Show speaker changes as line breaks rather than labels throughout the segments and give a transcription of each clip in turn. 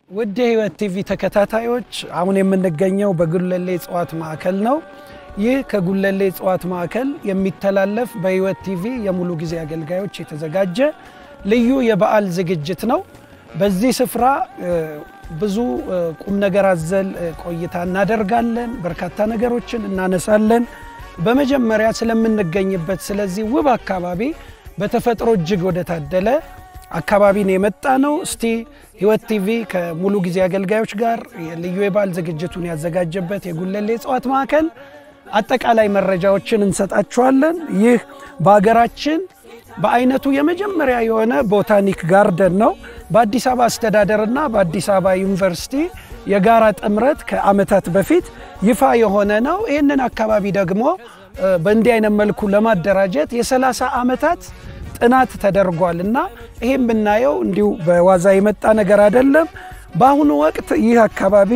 ውድ የህይወት ቲቪ ተከታታዮች አሁን የምንገኘው በጉለሌ እጽዋት ማዕከል ነው። ይህ ከጉለሌ እጽዋት ማዕከል የሚተላለፍ በህይወት ቲቪ የሙሉ ጊዜ አገልጋዮች የተዘጋጀ ልዩ የበዓል ዝግጅት ነው። በዚህ ስፍራ ብዙ ቁም ነገር አዘል ቆይታ እናደርጋለን። በርካታ ነገሮችን እናነሳለን። በመጀመሪያ ስለምንገኝበት ስለዚህ ውብ አካባቢ በተፈጥሮ እጅግ ወደ ታደለ አካባቢን የመጣ ነው። እስቲ ህይወት ቲቪ ከሙሉ ጊዜ አገልጋዮች ጋር ልዩ የበዓል ዝግጅቱን ያዘጋጀበት የጉለሌ እጽዋት ማዕከል አጠቃላይ መረጃዎችን እንሰጣችኋለን። ይህ በሀገራችን በአይነቱ የመጀመሪያ የሆነ ቦታኒክ ጋርደን ነው። በአዲስ አበባ አስተዳደርና በአዲስ አበባ ዩኒቨርሲቲ የጋራ ጥምረት ከዓመታት በፊት ይፋ የሆነ ነው። ይህንን አካባቢ ደግሞ በእንዲህ አይነት መልኩ ለማደራጀት የ30 ዓመታት ጥናት ተደርጓል እና ይሄም ብናየው እንዲሁ በዋዛ የመጣ ነገር አይደለም። በአሁኑ ወቅት ይህ አካባቢ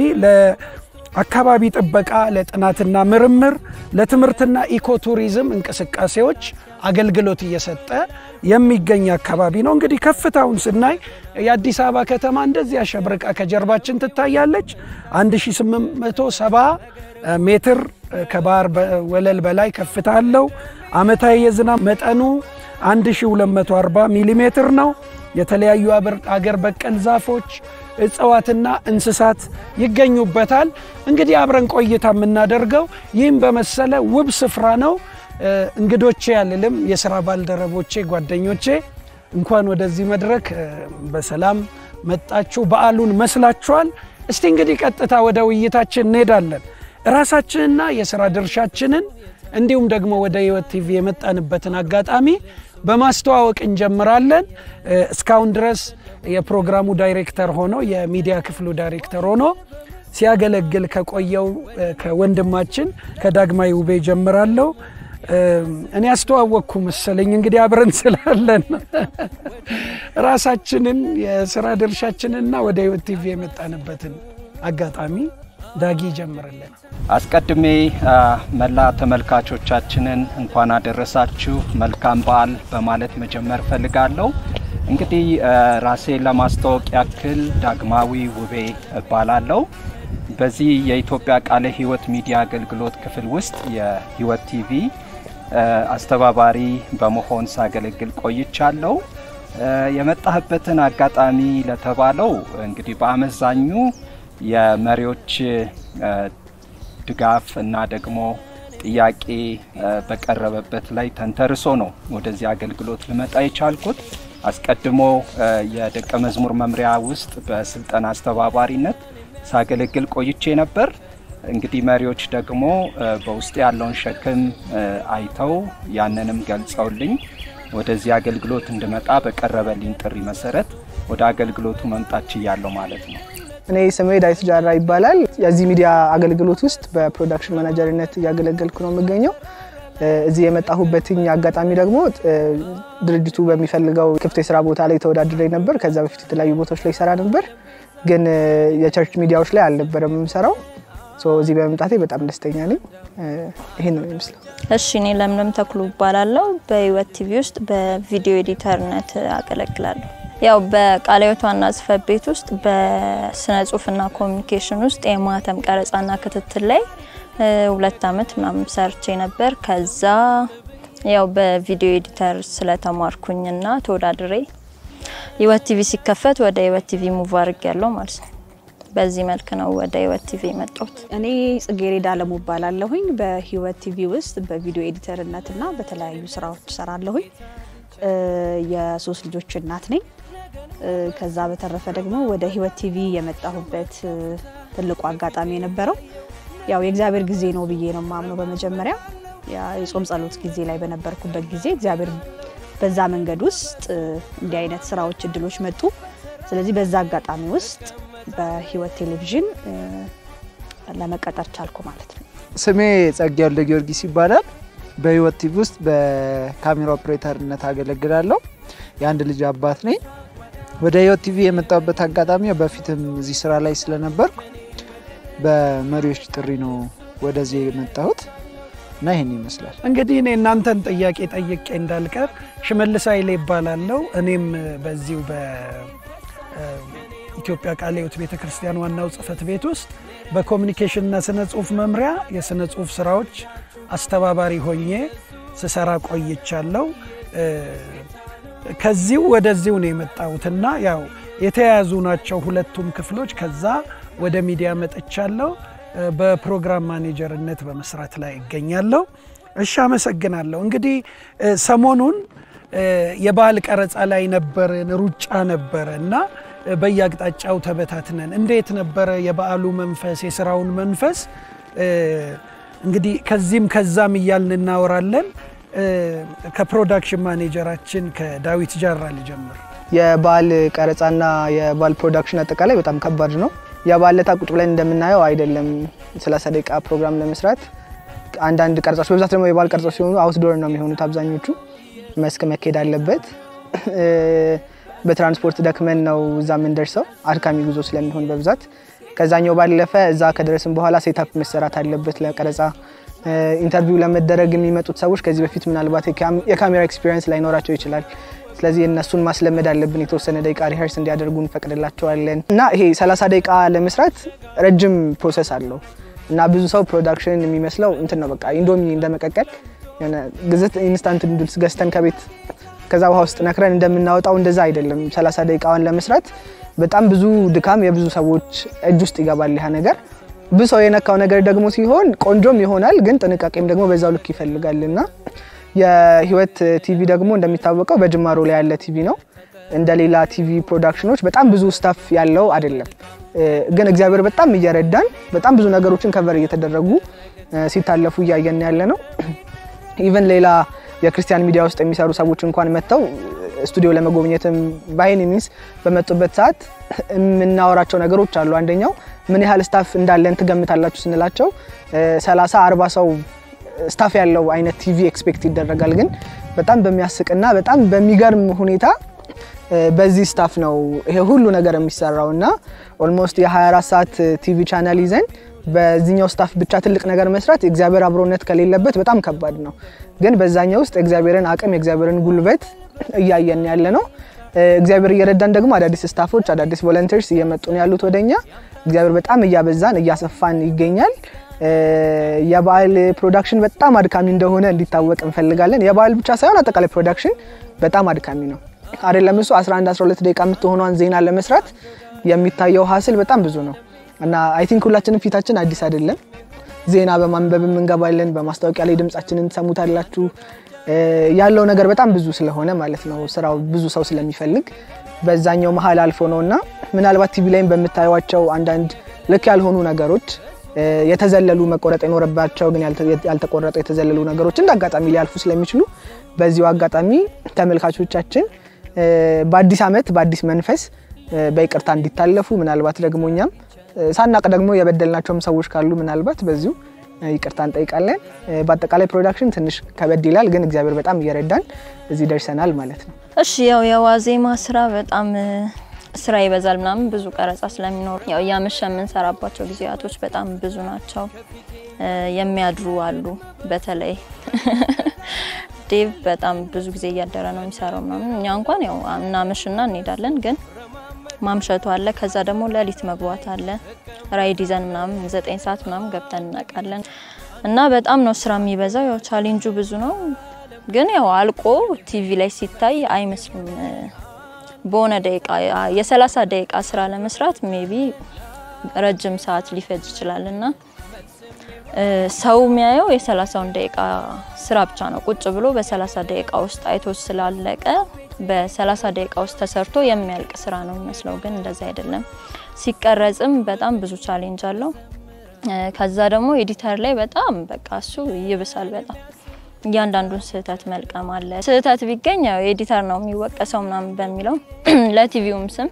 ለአካባቢ ጥበቃ፣ ለጥናትና ምርምር፣ ለትምህርትና ኢኮቱሪዝም እንቅስቃሴዎች አገልግሎት እየሰጠ የሚገኝ አካባቢ ነው። እንግዲህ ከፍታውን ስናይ የአዲስ አበባ ከተማ እንደዚህ አሸብርቃ ከጀርባችን ትታያለች። 1870 ሜትር ከባህር ወለል በላይ ከፍታ አለው። ዓመታዊ የዝናብ መጠኑ 1240 ሚሊ ሜትር ነው። የተለያዩ አገር በቀል ዛፎች፣ እጽዋትና እንስሳት ይገኙበታል። እንግዲህ አብረን ቆይታ የምናደርገው ይህም በመሰለ ውብ ስፍራ ነው። እንግዶቼ ያልልም የስራ ባልደረቦቼ፣ ጓደኞቼ እንኳን ወደዚህ መድረክ በሰላም መጣችሁ። በዓሉን መስላችኋል። እስቲ እንግዲህ ቀጥታ ወደ ውይይታችን እንሄዳለን። ራሳችንና የስራ ድርሻችንን እንዲሁም ደግሞ ወደ ህይወት ቲቪ የመጣንበትን አጋጣሚ በማስተዋወቅ እንጀምራለን። እስካሁን ድረስ የፕሮግራሙ ዳይሬክተር ሆኖ የሚዲያ ክፍሉ ዳይሬክተር ሆኖ ሲያገለግል ከቆየው ከወንድማችን ከዳግማዊ ውቤ ጀምራለሁ። እኔ ያስተዋወቅኩ መሰለኝ እንግዲህ አብረን ስላለን ራሳችንን የስራ ድርሻችንና ወደ ህይወት ቲቪ የመጣንበትን አጋጣሚ ዳጊ ይጀምርልን።
አስቀድሜ መላ ተመልካቾቻችንን እንኳን አደረሳችሁ መልካም በዓል በማለት መጀመር ፈልጋለሁ። እንግዲህ ራሴን ለማስተዋወቅ ያክል ዳግማዊ ውቤ እባላለሁ። በዚህ የኢትዮጵያ ቃለ ሕይወት ሚዲያ አገልግሎት ክፍል ውስጥ የሕይወት ቲቪ አስተባባሪ በመሆን ሳገለግል ቆይቻለሁ። የመጣህበትን አጋጣሚ ለተባለው እንግዲህ በአመዛኙ የመሪዎች ድጋፍ እና ደግሞ ጥያቄ በቀረበበት ላይ ተንተርሶ ነው ወደዚህ አገልግሎት ልመጣ የቻልኩት። አስቀድሞ የደቀ መዝሙር መምሪያ ውስጥ በስልጠና አስተባባሪነት ሳገለግል ቆይቼ ነበር። እንግዲህ መሪዎች ደግሞ በውስጥ ያለውን ሸክም አይተው ያንንም ገልጸውልኝ ወደዚህ አገልግሎት እንድመጣ በቀረበልኝ ጥሪ መሰረት ወደ አገልግሎቱ መምጣት ችያለሁ ማለት ነው።
እኔ ስሜ ዳዊት ጃራ ይባላል። የዚህ ሚዲያ አገልግሎት ውስጥ በፕሮዳክሽን ማናጀርነት እያገለገልኩ ነው የምገኘው። እዚህ የመጣሁበትኝ አጋጣሚ ደግሞ ድርጅቱ በሚፈልገው ክፍት የስራ ቦታ ላይ ተወዳድሬ ነበር። ከዛ በፊት የተለያዩ ቦታዎች ላይ ይሰራ ነበር፣ ግን የቸርች ሚዲያዎች ላይ አልነበረም የምሰራው። እዚህ በመምጣቴ በጣም ደስተኛ ነኝ። ይህን ነው የሚመስለው።
እሺ፣ እኔ ለምለም ተክሉ እባላለሁ። በህይወት ቲቪ ውስጥ በቪዲዮ ኤዲተርነት አገለግላለሁ። ያው በቃለ ሕይወት ዋና ጽሕፈት ቤት ውስጥ በስነ ጽሁፍና ኮሚኒኬሽን ውስጥ የማህተም ቀረጻና ክትትል ላይ ሁለት አመት ምናምን ሰርቼ ነበር። ከዛ ያው በቪዲዮ ኤዲተር ስለተማርኩኝና ተወዳድሬ ህይወት ቲቪ ሲከፈት ወደ ህይወት ቲቪ ሙቭ አድርግ ያለው ማለት ነው። በዚህ መልክ ነው ወደ ህይወት ቲቪ የመጣሁት።
እኔ ጽጌሬዳ አለሙ እባላለሁኝ። በህይወት ቲቪ ውስጥ በቪዲዮ ኤዲተርነትና በተለያዩ ስራዎች እሰራለሁኝ። የሶስት ልጆች እናት ነኝ። ከዛ በተረፈ ደግሞ ወደ ህይወት ቲቪ የመጣሁበት ትልቁ አጋጣሚ የነበረው ያው የእግዚአብሔር ጊዜ ነው ብዬ ነው ማምነው። በመጀመሪያ የጾም ጸሎት ጊዜ ላይ በነበርኩበት ጊዜ እግዚአብሔር በዛ መንገድ ውስጥ እንዲህ አይነት ስራዎች፣ እድሎች መጡ። ስለዚህ በዛ አጋጣሚ ውስጥ በህይወት ቴሌቪዥን ለመቀጠር ቻልኩ ማለት ነው።
ስሜ ጸጋ ወልደ ጊዮርጊስ ይባላል። በህይወት ቲቪ ውስጥ በካሜራ ኦፕሬተርነት አገለግላለሁ። የአንድ ልጅ አባት ነኝ። ወደ ህይወት ቲቪ የመጣሁበት አጋጣሚ በፊትም እዚህ ስራ ላይ ስለነበርኩ በመሪዎች ጥሪ ነው ወደዚህ የመጣሁት እና ይህን ይመስላል።
እንግዲህ እኔ እናንተን ጥያቄ ጠይቄ እንዳልቀር ሽመልስ ኃይሌ ይባላለው። እኔም በዚሁ ኢትዮጵያ ቃለ ሕይወት ቤተ ክርስቲያን ዋናው ጽሕፈት ቤት ውስጥ በኮሚኒኬሽንና ስነ ጽሁፍ መምሪያ የስነ ጽሁፍ ስራዎች አስተባባሪ ሆኜ ስሰራ ቆይቻለሁ። ከዚሁ ወደዚሁ ነው የመጣሁትና ያው የተያያዙ ናቸው ሁለቱም ክፍሎች። ከዛ ወደ ሚዲያ መጥቻለሁ። በፕሮግራም ማኔጀርነት በመስራት ላይ እገኛለሁ። እሺ፣ አመሰግናለሁ። እንግዲህ ሰሞኑን የበዓል ቀረጻ ላይ ነበርን፣ ሩጫ ነበረ እና በየአቅጣጫው ተበታትነን እንዴት ነበረ የበዓሉ መንፈስ የስራውን መንፈስ እንግዲህ ከዚህም ከዛም እያልን እናወራለን። ከፕሮዳክሽን ማኔጀራችን ከዳዊት ጃራ ልጀምር።
የበዓል ቀረጻና የበዓል ፕሮዳክሽን አጠቃላይ በጣም ከባድ ነው። የበዓል ዕለት ቁጭ ብለን እንደምናየው አይደለም። 30 ደቂቃ ፕሮግራም ለመስራት አንዳንድ ቀረጻዎች፣ በብዛት ደግሞ የበዓል ቀረጻዎች ሲሆኑ አውትዶር ነው የሚሆኑት አብዛኞቹ። መስክ መካሄድ አለበት። በትራንስፖርት ደክመን ነው እዛ የምንደርሰው፣ አድካሚ ጉዞ ስለሚሆን በብዛት ከዛኛው ባለፈ እዛ ከደረስን በኋላ ሴታፕ መሰራት አለበት ለቀረጻ። ኢንተርቪው ለመደረግ የሚመጡት ሰዎች ከዚህ በፊት ምናልባት የካሜራ ኤክስፒሪየንስ ላይኖራቸው ይችላል። ስለዚህ እነሱን ማስለመድ አለብን። የተወሰነ ደቂቃ ሪሀርስ እንዲያደርጉ እንፈቅድላቸዋለን እና ይሄ 30 ደቂቃ ለመስራት ረጅም ፕሮሰስ አለው እና ብዙ ሰው ፕሮዳክሽን የሚመስለው እንትን ነው በቃ ኢንዶሚ እንደመቀቀል የሆነ ግዝት ኢንስታንት ኑድልስ ገዝተን ከቤት ከዛ ውሃ ውስጥ ነክረን እንደምናወጣው እንደዛ አይደለም። 30 ደቂቃዋን ለመስራት በጣም ብዙ ድካም የብዙ ሰዎች እጅ ውስጥ ይገባል ያ ነገር። ብዙ ሰው የነካው ነገር ደግሞ ሲሆን ቆንጆም ይሆናል፣ ግን ጥንቃቄም ደግሞ በዛው ልክ ይፈልጋል እና የህይወት ቲቪ ደግሞ እንደሚታወቀው በጅማሮ ላይ ያለ ቲቪ ነው። እንደ ሌላ ቲቪ ፕሮዳክሽኖች በጣም ብዙ ስታፍ ያለው አይደለም። ግን እግዚአብሔር በጣም እየረዳን በጣም ብዙ ነገሮችን ከቨር እየተደረጉ ሲታለፉ እያየን ያለ ነው። ኢቨን ሌላ የክርስቲያን ሚዲያ ውስጥ የሚሰሩ ሰዎች እንኳን መጥተው ስቱዲዮ ለመጎብኘትም ባይን ሚንስ በመጡበት ሰዓት የምናወራቸው ነገሮች አሉ። አንደኛው ምን ያህል ስታፍ እንዳለን ትገምታላችሁ ስንላቸው 30 40 ሰው ስታፍ ያለው አይነት ቲቪ ኤክስፔክት ይደረጋል። ግን በጣም በሚያስቅና በጣም በሚገርም ሁኔታ በዚህ ስታፍ ነው ይሄ ሁሉ ነገር የሚሰራው እና ኦልሞስት የ24 ሰዓት ቲቪ ቻናል ይዘን በዚህኛው ስታፍ ብቻ ትልቅ ነገር መስራት የእግዚአብሔር አብሮነት ከሌለበት በጣም ከባድ ነው። ግን በዛኛው ውስጥ የእግዚአብሔርን አቅም የእግዚአብሔርን ጉልበት እያየን ያለ ነው። እግዚአብሔር እየረዳን ደግሞ አዳዲስ ስታፎች አዳዲስ ቮለንተርስ እየመጡ ነው ያሉት ወደኛ። እግዚአብሔር በጣም እያበዛን እያሰፋን ይገኛል። የበዓል ፕሮዳክሽን በጣም አድካሚ እንደሆነ እንዲታወቅ እንፈልጋለን። የበዓል ብቻ ሳይሆን አጠቃላይ ፕሮዳክሽን በጣም አድካሚ ነው አይደለም። እሱ 11 12 ደቂቃ የምትሆኗን ዜና ለመስራት የሚታየው ሀስል በጣም ብዙ ነው እና አይ ቲንክ ሁላችንም ፊታችን አዲስ አይደለም። ዜና በማንበብም እንገባለን። በማስታወቂያ ላይ ድምጻችንን ትሰሙታላችሁ። ያለው ነገር በጣም ብዙ ስለሆነ ማለት ነው ስራው ብዙ ሰው ስለሚፈልግ በዛኛው መሀል አልፎ ነው እና ምናልባት ቲቪ ላይም በምታዩቸው አንዳንድ ልክ ያልሆኑ ነገሮች የተዘለሉ መቆረጥ የኖረባቸው ግን ያልተቆረጡ የተዘለሉ ነገሮች እንደ አጋጣሚ ሊያልፉ ስለሚችሉ በዚሁ አጋጣሚ ተመልካቾቻችን በአዲስ ዓመት በአዲስ መንፈስ በይቅርታ እንዲታለፉ ምናልባት ደግሞ እኛም ሳናቅ ደግሞ የበደልናቸውም ሰዎች ካሉ ምናልባት በዚሁ ይቅርታ እንጠይቃለን። በአጠቃላይ ፕሮዳክሽን ትንሽ ከበድ ይላል፣ ግን እግዚአብሔር በጣም እየረዳን እዚህ ደርሰናል ማለት ነው።
እሺ ያው የዋዜማ ስራ በጣም ስራ ይበዛል ምናምን ብዙ ቀረጻ ስለሚኖር ያው እያመሸ የምንሰራባቸው ጊዜያቶች በጣም ብዙ ናቸው። የሚያድሩ አሉ። በተለይ ዴቭ በጣም ብዙ ጊዜ እያደረ ነው የሚሰራው ምናምን። እኛ እንኳን ያው እናመሽና እንሄዳለን ግን ማምሸቱ አለ። ከዛ ደግሞ ሌሊት መግባት አለ። ራይድ ይዘን ምናምን ዘጠኝ ሰዓት ምናምን ገብተን እናውቃለን። እና በጣም ነው ስራ የሚበዛው። ያው ቻሌንጁ ብዙ ነው፣ ግን ያው አልቆ ቲቪ ላይ ሲታይ አይመስልም። በሆነ ደቂቃ የሰላሳ ደቂቃ ስራ ለመስራት ሜቢ ረጅም ሰዓት ሊፈጅ ይችላል እና ሰው የሚያየው የሰላሳውን ደቂቃ ስራ ብቻ ነው። ቁጭ ብሎ በሰላሳ ደቂቃ ውስጥ አይቶ ስላለቀ በ30 ደቂቃ ውስጥ ተሰርቶ የሚያልቅ ስራ ነው የሚመስለው፣ ግን እንደዛ አይደለም። ሲቀረጽም በጣም ብዙ ቻሌንጅ አለው። ከዛ ደግሞ ኤዲተር ላይ በጣም በቃ እሱ ይብሳል በጣም እያንዳንዱን ስህተት መልቀም አለ። ስህተት ቢገኝ ያው ኤዲተር ነው የሚወቀሰው ምናምን በሚለው ለቲቪውም ስም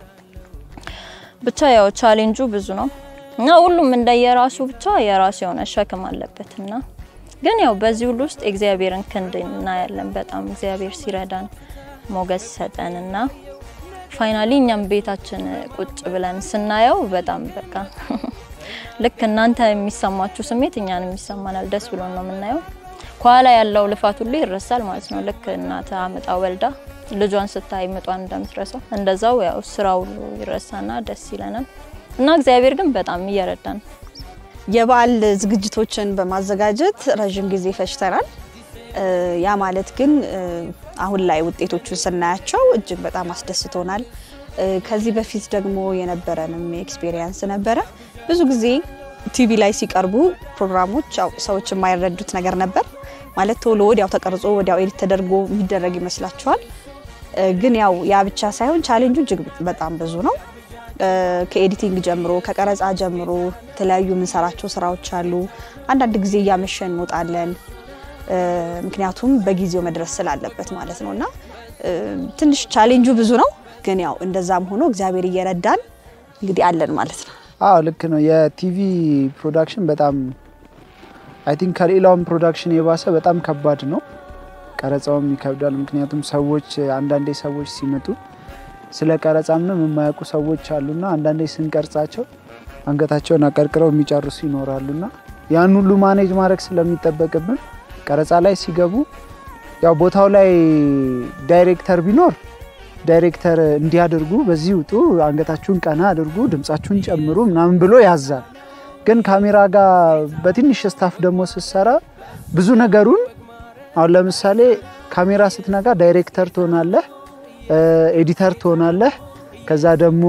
ብቻ ያው ቻሌንጁ ብዙ ነው እና ሁሉም እንደየራሱ ብቻ የራሱ የሆነ ሸክም አለበት እና ግን ያው በዚህ ሁሉ ውስጥ የእግዚአብሔርን ክንድ እናያለን። በጣም እግዚአብሔር ሲረዳን ሞገስ ሰጠን እና ፋይናሊ እኛም ቤታችን ቁጭ ብለን ስናየው በጣም በቃ ልክ እናንተ የሚሰማችሁ ስሜት እኛንም ይሰማናል። ደስ ብሎን ነው የምናየው። ከኋላ ያለው ልፋት ሁሉ ይረሳል ማለት ነው። ልክ እናት አመጣ ወልዳ ልጇን ስታይ ምጧን እንደምትረሳው እንደዛው ያው ስራው ሁሉ ይረሳና ደስ ይለናል እና እግዚአብሔር ግን በጣም እየረዳን ነው።
የበዓል ዝግጅቶችን በማዘጋጀት ረዥም ጊዜ ፈጅተናል። እ፣ ያ ማለት ግን እ፣ አሁን ላይ ውጤቶቹን ስናያቸው እጅግ በጣም አስደስቶናል። እ፣ ከዚህ በፊት ደግሞ የነበረንም ኤክስፔሪየንስ ነበረ። ብዙ ጊዜ ቲቪ ላይ ሲቀርቡ ፕሮግራሞች ያው ሰዎች የማይረዱት ነገር ነበር ማለት ቶሎ ወዲያው ተቀርጾ ወዲያው ኤዲት ተደርጎ የሚደረግ ይመስላችኋል። እ፣ ግን ያው ያ ብቻ ሳይሆን ቻሌንጁ እጅግ በጣም ብዙ ነው። እ፣ ከኤዲቲንግ ጀምሮ ከቀረጻ ጀምሮ የተለያዩ የምንሰራቸው ስራዎች አሉ። አንዳንድ ጊዜ እያመሸን እንወጣለን እ፣ ምክንያቱም በጊዜው መድረስ ስላለበት ማለት ነው እና እ፣ ትንሽ ቻሌንጁ ብዙ ነው። ግን ያው እንደዛም ሆኖ እግዚአብሔር እየረዳን እንግዲህ አለን ማለት ነው።
አዎ ልክ ነው። የቲቪ ፕሮዳክሽን በጣም አይ ቲንክ ከሌላውም ፕሮዳክሽን የባሰ በጣም ከባድ ነው። ቀረጻውም ይከብዳል። ምክንያቱም ሰዎች አንዳንዴ ሰዎች ሲመጡ ስለ ቀረጻ ምንም የማያውቁ ሰዎች አሉና አንዳንዴ ስንቀርጻቸው አንገታቸውን አቀርቅረው የሚጨርሱ ይኖራሉና ያን ሁሉ ማኔጅ ማድረግ ስለሚጠበቅብን ቀረጻ ላይ ሲገቡ ያው ቦታው ላይ ዳይሬክተር ቢኖር ዳይሬክተር እንዲያደርጉ በዚህ ውጡ፣ አንገታችሁን ቀና አድርጉ፣ ድምጻችሁን ጨምሩ ምናምን ብሎ ያዛል። ግን ካሜራ ጋር በትንሽ ስታፍ ደግሞ ስትሰራ ብዙ ነገሩን አሁን ለምሳሌ ካሜራ ስትነጋ ዳይሬክተር ትሆናለህ፣ ኤዲተር ትሆናለህ፣ ከዛ ደግሞ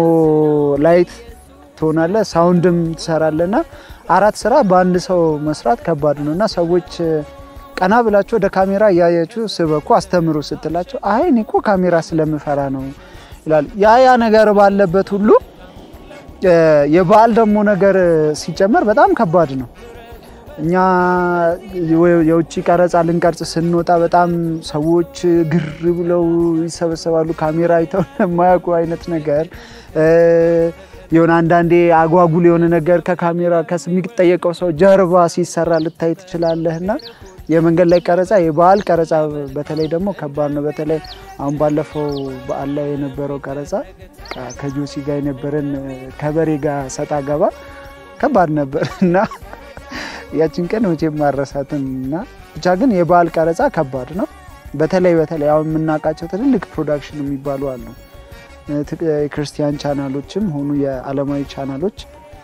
ላይት ትሆናለህ፣ ሳውንድም ትሰራለና አራት ስራ በአንድ ሰው መስራት ከባድ ነው እና ሰዎች ቀና ብላችሁ ወደ ካሜራ እያያችሁ ስበኩ አስተምሩ ስትላቸው አይ እኔ እኮ ካሜራ ስለምፈራ ነው ይላል። ያ ያ ነገር ባለበት ሁሉ የበዓል ደግሞ ነገር ሲጨመር በጣም ከባድ ነው። እኛ የውጭ ቀረጻ ልንቀርጽ ስንወጣ በጣም ሰዎች ግር ብለው ይሰበሰባሉ። ካሜራ አይተው የማያውቁ አይነት ነገር የሆነ አንዳንዴ አጓጉል የሆነ ነገር ከካሜራ ከሚጠየቀው ሰው ጀርባ ሲሰራ ልታይ ትችላለህ እና የመንገድ ላይ ቀረጻ የበዓል ቀረጻ በተለይ ደግሞ ከባድ ነው። በተለይ አሁን ባለፈው በዓል ላይ የነበረው ቀረጻ ከጆሲ ጋር የነበረን ከበሬ ጋር ሰጣ ገባ ከባድ ነበር እና ያችን ቀን መቼም ማረሳትም እና ብቻ ግን የበዓል ቀረጻ ከባድ ነው። በተለይ በተለይ አሁን የምናውቃቸው ትልልቅ ፕሮዳክሽን የሚባሉ አሉ። የክርስቲያን ቻናሎችም ሆኑ የዓለማዊ ቻናሎች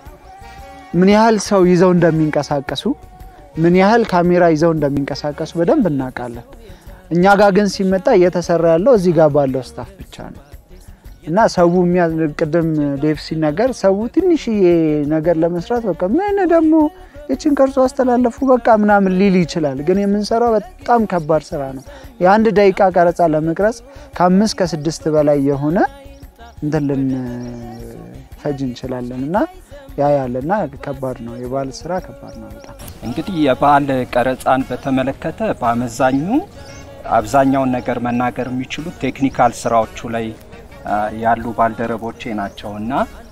ምን ያህል ሰው ይዘው እንደሚንቀሳቀሱ ምን ያህል ካሜራ ይዘው እንደሚንቀሳቀሱ በደንብ እናውቃለን። እኛ ጋር ግን ሲመጣ እየተሰራ ያለው እዚህ ጋር ባለው ስታፍ ብቻ ነው እና ሰው ቅድም ዴቭ ሲናገር ሰው ትንሽዬ ነገር ለመስራት በቃ ምን ደግሞ የችን ቀርጾ አስተላለፉ በቃ ምናምን ሊል ይችላል። ግን የምንሰራው በጣም ከባድ ስራ ነው። የአንድ ደቂቃ ቀረጻ ለመቅረጽ ከአምስት ከስድስት በላይ የሆነ እንትን ልንፈጅ እንችላለን እና ያ ያለና ከባድ ነው። የበዓል ስራ ከባድ ነው በጣም።
እንግዲህ የበዓል ቀረጻን በተመለከተ በአመዛኙ አብዛኛውን ነገር መናገር የሚችሉት ቴክኒካል ስራዎቹ ላይ ያሉ ባልደረቦቼ ናቸው እና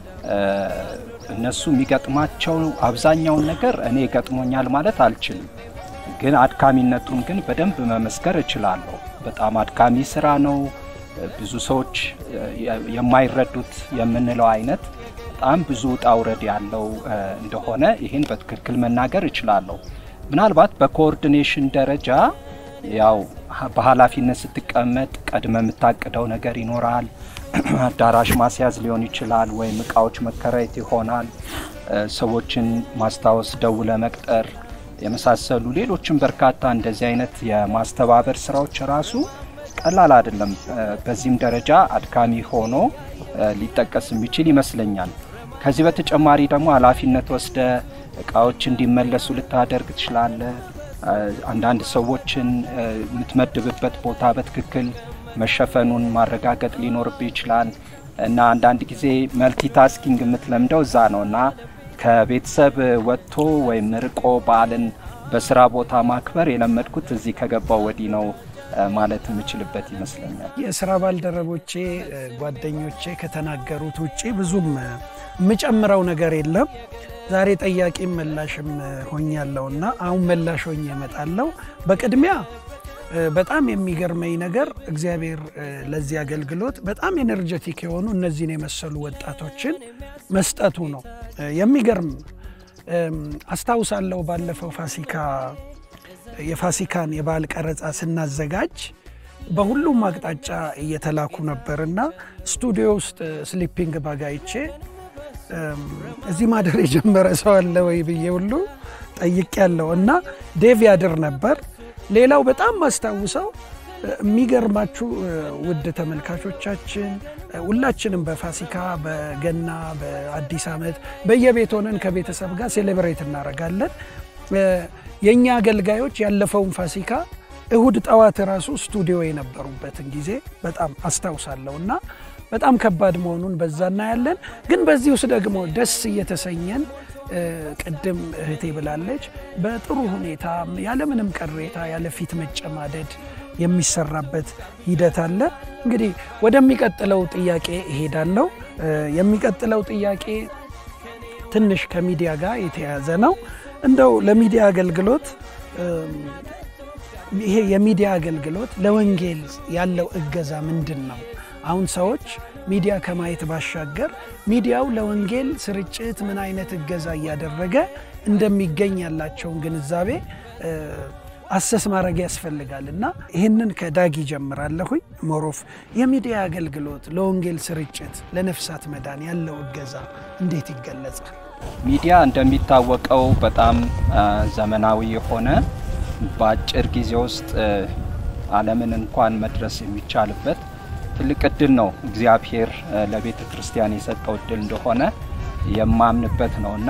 እነሱ የሚገጥማቸው አብዛኛውን ነገር እኔ ገጥሞኛል ማለት አልችልም፣ ግን አድካሚነቱን ግን በደንብ መመስከር እችላለሁ። በጣም አድካሚ ስራ ነው። ብዙ ሰዎች የማይረዱት የምንለው አይነት በጣም ብዙ ውጣ ውረድ ያለው እንደሆነ ይህን በትክክል መናገር እችላለሁ። ምናልባት በኮኦርዲኔሽን ደረጃ ያው በኃላፊነት ስትቀመጥ ቀድመ የምታቅደው ነገር ይኖራል። አዳራሽ ማስያዝ ሊሆን ይችላል፣ ወይም እቃዎች መከራየት ይሆናል። ሰዎችን ማስታወስ፣ ደውለ መቅጠር የመሳሰሉ ሌሎችም በርካታ እንደዚህ አይነት የማስተባበር ስራዎች ራሱ ቀላል አይደለም። በዚህም ደረጃ አድካሚ ሆኖ ሊጠቀስ የሚችል ይመስለኛል። ከዚህ በተጨማሪ ደግሞ ኃላፊነት ወስደ እቃዎች እንዲመለሱ ልታደርግ ትችላለ። አንዳንድ ሰዎችን የምትመድብበት ቦታ በትክክል መሸፈኑን ማረጋገጥ ሊኖርብህ ይችላል እና አንዳንድ ጊዜ መልቲታስኪንግ የምትለምደው እዛ ነው እና ከቤተሰብ ወጥቶ ወይም ርቆ በዓልን በስራ ቦታ ማክበር የለመድኩት እዚህ ከገባው ወዲህ ነው ማለት የምችልበት ይመስለኛል።
የስራ ባልደረቦቼ ጓደኞቼ ከተናገሩት ውጭ ብዙም የምጨምረው ነገር የለም። ዛሬ ጠያቂም መላሽም ሆኛለሁና አሁን መላሽ ሆኜ እመጣለሁ። በቅድሚያ በጣም የሚገርመኝ ነገር እግዚአብሔር ለዚህ አገልግሎት በጣም ኤነርጀቲክ የሆኑ እነዚህን የመሰሉ ወጣቶችን መስጠቱ ነው። የሚገርም አስታውሳለሁ። ባለፈው ፋሲካ የፋሲካን የበዓል ቀረጻ ስናዘጋጅ በሁሉም አቅጣጫ እየተላኩ ነበር እና ስቱዲዮ ውስጥ ስሊፒንግ ባግ አይቼ እዚህ ማደር የጀመረ ሰው አለ ወይ ብዬ ሁሉ ጠይቅ ያለው እና ዴቭ ያድር ነበር። ሌላው በጣም ማስታውሰው የሚገርማችሁ ውድ ተመልካቾቻችን ሁላችንም በፋሲካ በገና በአዲስ ዓመት በየቤት ሆነን ከቤተሰብ ጋር ሴሌብሬት እናደርጋለን። የእኛ አገልጋዮች ያለፈውን ፋሲካ እሁድ ጠዋት ራሱ ስቱዲዮ የነበሩበትን ጊዜ በጣም አስታውሳለሁ እና በጣም ከባድ መሆኑን በዛ እናያለን። ግን በዚህ ውስጥ ደግሞ ደስ እየተሰኘን ቅድም እህቴ ብላለች፣ በጥሩ ሁኔታ ያለምንም ቅሬታ ያለ ፊት መጨማደድ የሚሰራበት ሂደት አለ። እንግዲህ ወደሚቀጥለው ጥያቄ እሄዳለሁ። የሚቀጥለው ጥያቄ ትንሽ ከሚዲያ ጋር የተያያዘ ነው። እንደው ለሚዲያ አገልግሎት ይሄ የሚዲያ አገልግሎት ለወንጌል ያለው እገዛ ምንድን ነው? አሁን ሰዎች ሚዲያ ከማየት ባሻገር ሚዲያው ለወንጌል ስርጭት ምን አይነት እገዛ እያደረገ እንደሚገኝ ያላቸውን ግንዛቤ አሰስ ማድረግ ያስፈልጋል እና ይህንን ከዳግ ይጀምራለሁኝ። ሞሮፍ የሚዲያ አገልግሎት ለወንጌል ስርጭት ለነፍሳት መዳን ያለው እገዛ እንዴት ይገለጻል?
ሚዲያ እንደሚታወቀው በጣም ዘመናዊ የሆነ በአጭር ጊዜ ውስጥ ዓለምን እንኳን መድረስ የሚቻልበት ትልቅ እድል ነው። እግዚአብሔር ለቤተ ክርስቲያን የሰጠው እድል እንደሆነ የማምንበት ነው እና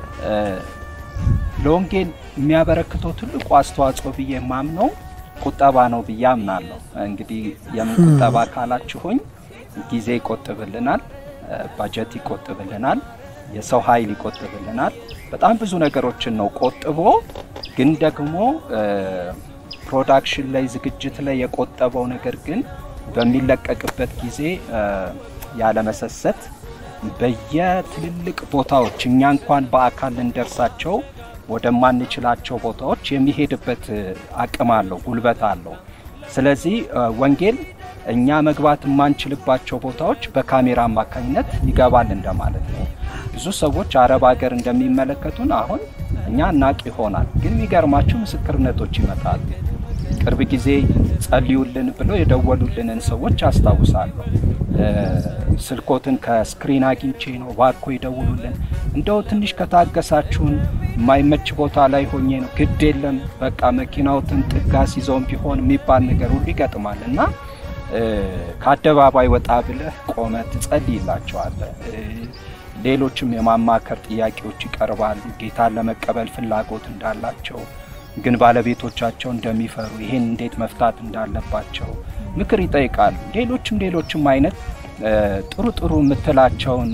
ለወንጌል የሚያበረክተው ትልቁ አስተዋጽኦ ብዬ የማምነው ቁጠባ ነው ብዬ አምናለሁ። እንግዲህ የምን ቁጠባ ካላችሁኝ ጊዜ ይቆጥብልናል፣ ባጀት ይቆጥብልናል፣ የሰው ኃይል ይቆጥብልናል። በጣም ብዙ ነገሮችን ነው ቆጥቦ ግን ደግሞ ፕሮዳክሽን ላይ ዝግጅት ላይ የቆጠበው ነገር ግን በሚለቀቅበት ጊዜ ያለመሰሰት በየትልልቅ ቦታዎች እኛ እንኳን በአካል ልንደርሳቸው ወደማንችላቸው ቦታዎች የሚሄድበት አቅም አለው፣ ጉልበት አለው። ስለዚህ ወንጌል እኛ መግባት የማንችልባቸው ቦታዎች በካሜራ አማካኝነት ይገባል እንደማለት ነው። ብዙ ሰዎች አረብ ሀገር እንደሚመለከቱን አሁን እኛ እናቅ ይሆናል፣ ግን የሚገርማችሁ ምስክርነቶች ይመጣሉ። ቅርብ ጊዜ ጸልዩልን ብለው የደወሉልንን ሰዎች አስታውሳለሁ። ስልኮትን ከስክሪን አግኝቼ ነው ባኮ ይደውሉልን፣ እንደው ትንሽ ከታገሳችሁን የማይመች ቦታ ላይ ሆኜ ነው፣ ግድ የለም በቃ መኪናውትን ጥጋስ ይዘውን ቢሆን የሚባል ነገር ሁሉ ይገጥማል እና ከአደባባይ ወጣ ብለህ ቆመ ትጸልይላቸዋለህ። ሌሎችም የማማከር ጥያቄዎች ይቀርባሉ። ጌታን ለመቀበል ፍላጎት እንዳላቸው ግን ባለቤቶቻቸው እንደሚፈሩ ይሄን እንዴት መፍታት እንዳለባቸው ምክር ይጠይቃሉ። ሌሎችም ሌሎችም አይነት ጥሩ ጥሩ የምትላቸውን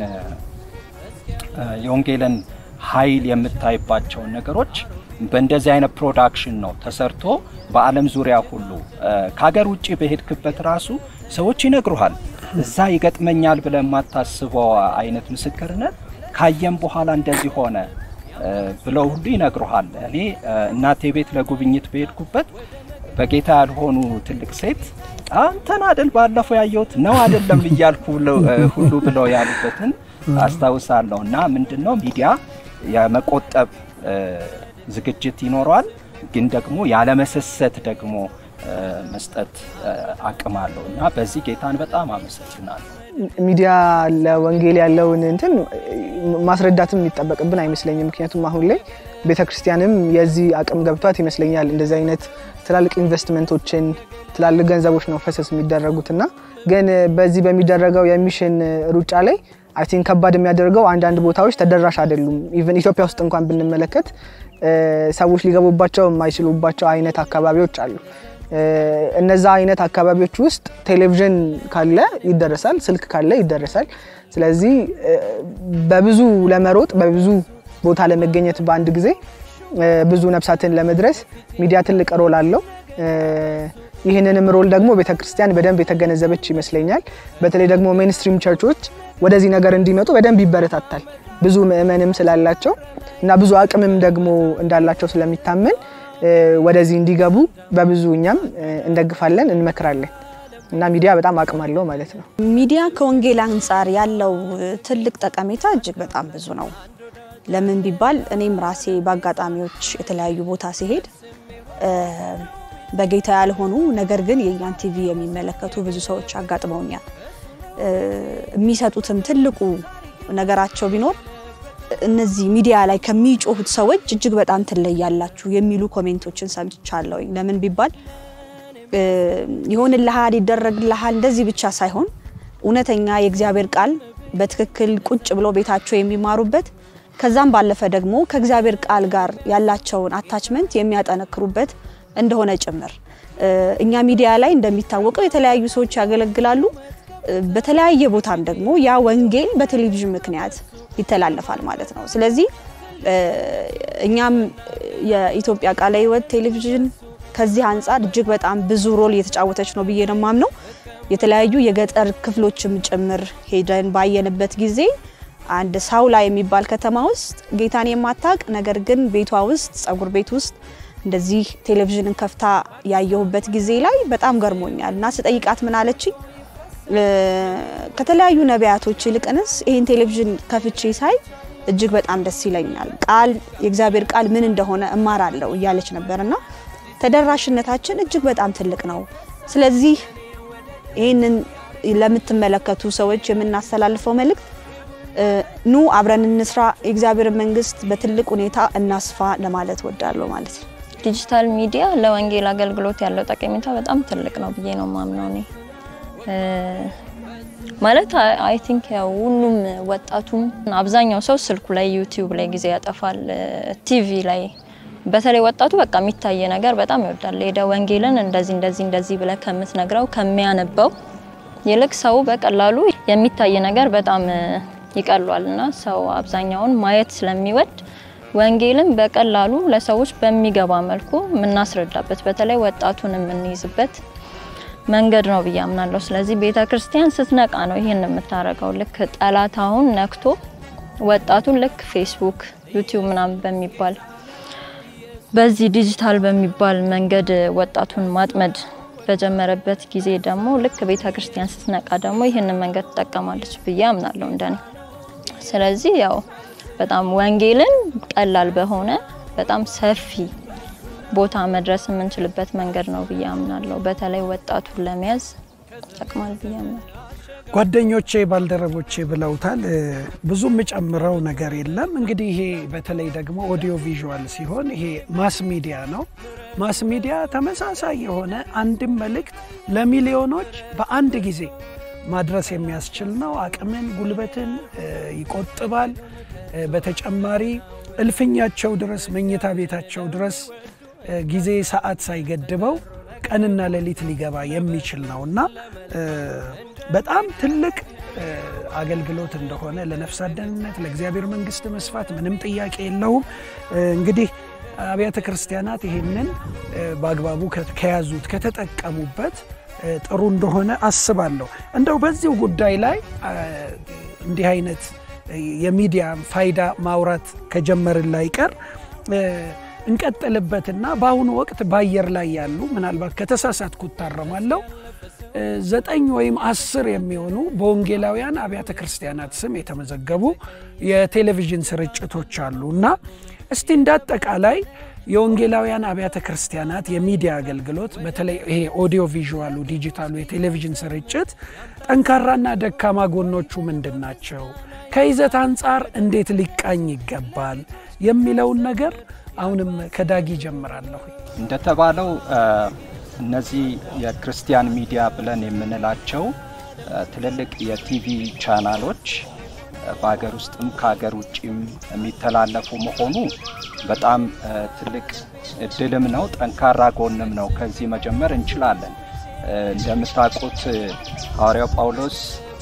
የወንጌልን ኃይል የምታይባቸውን ነገሮች በእንደዚህ አይነት ፕሮዳክሽን ነው ተሰርቶ በዓለም ዙሪያ ሁሉ ከሀገር ውጭ በሄድክበት ራሱ ሰዎች ይነግሩሃል። እዛ ይገጥመኛል ብለህ የማታስበው አይነት ምስክርነት ካየም በኋላ እንደዚህ ሆነ ብለው ሁሉ ይነግሩሃል። እኔ እናቴ ቤት ለጉብኝት በሄድኩበት በጌታ ያልሆኑ ትልቅ ሴት አንተን አደል ባለፈው ያየሁት ነው አይደለም እያልኩ ሁሉ ብለው ያሉበትን አስታውሳለሁ። እና ምንድን ነው ሚዲያ የመቆጠብ ዝግጅት ይኖረዋል፣ ግን ደግሞ ያለመሰሰት ደግሞ መስጠት አቅም አለው እና በዚህ ጌታን በጣም አመሰግናለሁ።
ሚዲያ ለወንጌል ያለውን እንትን ማስረዳትም የሚጠበቅብን አይመስለኝም። ምክንያቱም አሁን ላይ ቤተክርስቲያንም የዚህ አቅም ገብቷት ይመስለኛል እንደዚህ አይነት ትላልቅ ኢንቨስትመንቶችን ትላልቅ ገንዘቦች ነው ፈሰስ የሚደረጉት እና ግን በዚህ በሚደረገው የሚሽን ሩጫ ላይ አይ ቲንክ ከባድ የሚያደርገው አንዳንድ ቦታዎች ተደራሽ አይደሉም። ኢቨን ኢትዮጵያ ውስጥ እንኳን ብንመለከት ሰዎች ሊገቡባቸው የማይችሉባቸው አይነት አካባቢዎች አሉ። እነዛ አይነት አካባቢዎች ውስጥ ቴሌቪዥን ካለ ይደረሳል፣ ስልክ ካለ ይደረሳል። ስለዚህ በብዙ ለመሮጥ በብዙ ቦታ ለመገኘት በአንድ ጊዜ ብዙ ነፍሳትን ለመድረስ ሚዲያ ትልቅ ሮል አለው። ይህንንም ሮል ደግሞ ቤተክርስቲያን በደንብ የተገነዘበች ይመስለኛል። በተለይ ደግሞ ሜንስትሪም ቸርቾች ወደዚህ ነገር እንዲመጡ በደንብ ይበረታታል። ብዙ ምእመንም ስላላቸው እና ብዙ አቅምም ደግሞ እንዳላቸው ስለሚታመን ወደዚህ እንዲገቡ በብዙ እኛም እንደግፋለን፣ እንመክራለን እና ሚዲያ በጣም አቅም አለው ማለት ነው።
ሚዲያ ከወንጌል አንጻር ያለው ትልቅ ጠቀሜታ እጅግ በጣም ብዙ ነው። ለምን ቢባል እኔም ራሴ በአጋጣሚዎች የተለያዩ ቦታ ሲሄድ በጌታ ያልሆኑ ነገር ግን የእኛን ቲቪ የሚመለከቱ ብዙ ሰዎች አጋጥመውኛል። የሚሰጡትም ትልቁ ነገራቸው ቢኖር እነዚህ ሚዲያ ላይ ከሚጮሁት ሰዎች እጅግ በጣም ትለያላችሁ የሚሉ ኮሜንቶችን ሰምቻለሁ። ለምን ቢባል ይሆንልሃል፣ ይደረግልሃል እንደዚህ ብቻ ሳይሆን እውነተኛ የእግዚአብሔር ቃል በትክክል ቁጭ ብሎ ቤታቸው የሚማሩበት ከዛም ባለፈ ደግሞ ከእግዚአብሔር ቃል ጋር ያላቸውን አታችመንት የሚያጠነክሩበት እንደሆነ ጭምር እኛ ሚዲያ ላይ እንደሚታወቀው የተለያዩ ሰዎች ያገለግላሉ። በተለያየ ቦታም ደግሞ ያ ወንጌል በቴሌቪዥን ምክንያት ይተላለፋል ማለት ነው። ስለዚህ እኛም የኢትዮጵያ ቃለ ሕይወት ቴሌቪዥን ከዚህ አንጻር እጅግ በጣም ብዙ ሮል እየተጫወተች ነው ብዬ ነው የማምነው። የተለያዩ የገጠር ክፍሎችም ጭምር ሄደን ባየንበት ጊዜ አንድ ሳውላ የሚባል ከተማ ውስጥ ጌታን የማታቅ ነገር ግን ቤቷ ውስጥ ጸጉር ቤት ውስጥ እንደዚህ ቴሌቪዥንን ከፍታ ያየሁበት ጊዜ ላይ በጣም ገርሞኛል እና ስጠይቃት ምን አለችኝ? ከተለያዩ ነቢያቶች ይልቅንስ ይህን ቴሌቪዥን ከፍቼ ሳይ እጅግ በጣም ደስ ይለኛል፣ ቃል የእግዚአብሔር ቃል ምን እንደሆነ እማራለሁ እያለች ነበር እና ተደራሽነታችን እጅግ በጣም ትልቅ ነው። ስለዚህ ይህንን ለምትመለከቱ ሰዎች የምናስተላልፈው መልእክት ኑ አብረን እንስራ፣ የእግዚአብሔርን መንግስት በትልቅ ሁኔታ እናስፋ ለማለት ወዳለሁ ማለት ነው።
ዲጂታል ሚዲያ ለወንጌል አገልግሎት ያለው ጠቀሜታ በጣም ትልቅ ነው ብዬ ነው ማምነው እኔ ማለት አይ ቲንክ ያው ሁሉም ወጣቱም አብዛኛው ሰው ስልኩ ላይ ዩቲዩብ ላይ ጊዜ ያጠፋል። ቲቪ ላይ በተለይ ወጣቱ በቃ የሚታየ ነገር በጣም ይወዳል። ሄደ ወንጌልን እንደዚህ እንደዚህ እንደዚህ ብለ ከምትነግረው ከሚያነበው ይልቅ ሰው በቀላሉ የሚታይ ነገር በጣም ይቀሏል እና ሰው አብዛኛውን ማየት ስለሚወድ ወንጌልን በቀላሉ ለሰዎች በሚገባ መልኩ የምናስረዳበት በተለይ ወጣቱን የምንይዝበት መንገድ ነው ብዬ አምናለሁ። ስለዚህ ቤተ ክርስቲያን ስትነቃ ነው ይህን የምታደርገው። ልክ ጠላት አሁን ነክቶ ወጣቱን ልክ ፌስቡክ፣ ዩቲዩብ ምናምን በሚባል በዚህ ዲጂታል በሚባል መንገድ ወጣቱን ማጥመድ በጀመረበት ጊዜ ደግሞ ልክ ቤተ ክርስቲያን ስትነቃ ደግሞ ይህንን መንገድ ትጠቀማለች ብዬ አምናለሁ እንደኔ። ስለዚህ ያው በጣም ወንጌልን ቀላል በሆነ በጣም ሰፊ ቦታ መድረስ የምንችልበት መንገድ ነው ብዬ አምናለሁ። በተለይ ወጣቱን ለመያዝ ይጠቅማል ብዬ አምናለሁ።
ጓደኞቼ ባልደረቦቼ ብለውታል። ብዙ የምጨምረው ነገር የለም። እንግዲህ ይሄ በተለይ ደግሞ ኦዲዮ ቪዥዋል ሲሆን ይሄ ማስ ሚዲያ ነው። ማስ ሚዲያ ተመሳሳይ የሆነ አንድም መልእክት ለሚሊዮኖች በአንድ ጊዜ ማድረስ የሚያስችል ነው። አቅምን፣ ጉልበትን ይቆጥባል። በተጨማሪ እልፍኛቸው ድረስ መኝታ ቤታቸው ድረስ ጊዜ ሰዓት ሳይገድበው ቀንና ሌሊት ሊገባ የሚችል ነው እና በጣም ትልቅ አገልግሎት እንደሆነ ለነፍሳት ደህንነት፣ ለእግዚአብሔር መንግስት መስፋት ምንም ጥያቄ የለውም። እንግዲህ አብያተ ክርስቲያናት ይህንን በአግባቡ ከያዙት ከተጠቀሙበት ጥሩ እንደሆነ አስባለሁ። እንደው በዚሁ ጉዳይ ላይ እንዲህ አይነት የሚዲያ ፋይዳ ማውራት ከጀመርን ላይ ቀር እንቀጥልበትና በአሁኑ ወቅት በአየር ላይ ያሉ ምናልባት ከተሳሳትኩ እታረማለሁ ዘጠኝ ወይም አስር የሚሆኑ በወንጌላውያን አብያተ ክርስቲያናት ስም የተመዘገቡ የቴሌቪዥን ስርጭቶች አሉ እና እስቲ እንዳጠቃላይ የወንጌላውያን አብያተ ክርስቲያናት የሚዲያ አገልግሎት በተለይ ይሄ ኦዲዮ ቪዥዋሉ ዲጂታሉ የቴሌቪዥን ስርጭት ጠንካራና ደካማ ጎኖቹ ምንድን ናቸው? ከይዘት አንጻር እንዴት ሊቃኝ ይገባል የሚለውን ነገር አሁንም ከዳጊ ጀምራለሁ።
እንደተባለው እነዚህ የክርስቲያን ሚዲያ ብለን የምንላቸው ትልልቅ የቲቪ ቻናሎች በሀገር ውስጥም ከሀገር ውጭም የሚተላለፉ መሆኑ በጣም ትልቅ እድልም ነው፣ ጠንካራ ጎንም ነው። ከዚህ መጀመር እንችላለን። እንደምታውቁት ሐዋርያው ጳውሎስ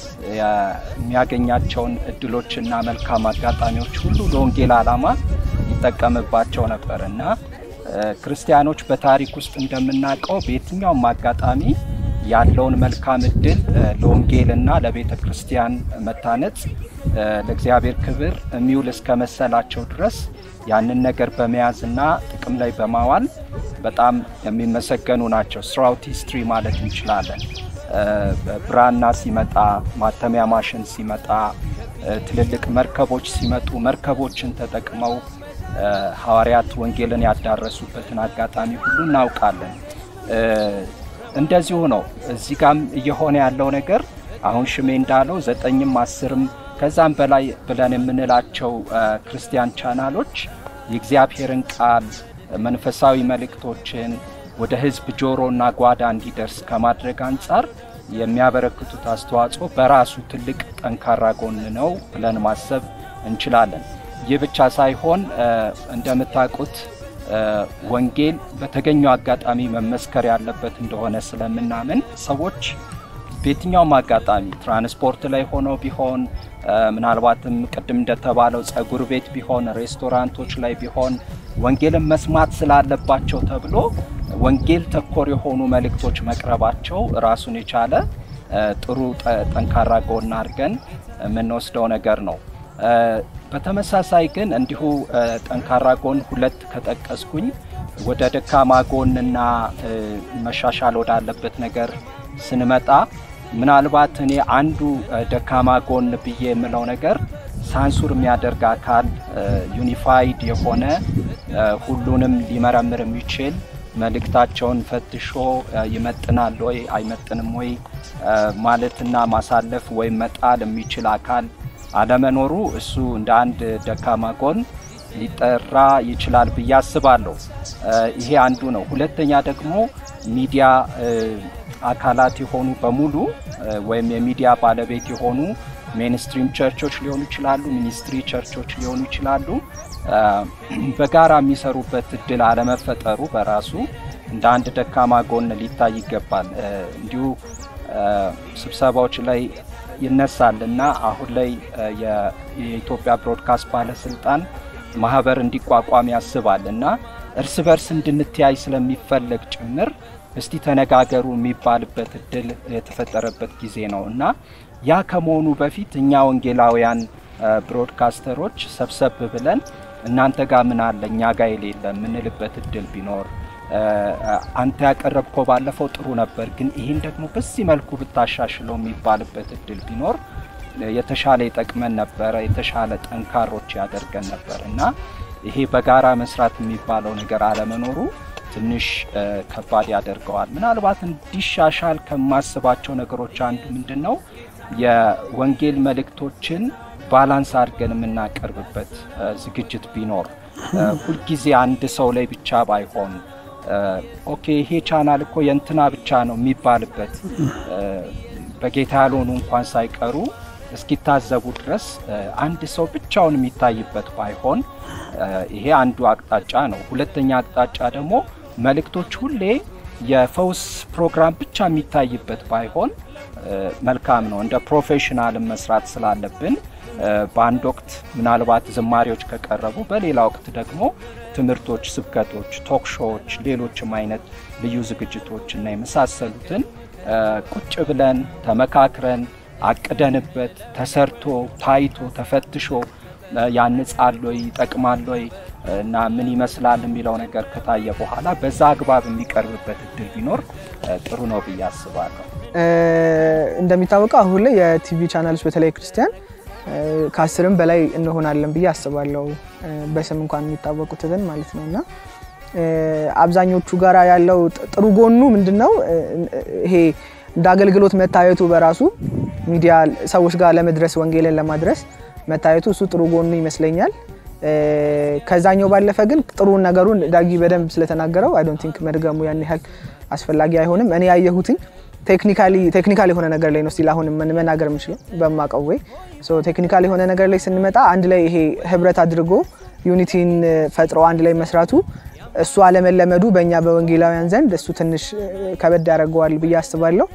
የሚያገኛቸውን እድሎችና መልካም አጋጣሚዎች ሁሉ ለወንጌል ዓላማ ይጠቀምባቸው ነበር እና ክርስቲያኖች በታሪክ ውስጥ እንደምናውቀው በየትኛውም አጋጣሚ ያለውን መልካም እድል ለወንጌልና ለቤተ ክርስቲያን መታነጽ ለእግዚአብሔር ክብር የሚውል እስከ መሰላቸው ድረስ ያንን ነገር በመያዝና ጥቅም ላይ በማዋል በጣም የሚመሰገኑ ናቸው። ስራውት ሂስትሪ ማለት እንችላለን። ብራና ሲመጣ፣ ማተሚያ ማሽን ሲመጣ፣ ትልልቅ መርከቦች ሲመጡ መርከቦችን ተጠቅመው ሐዋርያት ወንጌልን ያዳረሱበትን አጋጣሚ ሁሉ እናውቃለን። እንደዚሁ ነው። እዚህ ጋም እየሆነ ያለው ነገር አሁን ሽሜ እንዳለው ዘጠኝም አስርም ከዛም በላይ ብለን የምንላቸው ክርስቲያን ቻናሎች የእግዚአብሔርን ቃል መንፈሳዊ መልእክቶችን ወደ ሕዝብ ጆሮና ጓዳ እንዲደርስ ከማድረግ አንጻር የሚያበረክቱት አስተዋጽኦ በራሱ ትልቅ ጠንካራ ጎን ነው ብለን ማሰብ እንችላለን። ይህ ብቻ ሳይሆን እንደምታውቁት ወንጌል በተገኘው አጋጣሚ መመስከር ያለበት እንደሆነ ስለምናምን ሰዎች በየትኛውም አጋጣሚ ትራንስፖርት ላይ ሆነው ቢሆን ምናልባትም ቅድም እንደተባለው ጸጉር ቤት ቢሆን ሬስቶራንቶች ላይ ቢሆን ወንጌልን መስማት ስላለባቸው ተብሎ ወንጌል ተኮር የሆኑ መልእክቶች መቅረባቸው ራሱን የቻለ ጥሩ ጠንካራ ጎን አድርገን የምንወስደው ነገር ነው። በተመሳሳይ ግን እንዲሁ ጠንካራ ጎን ሁለት ከጠቀስኩኝ ወደ ደካማ ጎንና መሻሻል ወዳለበት ነገር ስንመጣ ምናልባት እኔ አንዱ ደካማ ጎን ብዬ የምለው ነገር ሳንሱር የሚያደርግ አካል ዩኒፋይድ የሆነ ሁሉንም ሊመረምር የሚችል መልእክታቸውን ፈትሾ ይመጥናል ወይ አይመጥንም ወይ ማለትና ማሳለፍ ወይም መጣል የሚችል አካል አለመኖሩ እሱ እንደ አንድ ደካማ ጎን ሊጠራ ይችላል ብዬ አስባለሁ። ይሄ አንዱ ነው። ሁለተኛ ደግሞ ሚዲያ አካላት የሆኑ በሙሉ ወይም የሚዲያ ባለቤት የሆኑ ሜንስትሪም ቸርቾች ሊሆኑ ይችላሉ፣ ሚኒስትሪ ቸርቾች ሊሆኑ ይችላሉ። በጋራ የሚሰሩበት እድል አለመፈጠሩ በራሱ እንደ አንድ ደካማ ጎን ሊታይ ይገባል። እንዲሁ ስብሰባዎች ላይ ይነሳል እና አሁን ላይ የኢትዮጵያ ብሮድካስት ባለስልጣን ማህበር እንዲቋቋም ያስባል እና እርስ በርስ እንድንተያይ ስለሚፈለግ ጭምር እስቲ ተነጋገሩ የሚባልበት እድል የተፈጠረበት ጊዜ ነው እና ያ ከመሆኑ በፊት እኛ ወንጌላውያን ብሮድካስተሮች ሰብሰብ ብለን እናንተ ጋር ምን አለ እኛ ጋር የሌለ የምንልበት እድል ቢኖር አንተ ያቀረብከው ባለፈው ጥሩ ነበር፣ ግን ይህን ደግሞ በዚህ መልኩ ብታሻሽለው የሚባልበት እድል ቢኖር የተሻለ ይጠቅመን ነበረ፣ የተሻለ ጠንካሮች ያደርገን ነበር እና ይሄ በጋራ መስራት የሚባለው ነገር አለመኖሩ ትንሽ ከባድ ያደርገዋል። ምናልባት እንዲሻሻል ከማስባቸው ነገሮች አንዱ ምንድን ነው የወንጌል መልእክቶችን ባላንስ አድርገን የምናቀርብበት ዝግጅት ቢኖር ሁልጊዜ አንድ ሰው ላይ ብቻ ባይሆን ኦኬ ይሄ ቻናል እኮ የእንትና ብቻ ነው የሚባልበት በጌታ ያልሆኑ እንኳን ሳይቀሩ እስኪታዘቡ ድረስ አንድ ሰው ብቻውን የሚታይበት ባይሆን ይሄ አንዱ አቅጣጫ ነው። ሁለተኛ አቅጣጫ ደግሞ መልእክቶች ሁሌ የፈውስ ፕሮግራም ብቻ የሚታይበት ባይሆን መልካም ነው። እንደ ፕሮፌሽናልም መስራት ስላለብን በአንድ ወቅት ምናልባት ዝማሬዎች ከቀረቡ፣ በሌላ ወቅት ደግሞ ትምህርቶች፣ ስብከቶች፣ ቶክ ሾዎች፣ ሌሎችም አይነት ልዩ ዝግጅቶች እና የመሳሰሉትን ቁጭ ብለን ተመካክረን አቅደንበት ተሰርቶ ታይቶ ተፈትሾ ያንጻል ወይ ይጠቅማል ወይ እና ምን ይመስላል የሚለው ነገር ከታየ በኋላ በዛ አግባብ የሚቀርብበት እድል ቢኖር ጥሩ ነው ብዬ አስባለሁ።
እንደሚታወቀው አሁን ላይ የቲቪ ቻናሎች በተለይ ክርስቲያን ከአስርም በላይ እንሆናለን ብዬ አስባለሁ። በስም እንኳን የሚታወቁትን ማለት ነው እና አብዛኞቹ ጋራ ያለው ጥሩ ጎኑ ምንድን ነው? ይሄ እንደ አገልግሎት መታየቱ በራሱ ሚዲያ ሰዎች ጋር ለመድረስ ወንጌልን ለማድረስ መታየቱ እሱ ጥሩ ጎኑ ይመስለኛል። ከዛኛው ባለፈ ግን ጥሩ ነገሩን ዳጊ በደንብ ስለተናገረው አይ ዶንት ቲንክ መድገሙ ያን ያህል አስፈላጊ አይሆንም። እኔ ያየሁትኝ ቴክኒካል የሆነ ነገር ላይ ነው ስቲል አሁን መናገር የምችለው በማቀው ወይ ቴክኒካል የሆነ ነገር ላይ ስንመጣ አንድ ላይ ይሄ ህብረት አድርጎ ዩኒቲን ፈጥሮ አንድ ላይ መስራቱ እሱ አለመለመዱ በእኛ በወንጌላውያን ዘንድ እሱ ትንሽ ከበድ ያደርገዋል ብዬ አስባለሁ።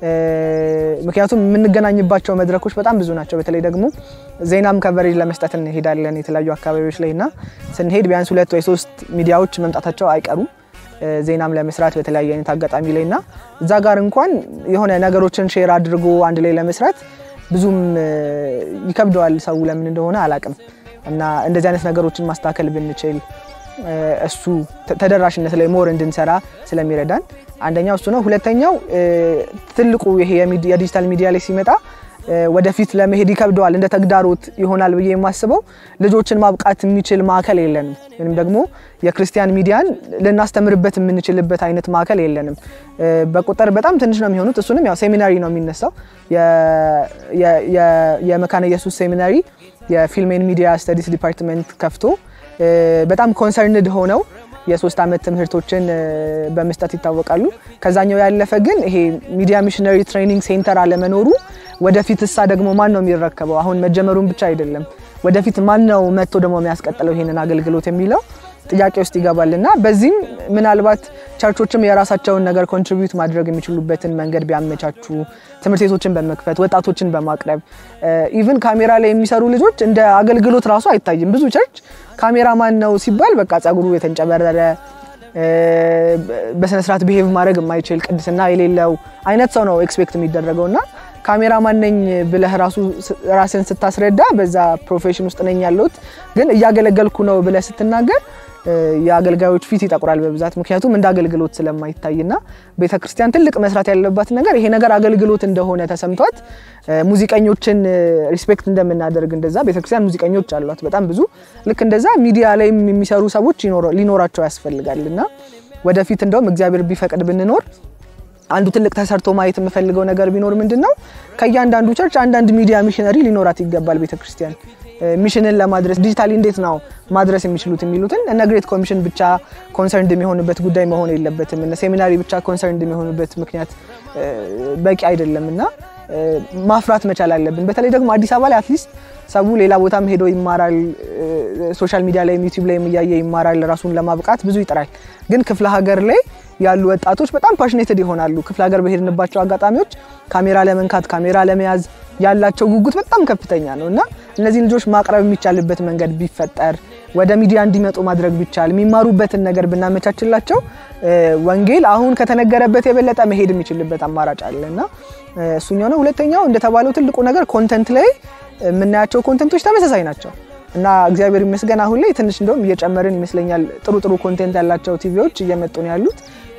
ምክንያቱም የምንገናኝባቸው መድረኮች በጣም ብዙ ናቸው። በተለይ ደግሞ ዜናም ከቨሬጅ ለመስጠት እንሄዳለን የተለያዩ አካባቢዎች ላይ እና ስንሄድ ቢያንስ ሁለት ወይ ሶስት ሚዲያዎች መምጣታቸው አይቀሩም ዜናም ለመስራት በተለያየ አይነት አጋጣሚ ላይ እና እዛ ጋር እንኳን የሆነ ነገሮችን ሼር አድርጎ አንድ ላይ ለመስራት ብዙም ይከብደዋል ሰው ለምን እንደሆነ አላቅም እና እንደዚህ አይነት ነገሮችን ማስተካከል ብንችል እሱ ተደራሽነት ላይ ሞር እንድንሰራ ስለሚረዳን አንደኛው እሱ ነው። ሁለተኛው ትልቁ ይሄ የዲጂታል ሚዲያ ላይ ሲመጣ ወደፊት ለመሄድ ይከብደዋል፣ እንደ ተግዳሮት ይሆናል ብዬ የማስበው ልጆችን ማብቃት የሚችል ማዕከል የለንም፣ ወይም ደግሞ የክርስቲያን ሚዲያን ልናስተምርበት የምንችልበት አይነት ማዕከል የለንም። በቁጥር በጣም ትንሽ ነው የሚሆኑት። እሱንም ያው ሴሚናሪ ነው የሚነሳው። የመካነ ኢየሱስ ሴሚናሪ የፊልሜን ሚዲያ ስተዲስ ዲፓርትመንት ከፍቶ በጣም ኮንሰርንድ ሆነው የሶስት ዓመት ትምህርቶችን በመስጠት ይታወቃሉ። ከዛኛው ያለፈ ግን ይሄ ሚዲያ ሚሽነሪ ትሬኒንግ ሴንተር አለመኖሩ ወደፊት እሳ ደግሞ ማን ነው የሚረከበው? አሁን መጀመሩን ብቻ አይደለም፣ ወደፊት ማን ነው መጥቶ ደግሞ የሚያስቀጥለው ይሄንን አገልግሎት የሚለው ጥያቄ ውስጥ ይገባል እና በዚህም ምናልባት ቸርቾችም የራሳቸውን ነገር ኮንትሪቢዩት ማድረግ የሚችሉበትን መንገድ ቢያመቻቹ፣ ትምህርት ቤቶችን በመክፈት ወጣቶችን በማቅረብ ኢቭን ካሜራ ላይ የሚሰሩ ልጆች እንደ አገልግሎት ራሱ አይታይም። ብዙ ቸርች ካሜራ ማን ነው ሲባል በቃ ጸጉሩ የተንጨበረረ በስነስርዓት ብሄቭ ማድረግ የማይችል ቅድስና የሌለው አይነት ሰው ነው ኤክስፔክት የሚደረገው እና ካሜራ ማነኝ ብለህ ራሱ ራስን ስታስረዳ በዛ ፕሮፌሽን ውስጥ ነኝ ያለሁት ግን እያገለገልኩ ነው ብለህ ስትናገር የአገልጋዮች ፊት ይጠቁራል በብዛት ምክንያቱም እንደ አገልግሎት ስለማይታይና ቤተ ክርስቲያን ትልቅ መስራት ያለባት ነገር ይሄ ነገር አገልግሎት እንደሆነ ተሰምቷት ሙዚቀኞችን ሪስፔክት እንደምናደርግ እንደዛ ቤተ ክርስቲያን ሙዚቀኞች አሏት በጣም ብዙ ልክ እንደዛ ሚዲያ ላይም የሚሰሩ ሰዎች ሊኖራቸው ያስፈልጋል እና ወደፊት እንደውም እግዚአብሔር ቢፈቅድ ብንኖር አንዱ ትልቅ ተሰርቶ ማየት የምፈልገው ነገር ቢኖር ምንድን ነው ከእያንዳንዱ ቸርች አንዳንድ ሚዲያ ሚሽነሪ ሊኖራት ይገባል ቤተክርስቲያን ሚሽንን ለማድረስ ዲጂታሊ እንዴት ነው ማድረስ የሚችሉት የሚሉትን እነ ግሬት ኮሚሽን ብቻ ኮንሰርንድ የሚሆንበት ጉዳይ መሆን የለበትም። እነ ሴሚናሪ ብቻ ኮንሰርንድ የሚሆንበት ምክንያት በቂ አይደለም እና ማፍራት መቻል አለብን። በተለይ ደግሞ አዲስ አበባ ላይ አትሊስት ሰው ሌላ ቦታም ሄዶ ይማራል፣ ሶሻል ሚዲያ ላይ ዩቲዩብ ላይ እያየ ይማራል፣ ራሱን ለማብቃት ብዙ ይጥራል። ግን ክፍለ ሀገር ላይ ያሉ ወጣቶች በጣም ፓሽኔትድ ይሆናሉ። ክፍለ ሀገር በሄድንባቸው አጋጣሚዎች ካሜራ ለመንካት ካሜራ ለመያዝ ያላቸው ጉጉት በጣም ከፍተኛ ነው እና እነዚህን ልጆች ማቅረብ የሚቻልበት መንገድ ቢፈጠር ወደ ሚዲያ እንዲመጡ ማድረግ ቢቻል የሚማሩበትን ነገር ብናመቻችላቸው ወንጌል አሁን ከተነገረበት የበለጠ መሄድ የሚችልበት አማራጭ አለ እና እሱኛው ነው። ሁለተኛው እንደተባለው ትልቁ ነገር ኮንተንት ላይ የምናያቸው ኮንተንቶች ተመሳሳይ ናቸው እና እግዚአብሔር ይመስገን አሁን ላይ ትንሽ እንደውም እየጨመርን ይመስለኛል። ጥሩ ጥሩ ኮንቴንት ያላቸው ቲቪዎች እየመጡ ነው ያሉት።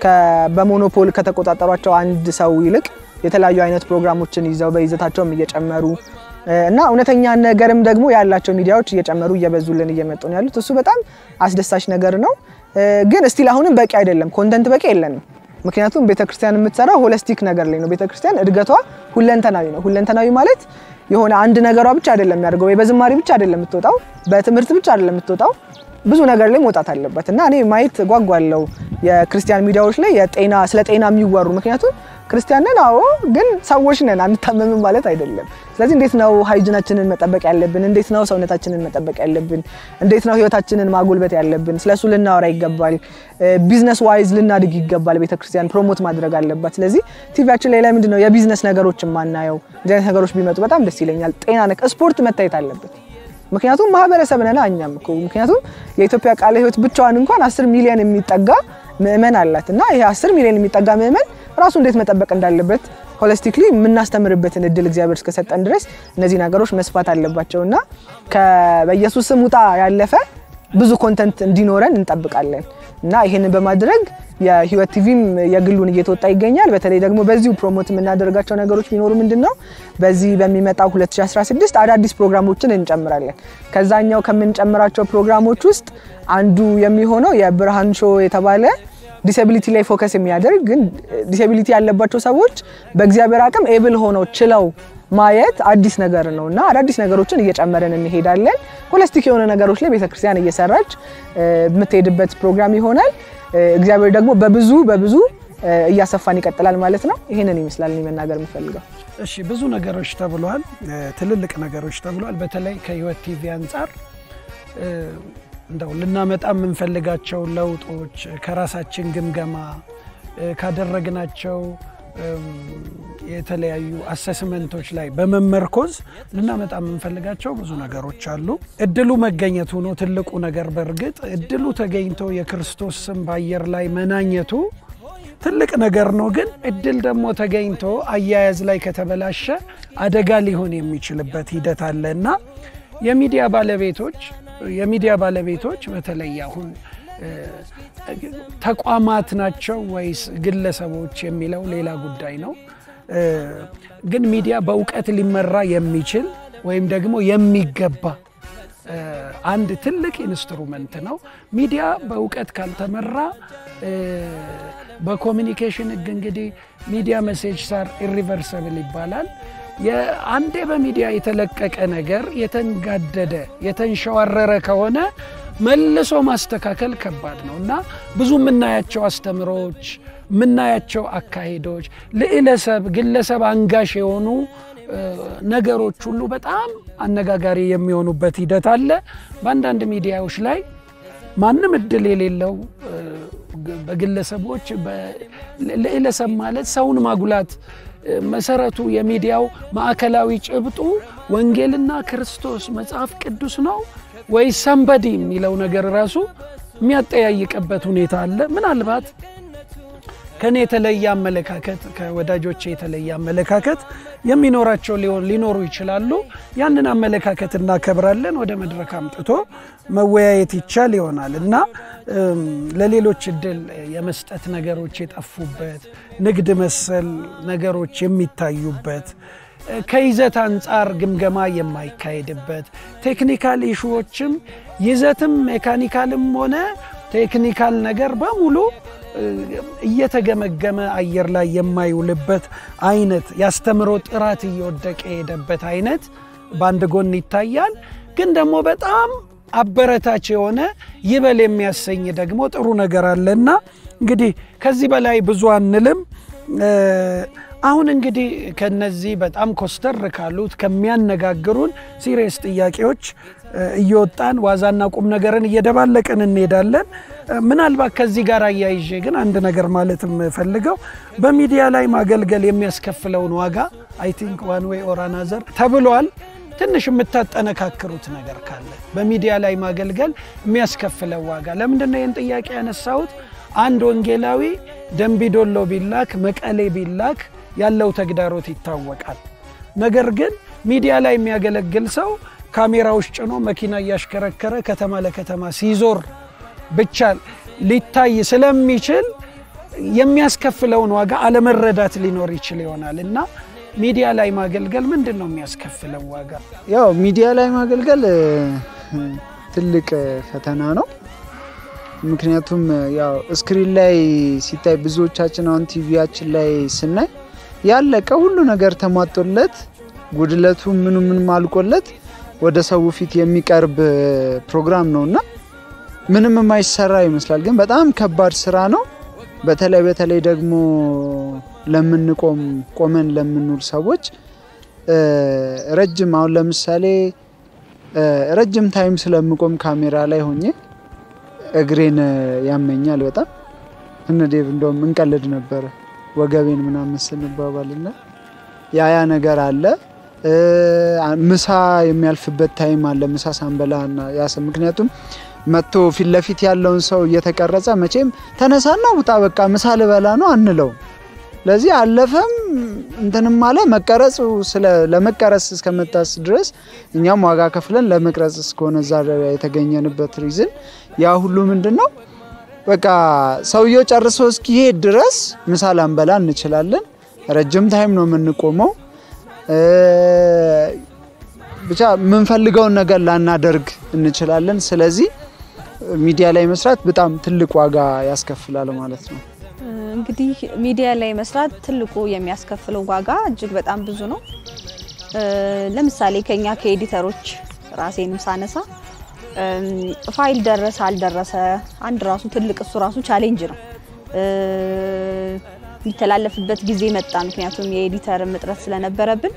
በሞኖፖል ከተቆጣጠሯቸው አንድ ሰው ይልቅ የተለያዩ አይነት ፕሮግራሞችን ይዘው በይዘታቸውም እየጨመሩ እና እውነተኛ ነገርም ደግሞ ያላቸው ሚዲያዎች እየጨመሩ እየበዙልን እየመጡ ነው ያሉት። እሱ በጣም አስደሳች ነገር ነው። ግን እስቲል አሁንም በቂ አይደለም፣ ኮንተንት በቂ የለንም። ምክንያቱም ቤተክርስቲያን የምትሰራው ሆለስቲክ ነገር ላይ ነው። ቤተክርስቲያን እድገቷ ሁለንተናዊ ነው። ሁለንተናዊ ማለት የሆነ አንድ ነገሯ ብቻ አይደለም የሚያደርገው ወይ በዝማሬ ብቻ አይደለም የምትወጣው፣ በትምህርት ብቻ አይደለም የምትወጣው፣ ብዙ ነገር ላይ መውጣት አለበት እና እኔ ማየት ጓጓለው የክርስቲያን ሚዲያዎች ላይ የጤና ስለ ጤና የሚወሩ ምክንያቱም ክርስቲያን ነን፣ አዎ፣ ግን ሰዎች ነን፣ አንታመምም ማለት አይደለም። ስለዚህ እንዴት ነው ሃይጅናችንን መጠበቅ ያለብን? እንዴት ነው ሰውነታችንን መጠበቅ ያለብን? እንዴት ነው ህይወታችንን ማጎልበት ያለብን? ስለሱ ልናወራ ይገባል። ቢዝነስ ዋይዝ ልናድግ ይገባል። ቤተክርስቲያን ፕሮሞት ማድረግ አለባት። ስለዚህ ቲቪያችን ላይ ለምንድን ነው የቢዝነስ ነገሮች የማናየው? እንደዚህ አይነት ነገሮች ቢመጡ በጣም ደስ ይለኛል። ጤና ነክ ስፖርት መታየት አለበት። ምክንያቱም ማህበረሰብ ነን እኛም እኮ ምክንያቱም የኢትዮጵያ ቃለ ህይወት ብቻዋን እንኳን አስር ሚሊዮን የሚጠጋ ምእመን አላት እና ይሄ አስር ሚሊዮን የሚጠጋ ምእመን ራሱ እንዴት መጠበቅ እንዳለበት ሆሊስቲክሊ የምናስተምርበትን እድል እግዚአብሔር እስከሰጠን ድረስ እነዚህ ነገሮች መስፋት አለባቸው እና በኢየሱስ ስም ውጣ ያለፈ ብዙ ኮንተንት እንዲኖረን እንጠብቃለን እና ይህንን በማድረግ የህይወት ቲቪም የግሉን እየተወጣ ይገኛል። በተለይ ደግሞ በዚሁ ፕሮሞት የምናደርጋቸው ነገሮች ቢኖሩ ምንድን ነው በዚህ በሚመጣው 2016 አዳዲስ ፕሮግራሞችን እንጨምራለን። ከዛኛው ከምንጨምራቸው ፕሮግራሞች ውስጥ አንዱ የሚሆነው የብርሃን ሾ የተባለ ዲሴቢሊቲ ላይ ፎከስ የሚያደርግ ግን ዲሴቢሊቲ ያለባቸው ሰዎች በእግዚአብሔር አቅም ኤብል ሆነው ችለው ማየት አዲስ ነገር ነው እና አዳዲስ ነገሮችን እየጨመረን እንሄዳለን። ሆሊስቲክ የሆነ ነገሮች ላይ ቤተክርስቲያን እየሰራች የምትሄድበት ፕሮግራም ይሆናል። እግዚአብሔር ደግሞ በብዙ በብዙ እያሰፋን ይቀጥላል ማለት ነው። ይህንን ይመስላል እኔ መናገር የምፈልገው።
እሺ ብዙ ነገሮች ተብሏል፣ ትልልቅ ነገሮች ተብሏል። በተለይ ከህይወት ቲቪ አንጻር እንደው ልናመጣ የምንፈልጋቸው ለውጦች ከራሳችን ግምገማ ካደረግናቸው የተለያዩ አሰስመንቶች ላይ በመመርኮዝ ልናመጣ የምንፈልጋቸው ብዙ ነገሮች አሉ። እድሉ መገኘቱ ነው ትልቁ ነገር። በእርግጥ እድሉ ተገኝቶ የክርስቶስ ስም በአየር ላይ መናኘቱ ትልቅ ነገር ነው። ግን እድል ደግሞ ተገኝቶ አያያዝ ላይ ከተበላሸ አደጋ ሊሆን የሚችልበት ሂደት አለ እና የሚዲያ ባለቤቶች የሚዲያ ባለቤቶች በተለይ አሁን ተቋማት ናቸው ወይስ ግለሰቦች የሚለው ሌላ ጉዳይ ነው። ግን ሚዲያ በእውቀት ሊመራ የሚችል ወይም ደግሞ የሚገባ አንድ ትልቅ ኢንስትሩመንት ነው። ሚዲያ በእውቀት ካልተመራ በኮሚኒኬሽን ሕግ እንግዲህ ሚዲያ መሴጅ ሳር ኢሪቨርሰብል ይባላል። አንዴ በሚዲያ የተለቀቀ ነገር የተንጋደደ የተንሸዋረረ ከሆነ መልሶ ማስተካከል ከባድ ነው እና ብዙ የምናያቸው አስተምሮች የምናያቸው አካሄዶች ልዕለሰብ ግለሰብ አንጋሽ የሆኑ ነገሮች ሁሉ በጣም አነጋጋሪ የሚሆኑበት ሂደት አለ። በአንዳንድ ሚዲያዎች ላይ ማንም እድል የሌለው በግለሰቦች ልዕለሰብ ማለት ሰውን ማጉላት መሰረቱ የሚዲያው ማዕከላዊ ጭብጡ ወንጌልና ክርስቶስ መጽሐፍ ቅዱስ ነው ወይ ሰንበዲ የሚለው ነገር ራሱ የሚያጠያይቅበት ሁኔታ አለ። ምናልባት ከኔ የተለየ አመለካከት ከወዳጆቼ የተለየ አመለካከት የሚኖራቸው ሊኖሩ ይችላሉ። ያንን አመለካከት እናከብራለን። ወደ መድረክ አምጥቶ መወያየት ይቻል ይሆናል እና ለሌሎች እድል የመስጠት ነገሮች የጠፉበት ንግድ መሰል ነገሮች የሚታዩበት ከይዘት አንጻር ግምገማ የማይካሄድበት ቴክኒካል ኢሹዎችም ይዘትም ሜካኒካልም ሆነ ቴክኒካል ነገር በሙሉ እየተገመገመ አየር ላይ የማይውልበት አይነት ያስተምሮ ጥራት እየወደቀ የሄደበት አይነት በአንድ ጎን ይታያል። ግን ደግሞ በጣም አበረታች የሆነ ይበል የሚያሰኝ ደግሞ ጥሩ ነገር አለና እንግዲህ ከዚህ በላይ ብዙ አንልም። አሁን እንግዲህ ከነዚህ በጣም ኮስተር ካሉት ከሚያነጋግሩን ሲሪየስ ጥያቄዎች እየወጣን ዋዛና ቁም ነገርን እየደባለቅን እንሄዳለን። ምናልባት ከዚህ ጋር አያይዤ ግን አንድ ነገር ማለት የምፈልገው በሚዲያ ላይ ማገልገል የሚያስከፍለውን ዋጋ አይ ቲንክ ዋን ዌይ ኦር አናዘር ተብሏል። ትንሽ የምታጠነካክሩት ነገር ካለ በሚዲያ ላይ ማገልገል የሚያስከፍለው ዋጋ ለምንድን ነው ይህን ጥያቄ ያነሳሁት? አንድ ወንጌላዊ ደንቢዶሎ ቢላክ መቀሌ ቢላክ ያለው ተግዳሮት ይታወቃል። ነገር ግን ሚዲያ ላይ የሚያገለግል ሰው ካሜራዎች ጭኖ መኪና እያሽከረከረ ከተማ ለከተማ ሲዞር ብቻ ሊታይ ስለሚችል የሚያስከፍለውን ዋጋ አለመረዳት ሊኖር ይችል ይሆናል እና ሚዲያ ላይ ማገልገል ምንድን ነው የሚያስከፍለው ዋጋ?
ያው ሚዲያ ላይ ማገልገል ትልቅ ፈተና ነው። ምክንያቱም ያው ስክሪን ላይ ሲታይ ብዙዎቻችን አሁን ቲቪያችን ላይ ስናይ ያለቀ ሁሉ ነገር ተሟጦለት ጉድለቱ ምኑ ምንም አልቆለት ወደ ሰው ፊት የሚቀርብ ፕሮግራም ነው እና ምንም የማይሰራ ይመስላል፣ ግን በጣም ከባድ ስራ ነው። በተለይ በተለይ ደግሞ ለምንቆም ቆመን ለምንውል ሰዎች ረጅም አሁን ለምሳሌ ረጅም ታይም ስለምቆም ካሜራ ላይ ሆኜ እግሬን ያመኛል በጣም እነ ዴቭ እንደውም እንቀልድ ነበረ ወገቤን ምናምን ስንባባልና ያ ያ ነገር አለ። ምሳ የሚያልፍበት ታይም አለ። ምሳ ሳንበላ ያሰ ምክንያቱም መጥቶ ፊት ለፊት ያለውን ሰው እየተቀረጸ መቼም ተነሳና ውጣ በቃ ምሳ ልበላ ነው አንለው። ለዚህ አለፈም እንትንም አለ መቀረጹ ለመቀረጽ እስከመጣስ ድረስ እኛም ዋጋ ከፍለን ለመቅረጽ እስከሆነ እዛ የተገኘንበት ሪዝን ያ ሁሉ ምንድን ነው በቃ ሰውየው ጨርሶ እስኪሄድ ድረስ ምሳ ላንበላ እንችላለን። ረጅም ታይም ነው የምንቆመው። ብቻ የምንፈልገውን ነገር ላናደርግ እንችላለን። ስለዚህ ሚዲያ ላይ መስራት በጣም ትልቅ ዋጋ ያስከፍላል ማለት ነው።
እንግዲህ ሚዲያ ላይ መስራት ትልቁ የሚያስከፍለው ዋጋ እጅግ በጣም ብዙ ነው። ለምሳሌ ከኛ ከኤዲተሮች ራሴንም ሳነሳ ፋይል ደረሰ አልደረሰ አንድ ራሱ ትልቅ እሱ ራሱ ቻሌንጅ ነው። የሚተላለፍበት ጊዜ መጣ። ምክንያቱም የኤዲተር እጥረት ስለነበረብን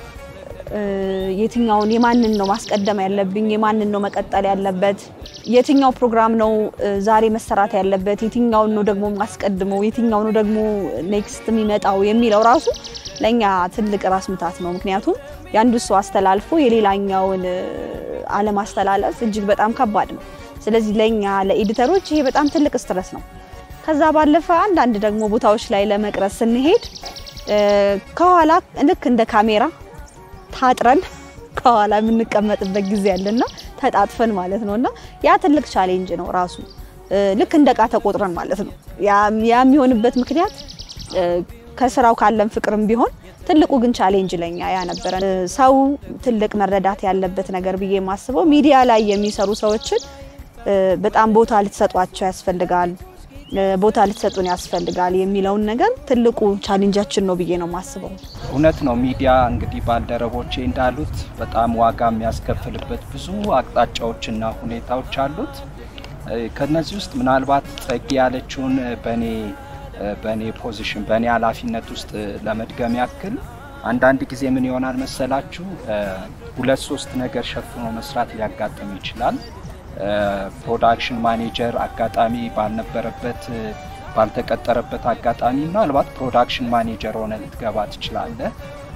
የትኛውን የማንን ነው ማስቀደም ያለብኝ፣ የማንን ነው መቀጠል ያለበት፣ የትኛው ፕሮግራም ነው ዛሬ መሰራት ያለበት፣ የትኛውን ነው ደግሞ ማስቀድመው፣ የትኛው ነው ደግሞ ኔክስት የሚመጣው የሚለው ራሱ ለእኛ ትልቅ ራስ ምታት ነው። ምክንያቱም የአንዱ ሰው አስተላልፎ የሌላኛውን አለማስተላለፍ እጅግ በጣም ከባድ ነው። ስለዚህ ለእኛ ለኤዲተሮች ይሄ በጣም ትልቅ ስትረስ ነው። ከዛ ባለፈ አንዳንድ ደግሞ ቦታዎች ላይ ለመቅረጽ ስንሄድ ከኋላ ልክ እንደ ካሜራ ታጥረን ከኋላ የምንቀመጥበት ጊዜ አለና ተጣጥፈን ማለት ነው። እና ያ ትልቅ ቻሌንጅ ነው ራሱ ልክ እንደ እቃ ተቆጥረን ማለት ነው። ያ የሚሆንበት ምክንያት ከስራው ካለን ፍቅርም ቢሆን ትልቁ ግን ቻሌንጅ ለኛ ያ ነበረ። ሰው ትልቅ መረዳት ያለበት ነገር ብዬ የማስበው ሚዲያ ላይ የሚሰሩ ሰዎችን በጣም ቦታ ልትሰጧቸው ያስፈልጋል፣ ቦታ ልትሰጡን ያስፈልጋል የሚለውን ነገር ትልቁ ቻሌንጃችን ነው ብዬ ነው የማስበው።
እውነት ነው። ሚዲያ እንግዲህ ባልደረቦቼ እንዳሉት በጣም ዋጋ የሚያስከፍልበት ብዙ አቅጣጫዎችና ሁኔታዎች አሉት። ከነዚህ ውስጥ ምናልባት ጸጊ ያለችውን በእኔ በእኔ ፖዚሽን በእኔ ኃላፊነት ውስጥ ለመድገም ያክል አንዳንድ ጊዜ ምን ይሆናል መሰላችሁ፣ ሁለት ሶስት ነገር ሸፍኖ መስራት ሊያጋጥም ይችላል። ፕሮዳክሽን ማኔጀር አጋጣሚ ባልነበረበት ባልተቀጠረበት አጋጣሚ ምናልባት ፕሮዳክሽን ማኔጀር ሆነ ልትገባ ትችላለህ።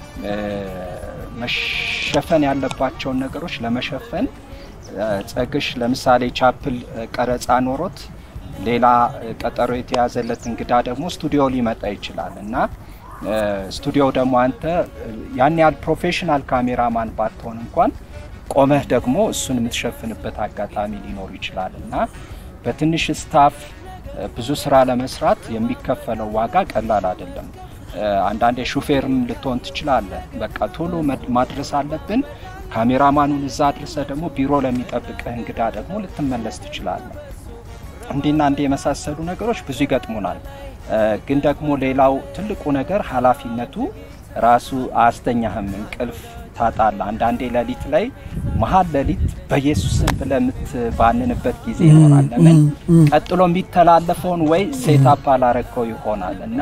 መሸፈን ያለባቸውን ነገሮች ለመሸፈን ጸግሽ ለምሳሌ ቻፕል ቀረጻ ኖሮት ሌላ ቀጠሮ የተያዘለት እንግዳ ደግሞ ስቱዲዮ ሊመጣ ይችላል እና ስቱዲዮ ደግሞ አንተ ያን ያህል ፕሮፌሽናል ካሜራማን ባትሆን እንኳን ቆመህ ደግሞ እሱን የምትሸፍንበት አጋጣሚ ሊኖር ይችላል እና በትንሽ ስታፍ ብዙ ስራ ለመስራት የሚከፈለው ዋጋ ቀላል አይደለም። አንዳንዴ ሹፌርም ልትሆን ትችላለህ። በቃ ቶሎ ማድረስ አለብን። ካሜራማኑን እዛ አድርሰ ደግሞ ቢሮ ለሚጠብቅህ እንግዳ ደግሞ ልትመለስ ትችላለህ። እንዲና እንዲህ የመሳሰሉ ነገሮች ብዙ ይገጥሙናል። ግን ደግሞ ሌላው ትልቁ ነገር ኃላፊነቱ ራሱ አያስተኛህም። እንቅልፍ ታጣለህ። አንዳንዴ ሌሊት ላይ መሀል ሌሊት በኢየሱስን ብለህ የምትባንንበት ጊዜ ይኖራል። ለምን ቀጥሎ የሚተላለፈውን ወይ ሴታፕ አላረግከው ይሆናል እና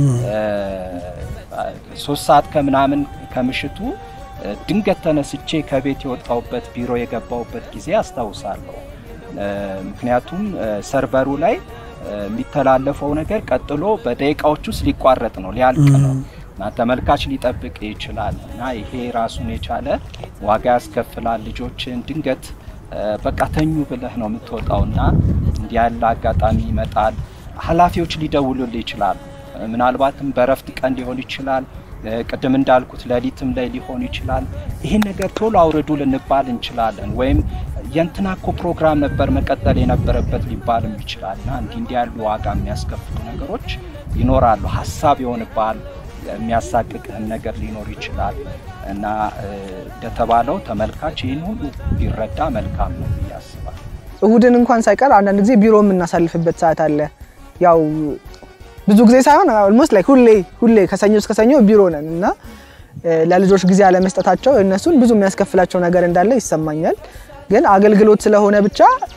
ሶስት ሰዓት ከምናምን ከምሽቱ ድንገት ተነስቼ ከቤት የወጣሁበት ቢሮ የገባሁበት ጊዜ አስታውሳለሁ። ምክንያቱም ሰርቨሩ ላይ የሚተላለፈው ነገር ቀጥሎ በደቂቃዎች ውስጥ ሊቋረጥ ነው፣ ሊያልቅ ነው እና ተመልካች ሊጠብቅ ይችላል እና ይሄ ራሱን የቻለ ዋጋ ያስከፍላል። ልጆችን ድንገት በቃ ተኙ ብለህ ነው የምትወጣው እና እንዲህ ያለ አጋጣሚ ይመጣል። ኃላፊዎች ሊደውሉልህ ይችላሉ። ምናልባትም በረፍት ቀን ሊሆን ይችላል። ቅድም እንዳልኩት ሌሊትም ላይ ሊሆን ይችላል። ይህን ነገር ቶሎ አውርዱ ልንባል እንችላለን። ወይም የእንትና እኮ ፕሮግራም ነበር መቀጠል የነበረበት ሊባልም ይችላል እና እንዲህ እንዲህ ያሉ ዋጋ የሚያስከፍሉ ነገሮች ይኖራሉ። ሀሳብ ይሆንብሃል። የሚያሳቅቅህን ነገር ሊኖር ይችላል እና እንደተባለው ተመልካች ይህን ሁሉ ቢረዳ መልካም ነው ብዬ አስባለሁ።
እሁድን እንኳን ሳይቀር አንዳንድ ጊዜ ቢሮ የምናሳልፍበት ሰዓት አለ። ያው ብዙ ጊዜ ሳይሆን ኦልሞስት ላይክ ሁሌ ሁሌ ከሰኞ እስከ ሰኞ ቢሮ ነን እና ለልጆች ጊዜ አለመስጠታቸው እነሱን ብዙ የሚያስከፍላቸው ነገር እንዳለ ይሰማኛል። ግን አገልግሎት ስለሆነ ብቻ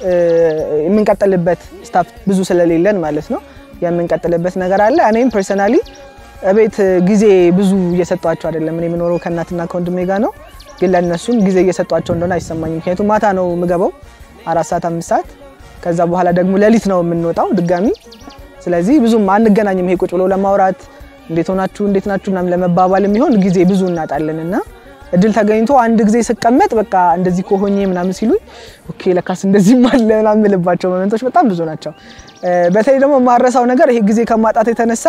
የምንቀጥልበት ስታፍ ብዙ ስለሌለን ማለት ነው የምንቀጥልበት ነገር አለ። እኔም ፐርሰናሊ እቤት ጊዜ ብዙ እየሰጧቸው አይደለም። እኔ የምኖረው ከእናትና ከወንድሜ ጋር ነው። ግን ለእነሱም ጊዜ እየሰጧቸው እንደሆነ አይሰማኝም። ምክንያቱም ማታ ነው የምገባው አራት ሰዓት አምስት ሰዓት ከዛ በኋላ ደግሞ ሌሊት ነው የምንወጣው ድጋሚ። ስለዚህ ብዙም አንገናኝም። ይሄ ቁጭ ብሎ ለማውራት እንዴት ሆናችሁ እንዴት ናችሁ ምናምን ለመባባል የሚሆን ጊዜ ብዙ እናጣለን እና እድል ተገኝቶ አንድ ጊዜ ስቀመጥ በቃ እንደዚህ ከሆኜ ምናምን ሲሉኝ ኦኬ ለካስ እንደዚህ አለ ምናምን የምልባቸው ሞመንቶች በጣም ብዙ ናቸው። በተለይ ደግሞ የማረሳው ነገር ይሄ ጊዜ ከማጣት የተነሳ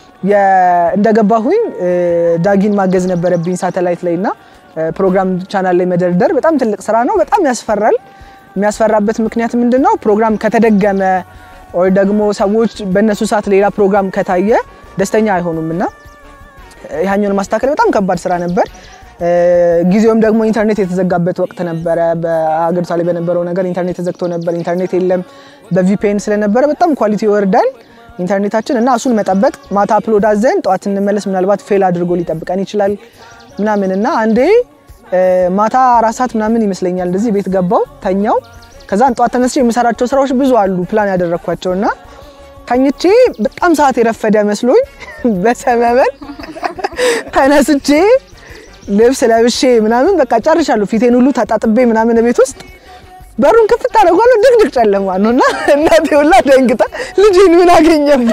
እንደገባሁኝ ዳጊን ማገዝ ነበረብኝ ሳተላይት ላይ እና ፕሮግራም ቻናል ላይ መደርደር በጣም ትልቅ ስራ ነው። በጣም ያስፈራል። የሚያስፈራበት ምክንያት ምንድን ነው? ፕሮግራም ከተደገመ ወይ ደግሞ ሰዎች በእነሱ ሰዓት ሌላ ፕሮግራም ከታየ ደስተኛ አይሆኑም እና ያኛውን ማስተካከል በጣም ከባድ ስራ ነበር። ጊዜውም ደግሞ ኢንተርኔት የተዘጋበት ወቅት ነበረ። በሀገሪቷ ላይ በነበረው ነገር ኢንተርኔት ተዘግቶ ነበር። ኢንተርኔት የለም። በቪፒኤን ስለነበረ በጣም ኳሊቲ ይወርዳል ኢንተርኔታችን እና እሱን መጠበቅ ማታ አፕሎድ አዘን ጠዋት እንመለስ ምናልባት ፌል አድርጎ ሊጠብቀን ይችላል ምናምን እና አንዴ ማታ አራት ሰዓት ምናምን ይመስለኛል እንደዚህ ቤት ገባው ተኛው። ከዛን ጠዋት ተነስቼ የምሰራቸው ስራዎች ብዙ አሉ ፕላን ያደረግኳቸው እና ተኝቼ በጣም ሰዓት የረፈደ መስሎኝ በሰበበን ተነስቼ ልብስ ለብሼ ምናምን በቃ ጨርሻለሁ። ፊቴን ሁሉ ተጣጥቤ ምናምን ቤት ውስጥ በሩን ክፍት አደረጓለሁ። ድቅድቅ ጨለማ ነው እና እናቴ ሁላ ደንግጣ ልጄን ምን አገኘብኝ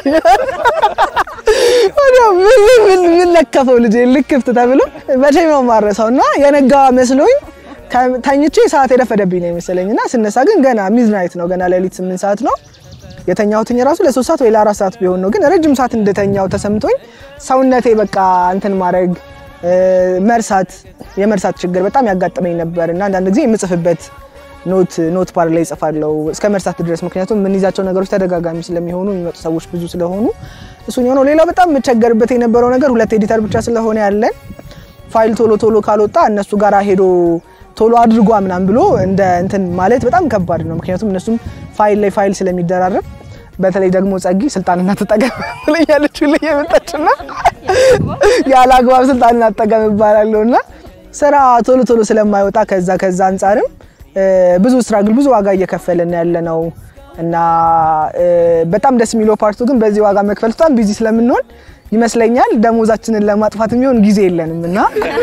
ወዲያው ምን ምን ለከፈው ልጄን ልክፍት ተብሎ መቼም ነው የማረሳው እና የነጋዋ መስሎኝ ተኝቼ ሰዓት የረፈደብኝ ነው የመሰለኝ እና ስነሳ ግን ገና ሚዝናይት ነው ገና ሌሊት ስምንት ሰዓት ነው የተኛሁትኝ ራሱ ለሶስት ሰዓት ወይ ለአራት ሰዓት ቢሆን ነው ግን ረጅም ሰዓት እንደተኛው ተሰምቶኝ ሰውነቴ በቃ እንትን ማድረግ መርሳት የመርሳት ችግር በጣም ያጋጥመኝ ነበር እና አንዳንድ ጊዜ የምጽፍበት ኖት ኖት ፓር ላይ እጽፋለሁ እስከ መርሳት ድረስ። ምክንያቱም የምንይዛቸው ነገሮች ተደጋጋሚ ስለሚሆኑ የሚመጡ ሰዎች ብዙ ስለሆኑ እሱ የሆነው። ሌላው በጣም የምቸገርበት የነበረው ነገር ሁለት ኤዲተር ብቻ ስለሆነ ያለን ፋይል ቶሎ ቶሎ ካልወጣ እነሱ ጋር ሄዶ ቶሎ አድርጓ ምናምን ብሎ እንደ እንትን ማለት በጣም ከባድ ነው። ምክንያቱም እነሱም ፋይል ላይ ፋይል ስለሚደራረብ በተለይ ደግሞ ጸጊ ስልጣንና ተጠቀም ትለኛለች ሁሌ የመጣችና ያለ አግባብ ስልጣንና ተጠቀም እባላለሁ እና ስራ ቶሎ ቶሎ ስለማይወጣ ከዛ ከዛ አንጻርም ብዙ ስትራግል ብዙ ዋጋ እየከፈልን ያለ ነው እና በጣም ደስ የሚለው ፓርቱ ግን በዚህ ዋጋ መክፈል በጣም ቢዚ ስለምንሆን ይመስለኛል ደሞዛችንን ለማጥፋት የሚሆን ጊዜ የለንም እና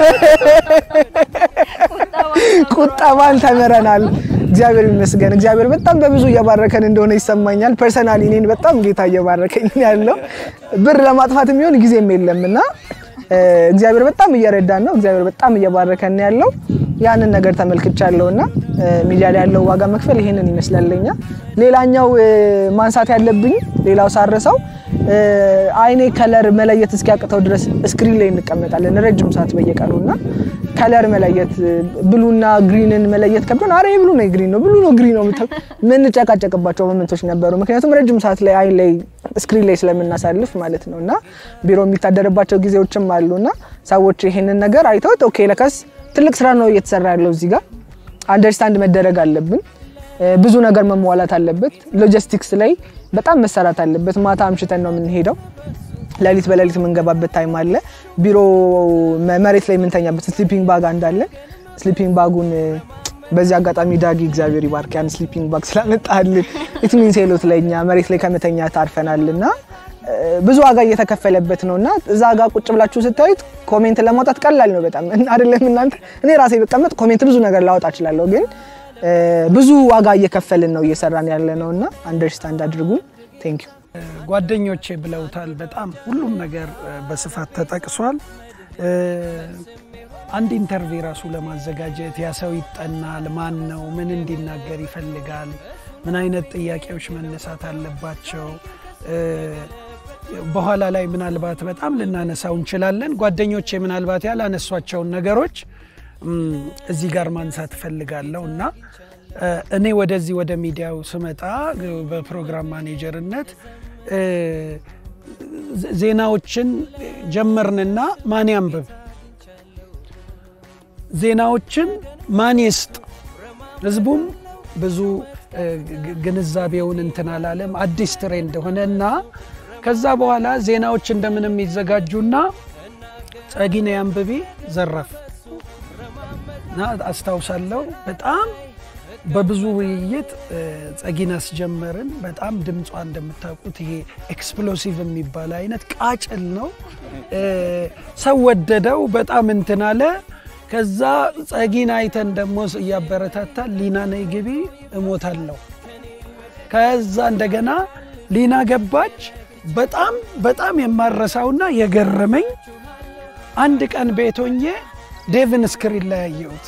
ቁጠባን ተምረናል። እግዚአብሔር ይመስገን። እግዚአብሔር በጣም በብዙ እየባረከን እንደሆነ ይሰማኛል። ፐርሰናሊ እኔን በጣም ጌታ እየባረከኝ ያለው ብር ለማጥፋት የሚሆን ጊዜም የለም እና እግዚአብሔር በጣም እየረዳን ነው። እግዚአብሔር በጣም እየባረከን ያለው ያንን ነገር ተመልክቻለሁ እና ሚዲያ ላይ ያለው ዋጋ መክፈል ይሄንን ይመስላለኛ። ሌላኛው ማንሳት ያለብኝ ሌላው ሳረሰው አይኔ ከለር መለየት እስኪያቅተው ድረስ ስክሪን ላይ እንቀመጣለን ረጅም ሰዓት በየቀኑ እና ከለር መለየት ብሉና ግሪንን መለየት ከብዶን፣ አረ ብሉ ነው ግሪን ነው ብሉ ነው ግሪን ነው ምትል ምንጨቃጨቅባቸው ሞመንቶች ነበሩ። ምክንያቱም ረጅም ሰዓት ላይ አይን ላይ ስክሪን ላይ ስለምናሳልፍ ማለት ነው እና ቢሮ የሚታደርባቸው ጊዜዎችም አሉ እና ሰዎች ይሄንን ነገር አይተውት ኦኬ ለከስ ትልቅ ስራ ነው እየተሰራ ያለው እዚህ ጋር አንደርስታንድ መደረግ አለብን። ብዙ ነገር መሟላት አለበት። ሎጂስቲክስ ላይ በጣም መሰራት አለበት። ማታ አምሽተን ነው የምንሄደው። ሌሊት በሌሊት የምንገባበት ታይም አለ። ቢሮ መሬት ላይ የምንተኛበት ስሊፒንግ ባግ አንዳለን። ስሊፒንግ ባጉን በዚህ አጋጣሚ ዳጊ እግዚአብሔር ይባርክ ያን ስሊፒንግ ባግ ስላመጣልን ኢት ሚንስ ሄሎት ለኛ መሬት ላይ ከመተኛ ታርፈናል እና ብዙ ዋጋ እየተከፈለበት ነው እና እዛ ጋር ቁጭ ብላችሁ ስታዩት ኮሜንት ለማውጣት ቀላል ነው በጣም አይደለም። እናንተ እኔ ራሴ በቀመጥ ኮሜንት ብዙ ነገር ላወጣ እችላለሁ፣ ግን ብዙ ዋጋ እየከፈልን ነው እየሰራን ያለ ነው እና አንደርስታንድ አድርጉን። ቴንክ ዩ
ጓደኞቼ ብለውታል። በጣም ሁሉም ነገር በስፋት ተጠቅሷል። አንድ ኢንተርቪው ራሱ ለማዘጋጀት ያ ሰው ይጠናል። ማን ነው? ምን እንዲናገር ይፈልጋል? ምን አይነት ጥያቄዎች መነሳት አለባቸው? በኋላ ላይ ምናልባት በጣም ልናነሳው እንችላለን። ጓደኞቼ ምናልባት ያላነሷቸውን ነገሮች እዚህ ጋር ማንሳት እፈልጋለሁ እና እኔ ወደዚህ ወደ ሚዲያው ስመጣ በፕሮግራም ማኔጀርነት ዜናዎችን ጀመርንና ማን ያንብብ፣ ዜናዎችን ማን ይስጥ፣ ህዝቡም ብዙ ግንዛቤውን እንትን አላለም። አዲስ ትሬንድ ሆነ እና ከዛ በኋላ ዜናዎች እንደምንም ይዘጋጁና ጸጊነ አንብቢ ዘረፍ እና አስታውሳለሁ በጣም በብዙ ውይይት ጸጊን አስጀመርን። በጣም ድምጿ እንደምታውቁት ይሄ ኤክስፕሎሲቭ የሚባል አይነት ቃጭል ነው። ሰው ወደደው፣ በጣም እንትን አለ። ከዛ ጸጊን አይተን ደግሞ እያበረታታ ሊና ነይ ግቢ እሞታለሁ። ከዛ እንደገና ሊና ገባች። በጣም በጣም የማረሳውና የገረመኝ አንድ ቀን ቤቶኜ ዴቭን ስክሪን ላይ ያየሁት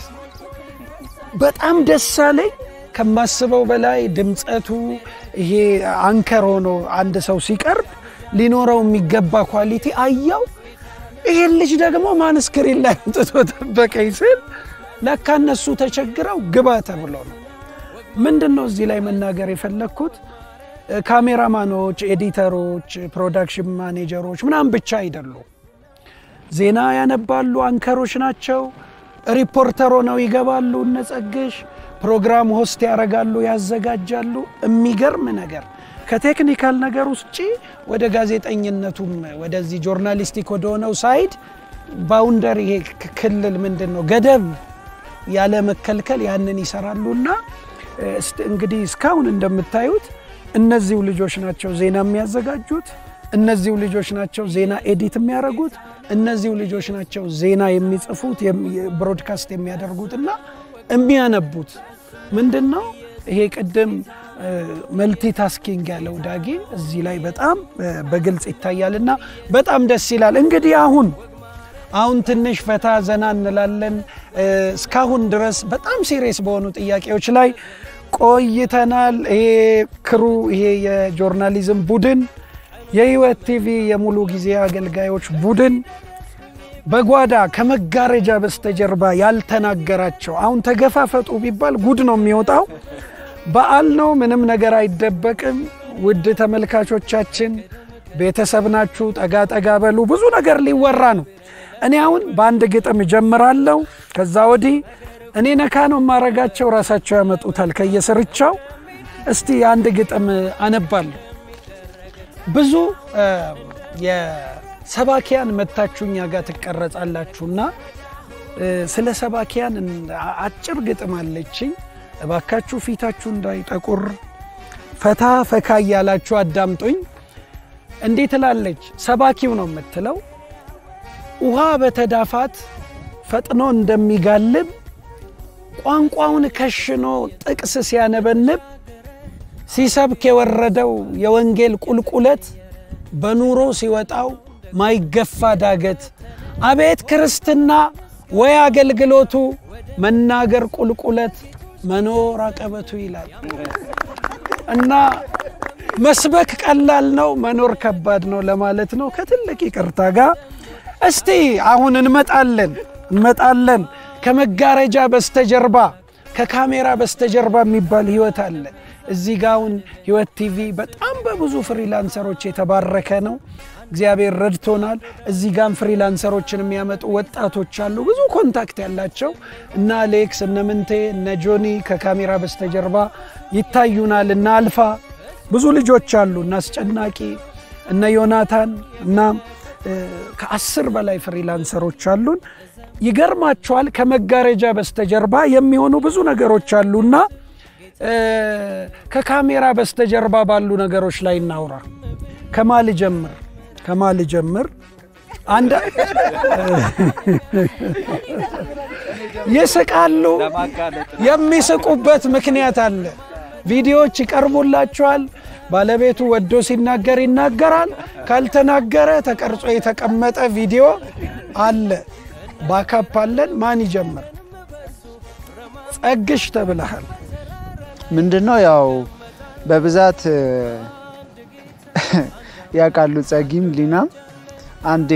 በጣም ደስ አለኝ። ከማስበው በላይ ድምፀቱ ይሄ አንከር ሆኖ አንድ ሰው ሲቀርብ ሊኖረው የሚገባ ኳሊቲ አየው። ይሄን ልጅ ደግሞ ማን ስክሪን ላይ አምጥቶ ጠበቀኝ ስል ለካ እነሱ ተቸግረው ግባ ተብሎ ነው። ምንድን ነው እዚህ ላይ መናገር የፈለግኩት ካሜራማኖች፣ ኤዲተሮች፣ ፕሮዳክሽን ማኔጀሮች ምናምን ብቻ አይደሉም። ዜና ያነባሉ፣ አንከሮች ናቸው። ሪፖርተር ሆነው ይገባሉ። እነጸግሽ ፕሮግራም ሆስት ያደርጋሉ፣ ያዘጋጃሉ። የሚገርም ነገር ከቴክኒካል ነገር ውጭ ወደ ጋዜጠኝነቱም ወደዚህ ጆርናሊስቲክ ወደሆነው ሳይድ ባውንደር ይሄ ክልል ምንድን ነው ገደብ ያለ መከልከል ያንን ይሰራሉና እንግዲህ እስካሁን እንደምታዩት እነዚሁ ልጆች ናቸው ዜና የሚያዘጋጁት። እነዚሁ ልጆች ናቸው ዜና ኤዲት የሚያደርጉት። እነዚሁ ልጆች ናቸው ዜና የሚጽፉት ብሮድካስት የሚያደርጉት እና የሚያነቡት ምንድን ነው ይሄ ቅድም መልቲ ታስኪንግ ያለው ዳጊ እዚህ ላይ በጣም በግልጽ ይታያል እና በጣም ደስ ይላል። እንግዲህ አሁን አሁን ትንሽ ፈታ ዘና እንላለን። እስካሁን ድረስ በጣም ሲሪየስ በሆኑ ጥያቄዎች ላይ ቆይተናል። ይሄ ክሩ ይሄ የጆርናሊዝም ቡድን የህይወት ቲቪ የሙሉ ጊዜ አገልጋዮች ቡድን በጓዳ ከመጋረጃ በስተጀርባ ያልተናገራቸው አሁን ተገፋፈጡ ቢባል ጉድ ነው የሚወጣው። በዓል ነው፣ ምንም ነገር አይደበቅም። ውድ ተመልካቾቻችን ቤተሰብ ናችሁ፣ ጠጋ ጠጋ በሉ። ብዙ ነገር ሊወራ ነው። እኔ አሁን በአንድ ግጥም እጀምራለሁ። ከዛ ወዲህ እኔ ነካ ነው የማረጋቸው፣ ራሳቸው ያመጡታል ከየስርቻው። እስቲ አንድ ግጥም አነባለሁ። ብዙ የሰባኪያን መታችሁ እኛ ጋር ትቀረጻላችሁና ስለ ሰባኪያን አጭር ግጥም አለችኝ። እባካችሁ ፊታችሁ እንዳይጠቁር ፈታ ፈካ እያላችሁ አዳምጡኝ። እንዲህ ትላለች፣ ሰባኪው ነው የምትለው። ውሃ በተዳፋት ፈጥኖ እንደሚጋልብ ቋንቋውን ከሽኖ ጥቅስ ሲያነበንብ ሲሰብክ የወረደው የወንጌል ቁልቁለት በኑሮ ሲወጣው ማይገፋ ዳገት አቤት ክርስትና ወይ አገልግሎቱ መናገር ቁልቁለት መኖር አቀበቱ ይላል እና መስበክ ቀላል ነው፣ መኖር ከባድ ነው ለማለት ነው። ከትልቅ ይቅርታ ጋር እስቲ አሁን እንመጣለን እንመጣለን ከመጋረጃ በስተጀርባ ከካሜራ በስተጀርባ የሚባል ህይወት አለ። እዚህ ጋ አሁን ህይወት ቲቪ በጣም በብዙ ፍሪላንሰሮች የተባረከ ነው። እግዚአብሔር ረድቶናል። እዚህ ጋም ፍሪላንሰሮችን የሚያመጡ ወጣቶች አሉ፣ ብዙ ኮንታክት ያላቸው እነ አሌክስ እነ ምንቴ እነ ጆኒ ከካሜራ በስተጀርባ ይታዩናል። እነ አልፋ ብዙ ልጆች አሉ፣ እነ አስጨናቂ እነ ዮናታን እና ከአስር በላይ ፍሪላንሰሮች አሉን። ይገርማቸዋል። ከመጋረጃ በስተጀርባ የሚሆኑ ብዙ ነገሮች አሉና ከካሜራ በስተጀርባ ባሉ ነገሮች ላይ እናውራ። ከማል ጀምር ከማል ጀምር አንድ ይስቃሉ። የሚስቁበት ምክንያት አለ። ቪዲዮዎች ይቀርቡላቸዋል። ባለቤቱ ወዶ ሲናገር ይናገራል። ካልተናገረ ተቀርጾ የተቀመጠ ቪዲዮ አለ። ባካፕ አለን። ማን ይጀምር? ጸግሽ ተብለሃል።
ምንድነው ያው በብዛት ያውቃሉ ጸጊም ሊናም አንዴ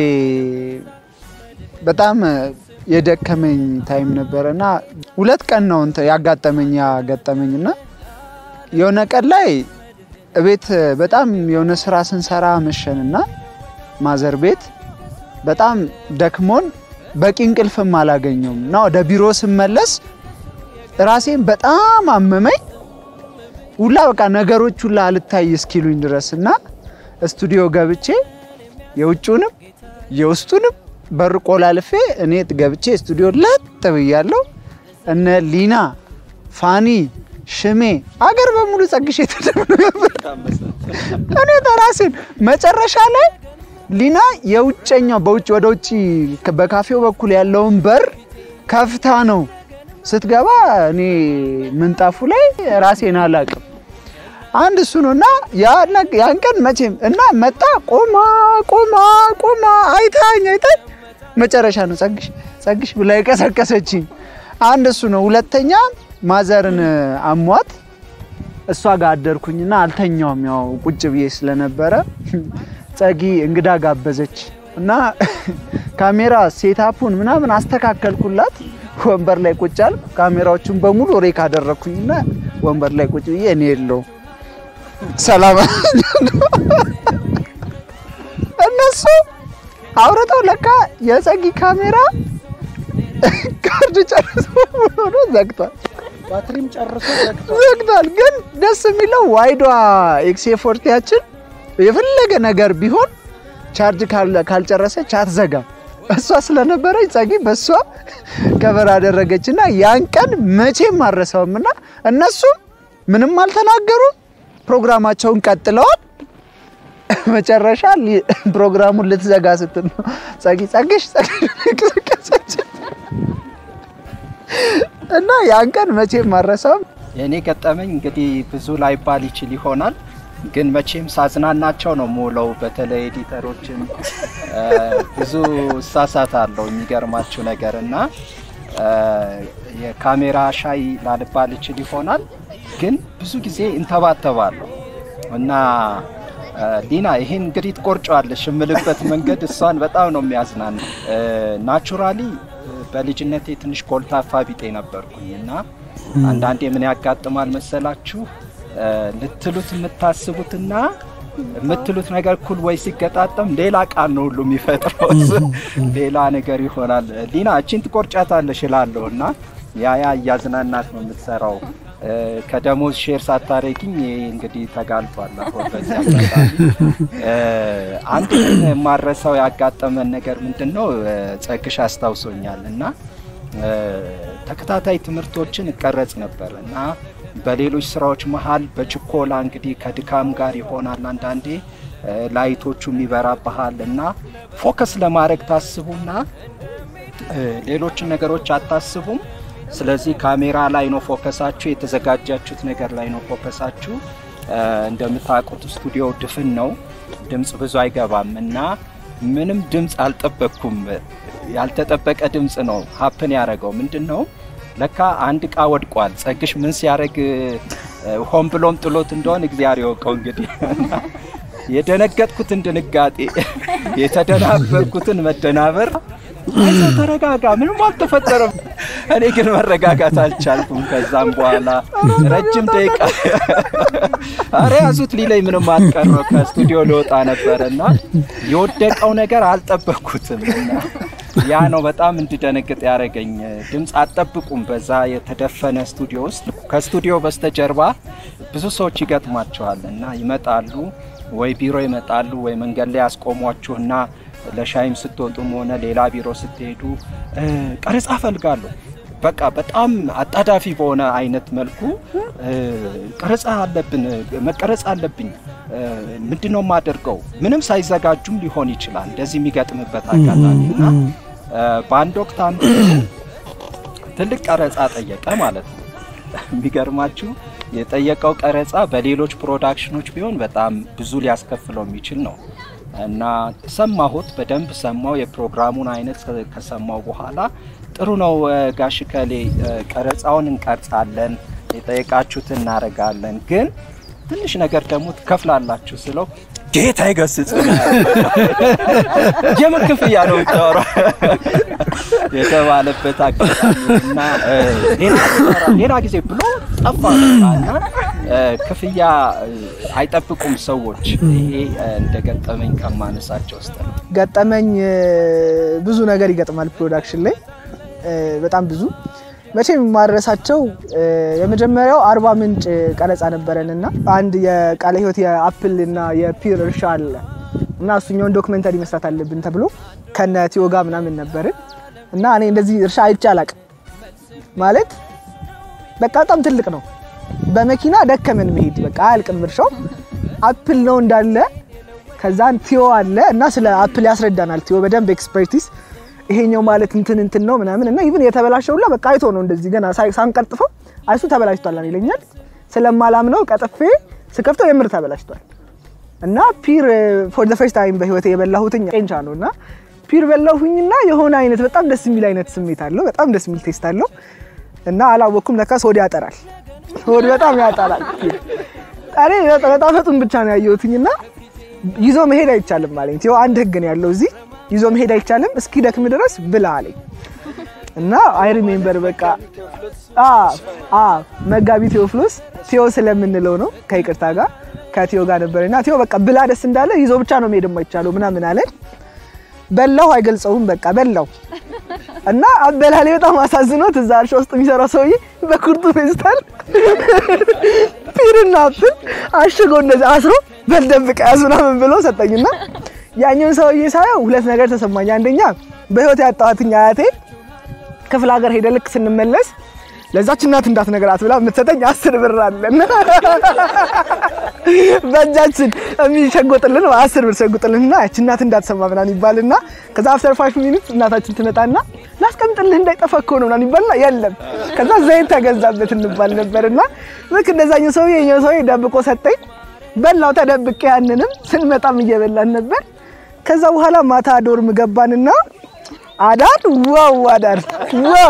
በጣም የደከመኝ ታይም ነበረ እና ሁለት ቀን ነው እንትን ያጋጠመኝ ያጋጠመኝ እና የሆነ ቀን ላይ እቤት በጣም የሆነ ስራ ስንሰራ መሸንና ማዘር ቤት በጣም ደክሞን በቂ እንቅልፍም አላገኘውም እና ወደ ቢሮ ስመለስ ራሴን በጣም አመመኝ። ሁላ በቃ ነገሮች ሁላ አልታይ እስኪሉኝ ድረስ እና ስቱዲዮ ገብቼ የውጩንም የውስጡንም በር ቆላልፌ እኔ ገብቼ ስቱዲዮ ለጥ ብያለሁ። እነ ሊና፣ ፋኒ፣ ሽሜ አገር በሙሉ ጸግሽ የተደምነው ነበር። እኔ ተራሴን መጨረሻ ላይ ሊና የውጨኛው በውጭ ወደ ውጭ በካፌው በኩል ያለውን በር ከፍታ ነው ስትገባ እኔ ምንጣፉ ላይ ራሴን አላቅም። አንድ እሱ ነው እና ያን ቀን መቼም እና መጣ ቆማ ቆማ ቆማ አይታኝ አይታኝ መጨረሻ ነው ጸግሽ ጸግሽ ብላ የቀሰቀሰችኝ። አንድ እሱ ነው። ሁለተኛ ማዘርን አሟት እሷ ጋር አደርኩኝና አልተኛውም። ያው ቁጭ ብዬ ስለነበረ ጸጊ እንግዳ ጋበዘች እና ካሜራ ሴታፑን ምናምን አስተካከልኩላት። ወንበር ላይ ቁጭ አልኩ። ካሜራዎቹን በሙሉ ሬክ አደረግኩኝና ወንበር ላይ ቁጭ ብዬ እኔ የለው ሰላም እነሱ አውርተው ለካ የጸጊ ካሜራ ካርድ ጨርሶ ሆኖ ዘግቷል።
ባትሪም ጨርሶ
ዘግቷል። ግን ደስ የሚለው ዋይዷ ኤክሴ ፎርቲያችን የፈለገ ነገር ቢሆን ቻርጅ ካልጨረሰች አትዘጋም። እሷ ስለነበረች ጸጊ በእሷ ከበር አደረገች እና ያን ቀን መቼም አልረሳውም እና እነሱም ምንም አልተናገሩም። ፕሮግራማቸውን ቀጥለዋል። መጨረሻ ፕሮግራሙን ልትዘጋ ስትል ነው ጸጊ ጸግሽ ጸግሽ እና ያን ቀን መቼም አልረሳውም።
የእኔ ገጠመኝ እንግዲህ ብዙ ላይባል ይችል ይሆናል ግን መቼም ሳዝናናቸው ነው የምውለው። በተለይ ኤዲተሮችን ብዙ እሳሳታለሁ የሚገርማችሁ ነገር እና የካሜራ ሻይ ላልባል ይችል ይሆናል ግን ብዙ ጊዜ እንተባተባለሁ እና ሊና ይሄን እንግዲህ ትቆርጫዋለሽ የምልበት መንገድ እሷን በጣም ነው የሚያዝናና። ናቹራሊ በልጅነቴ ትንሽ ኮልታፋ ቢጤ ነበርኩኝ እና አንዳንዴ ምን ያጋጥማል መሰላችሁ ልትሉት የምታስቡትና የምትሉት ነገር እኩል ወይ ሲገጣጠም ሌላ ቃል ነው ሁሉ የሚፈጥረው ሌላ ነገር ይሆናል። ሊና እቺን ትቆርጫታለሽ እላለሁ እና ያ ያ እያዝናናት ነው የምትሰራው። እ፣ ከደሞዝ ሼር ሳታረጊኝ ይሄ እንግዲህ ተጋልጧል። አሁን በዚህ አጋጣሚ እ፣ አንድ ግን የማረሳው ያጋጠመን ነገር ምንድን ነው እ፣ ጸግሽ አስታውሶኛል እና እ፣ ተከታታይ ትምህርቶችን እቀረጽ ነበር እና በሌሎች ስራዎች መሀል በችኮላ እንግዲህ ከድካም ጋር ይሆናል አንዳንዴ እ፣ ላይቶቹ የሚበራብሃል እና ፎከስ ለማድረግ ታስቡና እ፣ ሌሎችን ነገሮች አታስቡም። ስለዚህ ካሜራ ላይ ነው ፎከሳችሁ፣ የተዘጋጃችሁት ነገር ላይ ነው ፎከሳችሁ። እ፣ እንደምታውቁት ስቱዲዮ ድፍን ነው፣ ድምፅ ብዙ አይገባም እና ምንም ድምፅ አልጠበቅኩም። ያልተጠበቀ ድምፅ ነው ሀፕን ያደረገው ምንድን ነው ለካ አንድ እቃ ወድቋል። ጸግሽ ምን ሲያደርግ እ፣ ሆን ብሎም ጥሎት እንደሆን እግዚአብሔር ይወቀው እንግዲህ የደነገጥኩትን ድንጋጤ የተደናበርኩትን መደናበር አይዞህ ተረጋጋ፣ ምንም አልተፈጠረም። እኔ ግን መረጋጋት አልቻልኩም። ከዛም በኋላ ረጅም ደቂቃ አረ ያዙት ሊለኝ ምንም አልቀረው ከስቱዲዮ ሊወጣ ነበረ እና የወደቀው ነገር አልጠበቅኩትም እና ያ ነው በጣም እንድደነግጥ ያደረገኝ። ድምፅ አትጠብቁም። በዛ የተደፈነ ስቱዲዮ ውስጥ ከስቱዲዮ በስተጀርባ ብዙ ሰዎች ይገጥሟቸዋል እና ይመጣሉ ወይ ቢሮ ይመጣሉ ወይ መንገድ ላይ ያስቆሟችሁና ለሻይም ስትወጡም ሆነ ሌላ ቢሮ ስትሄዱ እ፣ ቀረጻ እፈልጋለሁ በቃ በጣም አጣዳፊ በሆነ አይነት መልኩ እ፣ ቀረጻ አለብን መቀረጽ አለብኝ እ፣ ምንድን ነው የማደርገው? ምንም ሳይዘጋጁም ሊሆን ይችላል እንደዚህ የሚገጥምበት አጋጣሚ እና እ፣ በአንድ ወቅት አንዱ ትልቅ ቀረጻ ጠየቀ ማለት ነው። የሚገርማችሁ የጠየቀው ቀረጻ በሌሎች ፕሮዳክሽኖች ቢሆን በጣም ብዙ ሊያስከፍለው የሚችል ነው እና ሰማሁት፣ በደንብ ሰማው። የፕሮግራሙን አይነት ከሰማው በኋላ ጥሩ ነው እ፣ ጋሽ ከሌ እ፣ ቀረጻውን እንቀርጻለን፣ የጠየቃችሁትን እናደርጋለን፣ ግን ትንሽ ነገር ደግሞ ትከፍላላችሁ ስለው ጌታ ይገስጽ የምን ክፍያ ነው የምታወራው የተባለበት አጋጣሚ እና እ፣ ሌላ ሌላ ጊዜ ብሎ ጠፋ በቃ እና እ፣ ክፍያ እ፣ አይጠብቁም ሰዎች። ይሄ እ፣ እንደገጠመኝ ከማነሳቸው ውስጥ ነው።
ገጠመኝ እ፣ ብዙ ነገር ይገጥማል ፕሮዳክሽን ላይ እ፣ በጣም ብዙ መቼም የማረሳቸው እ፣ የመጀመሪያው አርባ ምንጭ ቀረጻ ነበረን እና አንድ የቃለ ሕይወት የአፕል እና የፒር እርሻ አለ እና እሱኛውን ዶክመንተሪ መስራት አለብን ተብሎ ከነ ቲዮጋ ምናምን ነበርን እና እኔ እንደዚህ እርሻ አይቼ አላቅም ማለት በቃ በጣም ትልቅ ነው። በመኪና ደከመን መሄድ በቃ አያልቅም እርሻው አፕል ነው እንዳለ ከዛን ቲዮ አለ እና ስለ አፕል ያስረዳናል። ቲዮ በደንብ ኤክስፐርቲስ ይሄኛው ማለት እንትን እንትን ነው ምናምን እና ኢቭን የተበላሸው ሁላ በቃ አይቶ ነው እንደዚህ ገና ሳይ- ሳንቀርጥፈው አይሱ ተበላሽቷል ይለኛል። ስለማላምነው ቀጥፌ ስከፍተው የምር ተበላሽቷል እና ፒር ፎር ዘ ፈርስት ታይም በህይወቴ የበላሁትኝ ቄንቻ ነው እና ፒር በላሁኝና የሆነ አይነት በጣም ደስ የሚል አይነት ስሜት አለው። በጣም ደስ የሚል ቴስት አለው እና አላወቅኩም። ለካስ ሆድ ያጠራል። ሆድ በጣም ያጠራል። ፒር እኔ በጣፈጡን ብቻ ነው ያየሁትኝና ይዞ መሄድ አይቻልም አለኝ። ቲዮ አንድ ህግ ነው ያለው እዚህ ይዞ መሄድ አይቻልም፣ እስኪ ደክም ድረስ ብላ አለኝ እና አይ ሪሜምበር በቃ አ አ መጋቢ ቴዎፍሎስ ቴዎ ስለምንለው ነው ከይቅርታ ጋር ከቴዎ ጋር ነበርና ቴዎ በቃ ብላ ደስ እንዳለ ይዞ ብቻ ነው መሄድ የማይቻለው ምናምን አለን። በላው አይገልጸውም በቃ በላው እና አበላሌ በጣም አሳዝኖት እዛ እርሻ ውስጥ የሚሰራው ሰውዬ በኩርቱ ፌስታል ፒርና አፕል አሽጎ እንደዚህ አስሮ በልደብቅ ያዝ ምናምን ብሎ ሰጠኝና ያኛውን ሰውዬ ሳየው ሁለት ነገር ተሰማኝ። አንደኛ በህይወት ያጣኋትኝ አያቴ ክፍለ ሀገር ሄደ ልክ ስንመለስ ለዛች እናት እንዳትነግራት ብላ የምትሰጠኝ አስር ብር አለን በእጃችን የሚሸጎጥልን አስር ብር ሸጎጥልንና ያች እናት እንዳትሰማ ምናምን ይባልና ከዛ አፍተር ፋይቭ ሚኒት እናታችን ትመጣና ላስቀምጥልህ እንዳይጠፋ እኮ ነው ምናምን ይባልና የለም ከዛ ዘይት ተገዛበት እንባል ነበርና ልክ እንደዛኛው ሰውዬ የኛው ሰውዬ ደብቆ ሰጠኝ በላው ተደብቄ ያንንም ስንመጣም እየበላን ነበር ከዛ በኋላ ማታ ዶርም ገባንና አዳር ዋው አዳር ዋው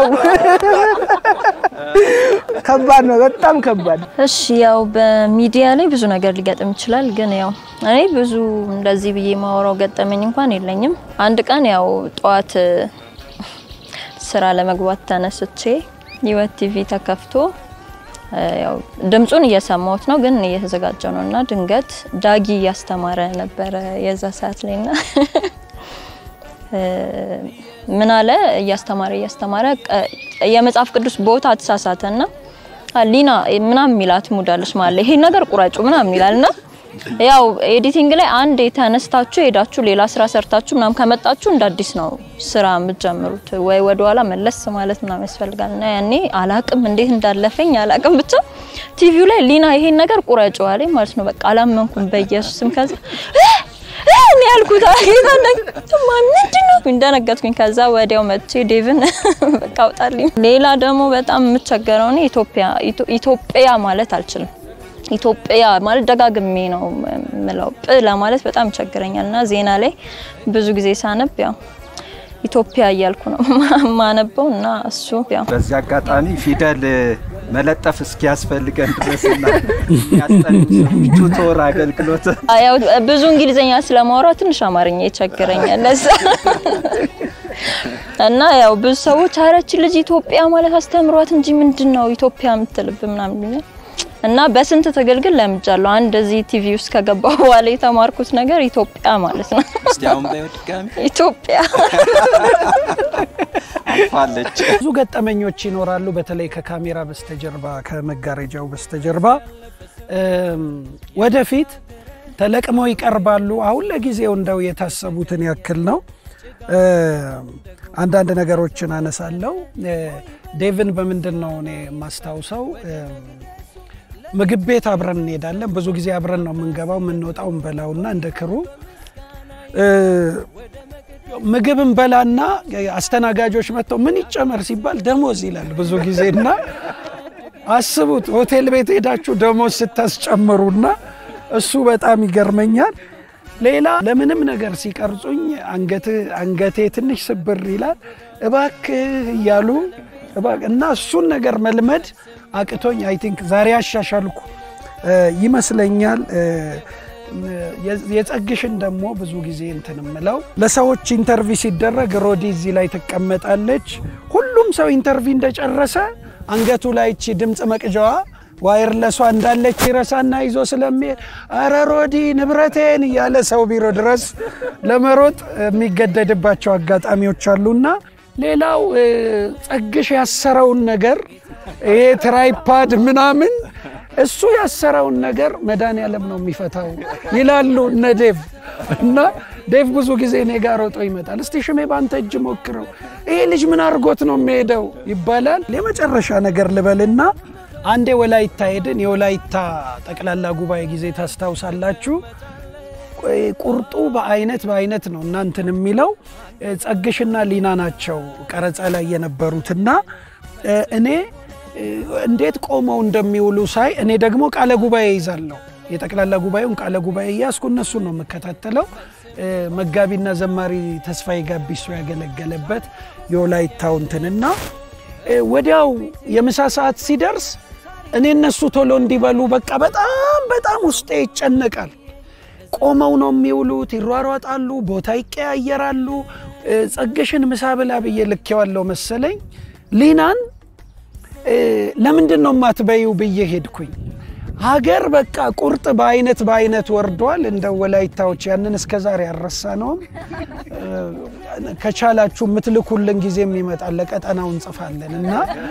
ከባድ ነው፣ በጣም ከባድ።
እሺ ያው በሚዲያ ላይ ብዙ ነገር ሊገጥም ይችላል። ግን ያው እኔ ብዙ እንደዚህ ብዬ ማወራው ገጠመኝ እንኳን የለኝም። አንድ ቀን ያው ጠዋት ስራ ለመግባት ተነስቼ ህይወት ቲቪ ተከፍቶ ያው ድምፁን እየሰማሁት ነው፣ ግን እየተዘጋጀው ነው እና ድንገት ዳጊ እያስተማረ ነበረ የዛ ሰዓት ላይ ና ምን አለ እያስተማረ እያስተማረ የመጽሐፍ ቅዱስ ቦታ ተሳሳተ ና ሊና ምናምን የሚላት ሙዳለች ማለት ይሄ ነገር ቁረጩ ምናምን ይላል ና ያው ኤዲቲንግ ላይ አንድ የተነስታችሁ ሄዳችሁ ሌላ ስራ ሰርታችሁ ምናምን ከመጣችሁ እንደ አዲስ ነው ስራ የምትጀምሩት፣ ወይ ወደ ኋላ መለስ ማለት ምናምን ያስፈልጋል። እና ያኔ አላቅም እንዴት እንዳለፈኝ አላቅም፣ ብቻ ቲቪው ላይ ሊና ይሄን ነገር ቁረጩ አለኝ ማለት ነው። በቃ አላመንኩም በኢየሱስም። ከዛ እኔ ያልኩት አጌታ እንደማ ምንድን ነው እንደነገጥኩኝ። ከዛ ወዲያው መጥቼ ዴቭን በቃ አውጣልኝ። ሌላ ደግሞ በጣም የምቸገረው እኔ ኢትዮጵያ ኢትዮጵያ ማለት አልችልም ኢትዮጵያ ማለት ደጋግሜ ነው የምለው ጵ ለማለት በጣም ይቸግረኛል እና ዜና ላይ ብዙ ጊዜ ሳነብ ያው ኢትዮጵያ እያልኩ ነው ማነበው እና እሱ ያው
በዚህ አጋጣሚ ፊደል መለጠፍ እስኪያስፈልገን ድረስና ያስጠኑ ሰዎች ቱቶር አገልግሎት
ያው ብዙ እንግሊዝኛ ስለማወራ ትንሽ አማርኛ ይቸግረኛል ለዛ እና ያው ብዙ ሰዎች አረች ልጅ ኢትዮጵያ ማለት አስተምሯት እንጂ ምንድን ነው ኢትዮጵያ የምትልብ ምናምን ይሉኛል እና በስንት ትግል ግን ለምጃለሁ። አንድ እዚህ ቲቪ ውስጥ ከገባሁ በኋላ የተማርኩት ነገር ኢትዮጵያ ማለት ነው።
እስቲ አሁን በይው ድጋሚ
ኢትዮጵያ
አልፋለች።
ብዙ ገጠመኞች ይኖራሉ። በተለይ ከካሜራ በስተጀርባ ከመጋረጃው በስተጀርባ ወደፊት ተለቅመው ይቀርባሉ። አሁን ለጊዜው እንደው የታሰቡትን ያክል ነው። አንዳንድ ነገሮችን አነሳለሁ። ዴቭን በምንድን ነው እኔ የማስታውሰው? ምግብ ቤት አብረን እንሄዳለን። ብዙ ጊዜ አብረን ነው የምንገባው የምንወጣው፣ እንበላውና እንደ ክሩ ምግብ እንበላና አስተናጋጆች መጥተው ምን ይጨመር ሲባል ደሞዝ ይላል ብዙ ጊዜ እና አስቡት ሆቴል ቤት ሄዳችሁ ደሞዝ ስታስጨምሩና እሱ በጣም ይገርመኛል። ሌላ ለምንም ነገር ሲቀርጹኝ አንገቴ ትንሽ ስብር ይላል። እባክህ እያሉ እና እሱን ነገር መልመድ አቅቶኝ አይ ቲንክ ዛሬ አሻሻልኩ ይመስለኛል። የጸግሽን ደግሞ ብዙ ጊዜ እንትን ምለው ለሰዎች ኢንተርቪ ሲደረግ ሮዲ እዚህ ላይ ትቀመጣለች። ሁሉም ሰው ኢንተርቪ እንደጨረሰ አንገቱ ላይ እቺ ድምፅ መቅጃዋ ዋይርለሷ እንዳለች ይረሳና ይዞ ስለሚሄድ አረ ሮዲ ንብረቴን እያለ ሰው ቢሮ ድረስ ለመሮጥ የሚገደድባቸው አጋጣሚዎች አሉና ሌላው ጸግሽ ያሰረውን ነገር ይሄ ትራይፓድ ምናምን እሱ ያሰረውን ነገር መድኃኒዓለም ነው የሚፈታው ይላሉ እነ ዴቭ እና ዴቭ ብዙ ጊዜ እኔ ጋር ሮጦ ይመጣል። እስቲ ሽሜ በአንተ እጅ ሞክረው፣ ይሄ ልጅ ምን አድርጎት ነው የሚሄደው ይባላል። የመጨረሻ ነገር ልበልና አንዴ ወላይታ ሄድን። የወላይታ ጠቅላላ ጉባኤ ጊዜ ታስታውሳላችሁ። ቁርጡ በአይነት በአይነት ነው እናንትን የሚለው ጸግሽና ሊና ናቸው ቀረጻ ላይ የነበሩትና እኔ እንዴት ቆመው እንደሚውሉ ሳይ እኔ ደግሞ ቃለ ጉባኤ ይዛለሁ። የጠቅላላ ጉባኤውን ቃለ ጉባኤ እያስኩ እነሱን ነው የምከታተለው። መጋቢና ዘማሪ ተስፋዬ ጋቢሶ ያገለገለበት የወላይታው እንትንና ወዲያው የምሳ ሰዓት ሲደርስ እኔ እነሱ ቶሎ እንዲበሉ በቃ በጣም በጣም ውስጤ ይጨነቃል። ቆመው ነው የሚውሉት፣ ይሯሯጣሉ፣ ቦታ ይቀያየራሉ። ጸግሽን ምሳ ብላ ብዬ ልኬዋለሁ መሰለኝ። ሊናን ለምንድን ነው የማትበይው ብዬ ሄድኩኝ። ሀገር በቃ ቁርጥ በአይነት በአይነት ወርዷል። እንደ ወላይታዎች ያንን እስከ ዛሬ ያረሳ ነውም። ከቻላችሁ የምትልኩልን ጊዜም ይመጣል፣ ለቀጠናው እንጽፋለን እና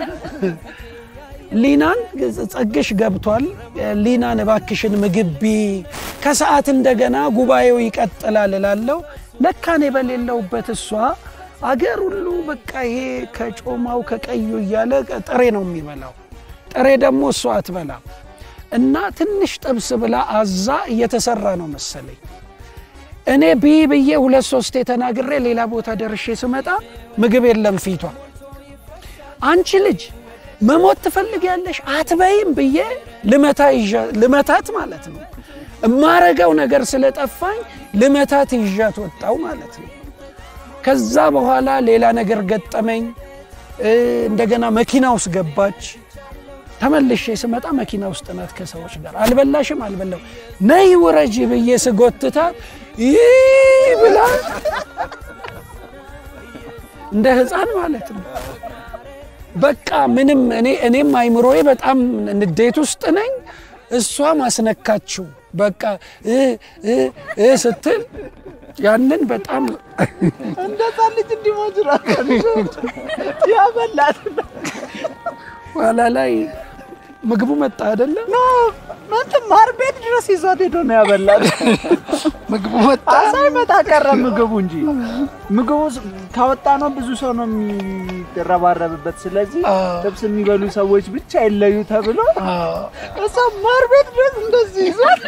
ሊናን ጸግሽ ገብቷል። ሊናን እባክሽን ምግቢ ከሰዓት እንደገና ጉባኤው ይቀጥላል እላለሁ። ለካኔ በሌለውበት እሷ አገር ሁሉ በቃ ይሄ ከጮማው ከቀዩ እያለ ጥሬ ነው የሚበላው። ጥሬ ደግሞ እሷ አትበላም እና ትንሽ ጥብስ ብላ አዛ እየተሰራ ነው መሰለኝ። እኔ ቢ ብዬ ሁለት ሶስቴ ተናግሬ ሌላ ቦታ ደርሼ ስመጣ ምግብ የለም ፊቷ። አንቺ ልጅ መሞት ትፈልጊያለሽ አትበይም ብዬ ልመታት ማለት ነው። እማረገው ነገር ስለጠፋኝ ልመታት ይዣት ወጣው ማለት ነው። ከዛ በኋላ ሌላ ነገር ገጠመኝ። እንደገና መኪና ውስጥ ገባች። ተመልሼ ስመጣ መኪና ውስጥ ናት ከሰዎች ጋር። አልበላሽም? አልበላው ነይ ውረጂ ብዬ ስጎትታት ይህ ብላ እንደ ሕፃን ማለት ነው በቃ ምንም እኔ እኔም አይምሮዬ በጣም ንዴት ውስጥ ነኝ። እሷ ማስነካችው በቃ እ እ እ ስትል ያንን በጣም
እንደዛ ልጅ እንዲሞጅራ ያበላት
ኋላ ላይ ምግቡ መጣ አይደለም
እንትን ማር ቤት ድረስ ይዟት ሄዶ ነው ያበላት።
ምግቡ መጣ
ሳይመጣ ቀረ ምግቡ እንጂ ምግቡ ስ- ካወጣ ነው ብዙ ሰው ነው የሚረባረብበት። ስለዚህ
አዎ።
ጥብስ የሚበሉ ሰዎች ብቻ ይለዩ ተብሎ
አዎ።
እሷ ማር ቤት ድረስ እንደዚህ ይዟት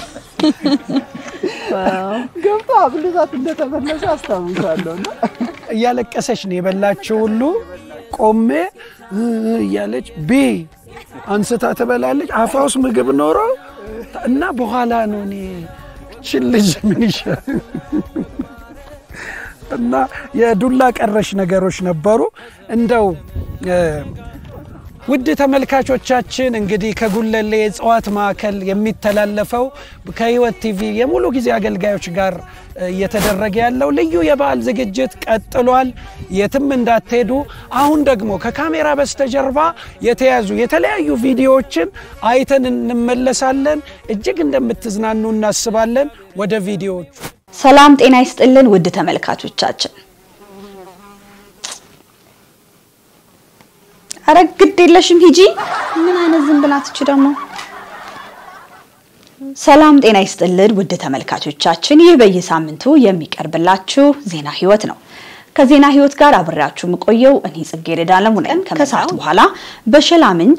ገብቶ አብልቷት እንደተመለሰ አስታውሳለሁ። እና
እያለቀሰች ነው የበላችው ሁሉ ቆሜ እ እ እያለች ቢ አንስታ ትበላለች። አፏ ውስጥ ምግብ ኖሮ እና በኋላ ነው እኔ እችን ልጅ ምን ይሻል እና የዱላ ቀረሽ ነገሮች ነበሩ። እንደው እ ውድ ተመልካቾቻችን እንግዲህ ከጉለሌ የእጽዋት ማዕከል የሚተላለፈው ከህይወት ቲቪ የሙሉ ጊዜ አገልጋዮች ጋር እ እየተደረገ ያለው ልዩ የበዓል ዝግጅት ቀጥሏል። የትም እንዳትሄዱ። አሁን ደግሞ ከካሜራ በስተጀርባ የተያዙ የተለያዩ ቪዲዮዎችን አይተን እንመለሳለን። እጅግ እንደምትዝናኑ እናስባለን። ወደ ቪዲዮዎቹ
ሰላም ጤና ይስጥልን ውድ ተመልካቾቻችን። አረ ግድ የለሽም ሂጂ። ምን አይነት ዝም ብላትች ደግሞ። ሰላም ጤና ይስጥልን ውድ ተመልካቾቻችን፣ ይህ በየሳምንቱ የሚቀርብላችሁ ዜና ህይወት ነው። ከዜና ህይወት ጋር አብሬያችሁ የምቆየው እኔ ጽጌረዳ አለሙ ነኝ። ከሰዓት በኋላ በሸላ ምንጭ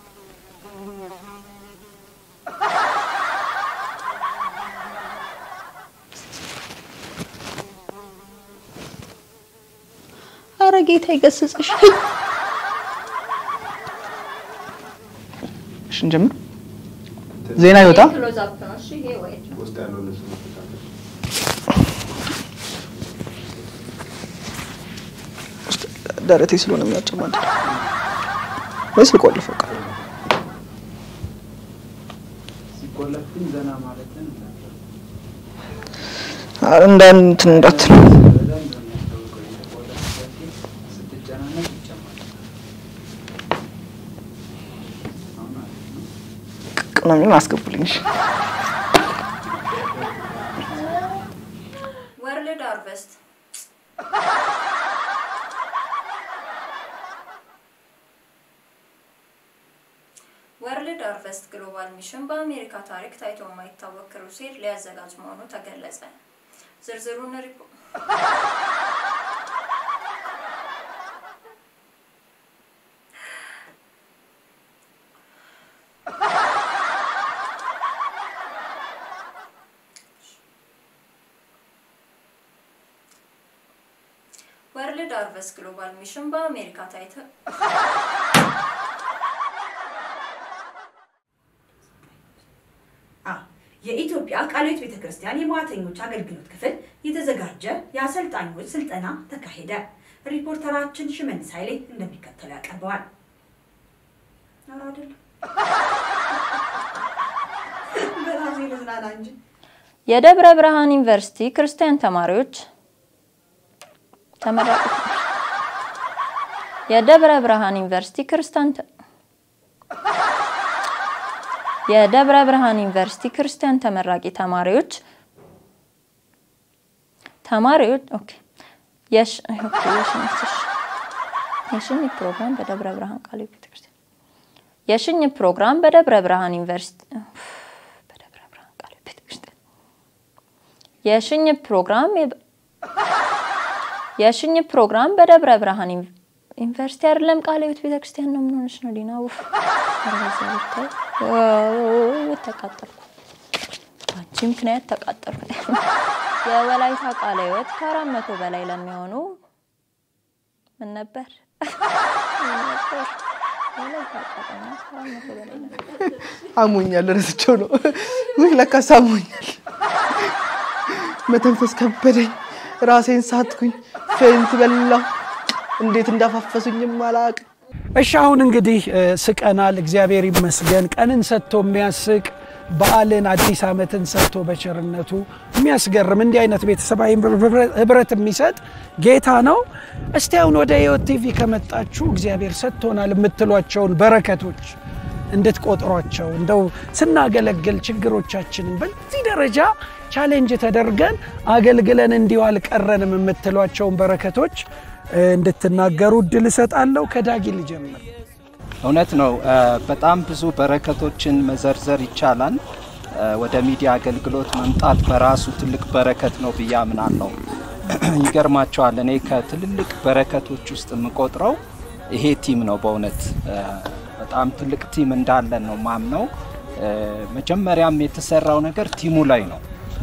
አረ ጌታ ይገስጽሽ።
እሺ እንጀምር። ዜና ይወጣ ደረቴ ስለሆነ የሚያጨማድ ወይስ ልቆልፈው? ቃል ኧረ እንደ እንትን እንዳትል ቅመሜን አስገቡልኝ። እሺ
ወርልድ ሃርቨስት ወርልድ ሃርቨስት ግሎባል ሚሽን በአሜሪካ ታሪክ ታይቶ የማይታወቅ ክሩሴድ ሊያዘጋጅ መሆኑ ተገለጸ። ዝርዝሩን ሪፖ ወርልድ ሃርቨስት ግሎባል ሚሽን በአሜሪካ ታይቶ
የኢትዮጵያ ቃለ ሕይወት ቤተ ክርስቲያን የሟተኞች አገልግሎት ክፍል የተዘጋጀ የአሰልጣኞች ስልጠና ተካሄደ። ሪፖርተራችን ሽመልስ ኃይሌ እንደሚከተለው ያቀርበዋል። ኧረ አይደለም በራሴ ልዝናና እንጂ
የደብረ ብርሃን ዩኒቨርሲቲ ክርስቲያን ተማሪዎች ተመራቂ የደብረ ብርሃን ዩኒቨርሲቲ ክርስቲያን ተ- የደብረ ብርሃን ዩኒቨርሲቲ ክርስቲያን ተመራቂ ተማሪዎች ተማሪዎች ኦኬ የሽ ኦኬ የሽኝት እሺ። የሽኝት ፕሮግራም በደብረ ብርሃን ቃለ ሕይወት ቤተክርስቲያን የሽኝት ፕሮግራም በደብረ ብርሃን ዩኒቨርሲቲ በደብረ ብርሃን ቃለ ሕይወት ቤተክርስቲያን የሽኝት ፕሮግራም የበ- የሽኝት ፕሮግራም በደብረ ብርሃን ዩኒ- ዩኒቨርሲቲ አይደለም ቃለ ሕይወት ቤተክርስቲያን ነው። ምን ሆነሽ ነው ዲና? ውፍ ኧረ በእግዚአብሔር ተይ። ዋው፣ ተቃጠልኩ። በአንቺ ምክንያት ተቃጠልኩ። የወላይታ ቃለ ሕይወት ከአራት መቶ በላይ ለሚሆኑ ምን ነበር ምን ነበር? የወላይታ ቃለ ሕይወት ከአራት መቶ በላይ ለሚሆኑ
አሞኛል፣ ረስቸው ነው። ውይ ለካስ አሞኛል። መተንፈስ ከበደኝ፣ ራሴን ሳትኩኝ፣ ፌንት በላው። እንዴት እንዳፋፈሱኝም አላቅም።
እሺ አሁን እንግዲህ እ፣ ስቀናል። እግዚአብሔር ይመስገን። ቀንን ሰጥቶ የሚያስቅ በዓልን አዲስ ዓመትን ሰጥቶ በቸርነቱ የሚያስገርም እንዲህ አይነት ቤተሰባዊ ህብረት የሚሰጥ ጌታ ነው። እስቲ አሁን ወደ ህይወት ቲቪ ከመጣችሁ እግዚአብሔር ሰጥቶናል የምትሏቸውን በረከቶች እንድትቆጥሯቸው እንደው ስናገለግል ችግሮቻችንን በዚህ ደረጃ ቻሌንጅ ተደርገን አገልግለን እንዲሁ አልቀረንም የምትሏቸውን በረከቶች እንድትናገሩ እድል እሰጣለሁ። ከዳጊ ልጀምር።
እውነት ነው። በጣም ብዙ በረከቶችን መዘርዘር ይቻላል። ወደ ሚዲያ አገልግሎት መምጣት በራሱ ትልቅ በረከት ነው ብዬ አምናለሁ። ይገርማቸዋል። እኔ ከትልልቅ በረከቶች ውስጥ የምቆጥረው ይሄ ቲም ነው። በእውነት በጣም ትልቅ ቲም እንዳለን ነው ማምነው። መጀመሪያም የተሰራው ነገር ቲሙ ላይ ነው።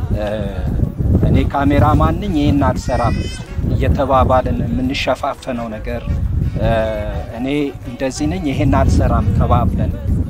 እኔ ካሜራ ማንኝ ይህን አልሰራም እየተባባልን የምንሸፋፈነው ነገር እኔ እንደዚህ ነኝ ይሄን አልሰራም ተባብለን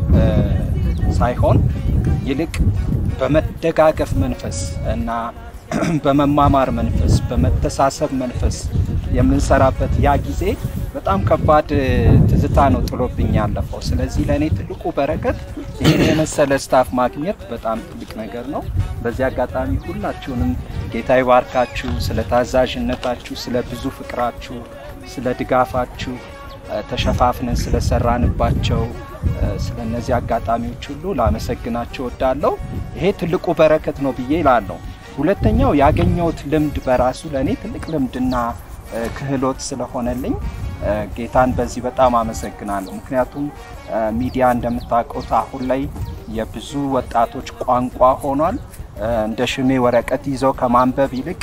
ሳይሆን ይልቅ በመደጋገፍ መንፈስ እና በመማማር መንፈስ በመተሳሰብ መንፈስ የምንሰራበት ያ ጊዜ በጣም ከባድ ትዝታ ነው ጥሎብኝ ያለፈው። ስለዚህ ለእኔ ትልቁ በረከት ይህን የመሰለ ስታፍ ማግኘት በጣም ትልቅ ነገር ነው። በዚህ አጋጣሚ ሁላችሁንም ጌታ ይባርካችሁ። ስለ ታዛዥነታችሁ፣ ስለ ብዙ ፍቅራችሁ፣ ስለ ድጋፋችሁ ተሸፋፍነን ስለሰራንባቸው ስለ እነዚህ አጋጣሚዎች ሁሉ ላመሰግናቸው ወዳለሁ። ይሄ ትልቁ በረከት ነው ብዬ ይላለሁ። ሁለተኛው ያገኘሁት ልምድ በራሱ ለእኔ ትልቅ ልምድና ክህሎት ስለሆነልኝ ጌታን በዚህ በጣም አመሰግናለሁ። ምክንያቱም ሚዲያ እንደምታውቁት አሁን ላይ የብዙ ወጣቶች ቋንቋ ሆኗል። እንደ ሽሜ ወረቀት ይዘው ከማንበብ ይልቅ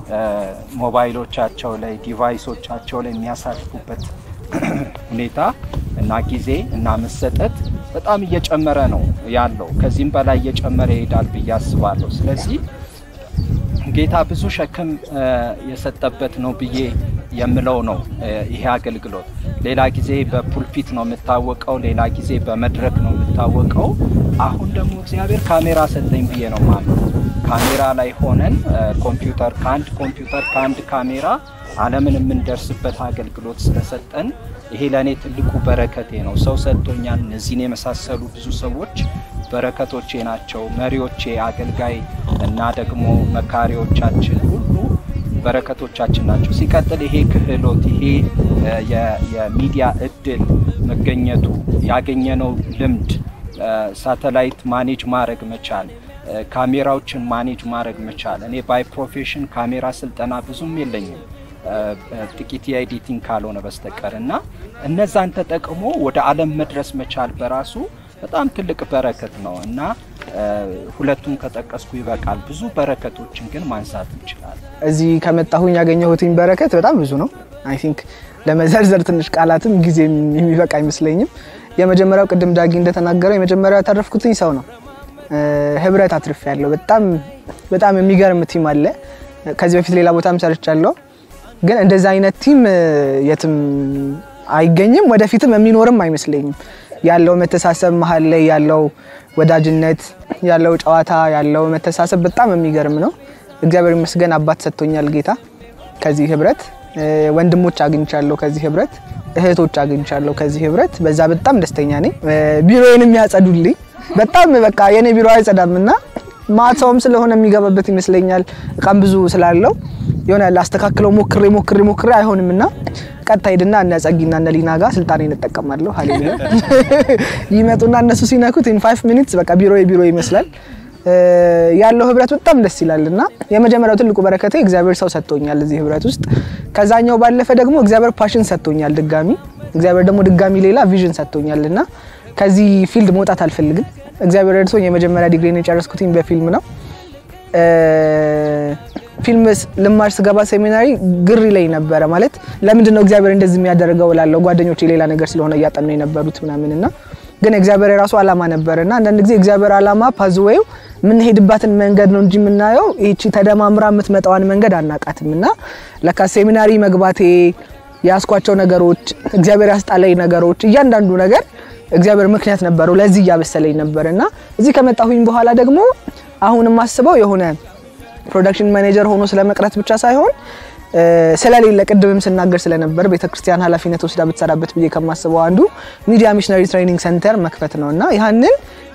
ሞባይሎቻቸው ላይ ዲቫይሶቻቸው ላይ የሚያሳልፉበት ሁኔታ እና ጊዜ እና መሰጠት በጣም እየጨመረ ነው ያለው። ከዚህም በላይ እየጨመረ ይሄዳል ብዬ አስባለሁ። ስለዚህ ጌታ ብዙ ሸክም የሰጠበት ነው ብዬ የምለው ነው ይሄ አገልግሎት። ሌላ ጊዜ በፑልፒት ነው የምታወቀው፣ ሌላ ጊዜ በመድረክ ነው የምታወቀው። አሁን ደግሞ እግዚአብሔር ካሜራ ሰጠኝ ብዬ ነው ማለት ካሜራ ላይ ሆነን ኮምፒውተር ከአንድ ኮምፒውተር ከአንድ ካሜራ ዓለምን የምንደርስበት አገልግሎት ስለሰጠን ይሄ ለእኔ ትልቁ በረከቴ ነው። ሰው ሰጥቶኛል። እነዚህን የመሳሰሉ ብዙ ሰዎች በረከቶቼ ናቸው። መሪዎቼ፣ አገልጋይ እና ደግሞ መካሪዎቻችን ሁሉ በረከቶቻችን ናቸው። ሲቀጥል ይሄ ክህሎት ይሄ የሚዲያ እድል መገኘቱ ያገኘነው ልምድ ሳተላይት ማኔጅ ማድረግ መቻል ካሜራዎችን ማኔጅ ማድረግ መቻል። እኔ ባይ ፕሮፌሽን ካሜራ ስልጠና ብዙም የለኝም ጥቂት የኤዲቲንግ ካልሆነ በስተቀር እና እነዛን ተጠቅሞ ወደ ዓለም መድረስ መቻል በራሱ በጣም ትልቅ በረከት ነው እና ሁለቱም ከጠቀስኩ ይበቃል። ብዙ በረከቶችን ግን ማንሳት እንችላለን።
እዚህ ከመጣሁኝ ያገኘሁትኝ በረከት በጣም ብዙ ነው። አይ ቲንክ ለመዘርዘር ትንሽ ቃላትም ጊዜ የሚበቃ አይመስለኝም። የመጀመሪያው ቅድም ዳጊ እንደተናገረው የመጀመሪያው ያተረፍኩትኝ ሰው ነው። ህብረት አትርፍ ያለው በጣም በጣም የሚገርም ቲም አለ። ከዚህ በፊት ሌላ ቦታም ሰርቻለሁ፣ ግን እንደዛ አይነት ቲም የትም አይገኝም፣ ወደፊትም የሚኖርም አይመስለኝም። ያለው መተሳሰብ መሀል ላይ ያለው ወዳጅነት ያለው ጨዋታ ያለው መተሳሰብ በጣም የሚገርም ነው። እግዚአብሔር ይመስገን አባት ሰጥቶኛል ጌታ። ከዚህ ህብረት ወንድሞች አግኝቻለሁ፣ ከዚህ ህብረት እህቶች አግኝቻለሁ፣ ከዚህ ህብረት በዛ በጣም ደስተኛ ነኝ። ቢሮዬን የሚያጸዱልኝ በጣም በቃ የኔ ቢሮ አይጸዳም እና ማታውም ስለሆነ የሚገባበት ይመስለኛል እቃም ብዙ ስላለው የሆነ ላስተካክለው ሞክሬ ሞክሬ ሞክሬ አይሆንም እና ቀጥታ ሄድና እነ ጸጊና እነ ሊና ጋር ስልጣኔ እንጠቀማለሁ። ሀሌሉያ ይመጡና እነሱ ሲነኩት ኢን ፋይቭ ሚኒትስ በቃ ቢሮ ቢሮ ይመስላል። ያለው ህብረት በጣም ደስ ይላል እና የመጀመሪያው ትልቁ በረከቴ እግዚአብሔር ሰው ሰጥቶኛል እዚህ ህብረት ውስጥ። ከዛኛው ባለፈ ደግሞ እግዚአብሔር ፓሽን ሰጥቶኛል ድጋሚ። እግዚአብሔር ደግሞ ድጋሚ ሌላ ቪዥን ሰጥቶኛል እና ከዚህ ፊልድ መውጣት አልፈልግም። እግዚአብሔር ረድቶኝ የመጀመሪያ ዲግሪን የጨረስኩትኝ በፊልም ነው። ፊልም ልማር ስገባ ሴሚናሪ ግር ይለኝ ነበረ። ማለት ለምንድን ነው እግዚአብሔር እንደዚህ የሚያደርገው እላለሁ። ጓደኞቼ ሌላ ነገር ስለሆነ እያጠኑ የነበሩት ምናምን እና ግን እግዚአብሔር የራሱ አላማ ነበረ እና አንዳንድ ጊዜ እግዚአብሔር አላማ ፓዝዌው የምንሄድባትን መንገድ ነው እንጂ የምናየው ይቺ ተደማምራ የምትመጣዋን መንገድ አናቃትም። እና ለካ ሴሚናሪ መግባቴ ያስኳቸው ነገሮች እግዚአብሔር ያስጣለኝ ነገሮች እያንዳንዱ ነገር እግዚአብሔር ምክንያት ነበረው ለዚህ እያበሰለኝ ነበር እና እዚህ ከመጣሁኝ በኋላ ደግሞ አሁን የማስበው የሆነ ፕሮዳክሽን ማኔጀር ሆኖ ስለመቅረት ብቻ ሳይሆን ስለሌለ ቅድምም ስናገር ስለነበር ቤተክርስቲያን ኃላፊነት ወስዳ ብትሰራበት ብዬ ከማስበው አንዱ ሚዲያ ሚሽነሪ ትሬኒንግ ሴንተር መክፈት ነው እና ያንን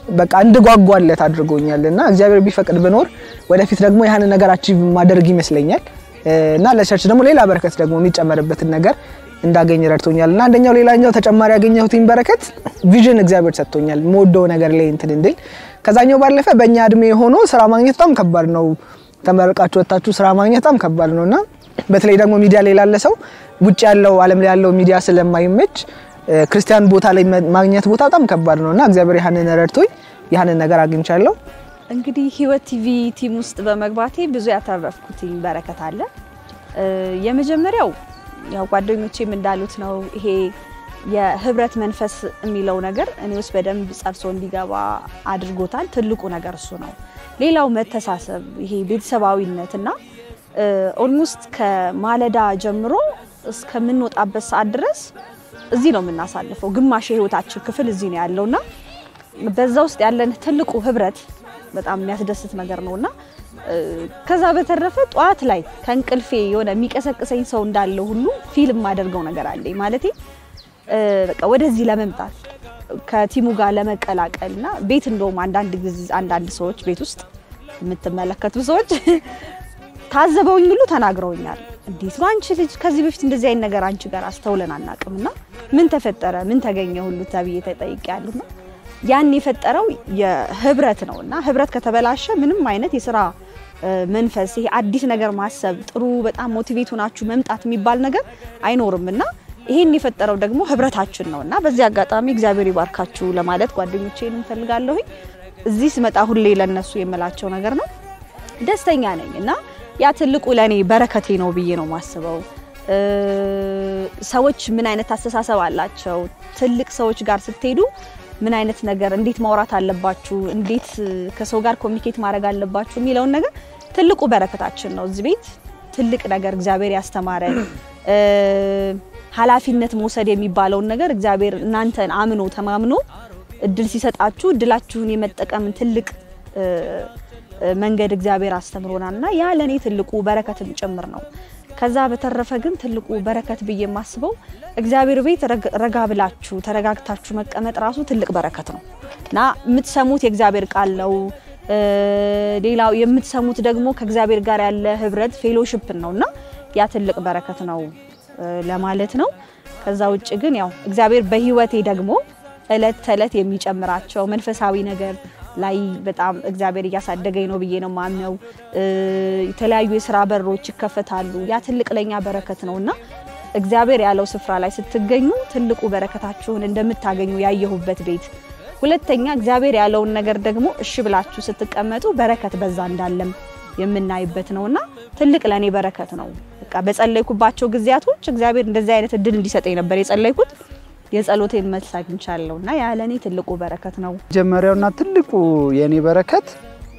በቃ እንድጓጓለት አድርጎኛል እና እግዚአብሔር ቢፈቅድ ብኖር ወደፊት ደግሞ ያህንን ነገር አቺቭ ማደርግ ይመስለኛል እና ለቸርች ደግሞ ሌላ በረከት ደግሞ የሚጨመርበትን ነገር እንዳገኝ ረድቶኛል እና አንደኛው ሌላኛው ተጨማሪ ያገኘሁትኝ በረከት ቪዥን እግዚአብሔር ሰጥቶኛል መወደው ነገር ላይ እንትን እንድል ከዛኛው ባለፈ በእኛ እድሜ ሆኖ ስራ ማግኘት በጣም ከባድ ነው ተመርቃችሁ ወጥታችሁ ስራ ማግኘት በጣም ከባድ ነው እና በተለይ ደግሞ ሚዲያ ላይ ላለ ሰው ውጭ ያለው ዓለም ላይ ያለው ሚዲያ ስለማይመች ክርስቲያን ቦታ ላይ ማግኘት ቦታ በጣም ከባድ ነው እና እግዚአብሔር ያህንን ረድቶኝ ያህንን ነገር አግኝቻለሁ።
እንግዲህ ህይወት ቲቪ ቲም ውስጥ በመግባቴ ብዙ ያተረፍኩትኝ በረከት አለ። የመጀመሪያው ያው ጓደኞቼም እንዳሉት ነው። ይሄ የህብረት መንፈስ የሚለው ነገር እኔ ውስጥ በደንብ ጸርሶ እንዲገባ አድርጎታል። ትልቁ ነገር እሱ ነው። ሌላው መተሳሰብ፣ ይሄ ቤተሰባዊነት እና ኦልሞስት ከማለዳ ጀምሮ እስከምንወጣበት ሰዓት ድረስ እዚህ ነው የምናሳልፈው። ግማሽ የህይወታችን ክፍል እዚህ ነው ያለውና በዛ ውስጥ ያለን ትልቁ ህብረት በጣም የሚያስደስት ነገር ነውና ከዛ በተረፈ ጠዋት ላይ ከእንቅልፌ የሆነ የሚቀሰቅሰኝ ሰው እንዳለው ሁሉ ፊልም የማደርገው ነገር አለኝ ማለቴ በቃ ወደዚህ ለመምጣት ከቲሙ ጋር ለመቀላቀል እና ቤት እንደውም አንዳንድ ጊዜ አንዳንድ ሰዎች ቤት ውስጥ የምትመለከቱ ሰዎች ታዘበውኝ ሁሉ ተናግረውኛል። እንዴት ነው አንቺ ልጅ ከዚህ በፊት እንደዚህ አይነት ነገር አንቺ ጋር አስተውለን አናውቅምና ምን ተፈጠረ ምን ተገኘ ሁሉ ተብዬ ተጠይቄያለሁና ያን የፈጠረው የህብረት ነው እና ህብረት ከተበላሸ ምንም አይነት የስራ መንፈስ ይሄ አዲስ ነገር ማሰብ ጥሩ በጣም ሞቲቬት ሆናችሁ መምጣት የሚባል ነገር አይኖርም እና ይሄን የፈጠረው ደግሞ ህብረታችን ነው እና በዚህ አጋጣሚ እግዚአብሔር ይባርካችሁ ለማለት ጓደኞቼን እንፈልጋለሁኝ። እዚህ ስመጣ ሁሌ ለነሱ የምላቸው ነገር ነው። ደስተኛ ነኝ እና ያ ትልቁ ለእኔ በረከቴ ነው ብዬ ነው ማስበው። ሰዎች ምን አይነት አስተሳሰብ አላቸው? ትልቅ ሰዎች ጋር ስትሄዱ ምን አይነት ነገር እንዴት ማውራት አለባችሁ፣ እንዴት ከሰው ጋር ኮሚኒኬት ማድረግ አለባችሁ የሚለውን ነገር ትልቁ በረከታችን ነው። እዚህ ቤት ትልቅ ነገር እግዚአብሔር ያስተማረን ኃላፊነት መውሰድ የሚባለውን ነገር እግዚአብሔር እናንተን አምኖ ተማምኖ እድል ሲሰጣችሁ እድላችሁን የመጠቀምን ትልቅ መንገድ እግዚአብሔር አስተምሮናል እና ያ ለእኔ ትልቁ በረከትም ጭምር ነው። ከዛ በተረፈ ግን ትልቁ በረከት ብዬ የማስበው እግዚአብሔር ቤት ረጋ ብላችሁ ተረጋግታችሁ መቀመጥ ራሱ ትልቅ በረከት ነው እና የምትሰሙት የእግዚአብሔር ቃል ነው። ሌላው የምትሰሙት ደግሞ ከእግዚአብሔር ጋር ያለ ህብረት ፌሎሽፕን ነው እና ያ ትልቅ በረከት ነው ለማለት ነው። ከዛ ውጭ ግን ያው እግዚአብሔር በህይወቴ ደግሞ እለት ተእለት የሚጨምራቸው መንፈሳዊ ነገር ላይ በጣም እግዚአብሔር እያሳደገኝ ነው ብዬ ነው ማምነው። የተለያዩ የስራ በሮች ይከፈታሉ። ያ ትልቅ ለኛ በረከት ነው እና እግዚአብሔር ያለው ስፍራ ላይ ስትገኙ ትልቁ በረከታችሁን እንደምታገኙ ያየሁበት ቤት። ሁለተኛ እግዚአብሔር ያለውን ነገር ደግሞ እሺ ብላችሁ ስትቀመጡ በረከት በዛ እንዳለም የምናይበት ነውና ትልቅ ለእኔ በረከት ነው። በቃ በጸለይኩባቸው ጊዜያቶች እግዚአብሔር እንደዚህ አይነት እድል እንዲሰጠኝ ነበር የጸለይኩት። የጸሎቴን መልስ አግኝቻለሁ እና ያ ለእኔ ትልቁ በረከት ነው።
መጀመሪያውና ትልቁ የእኔ በረከት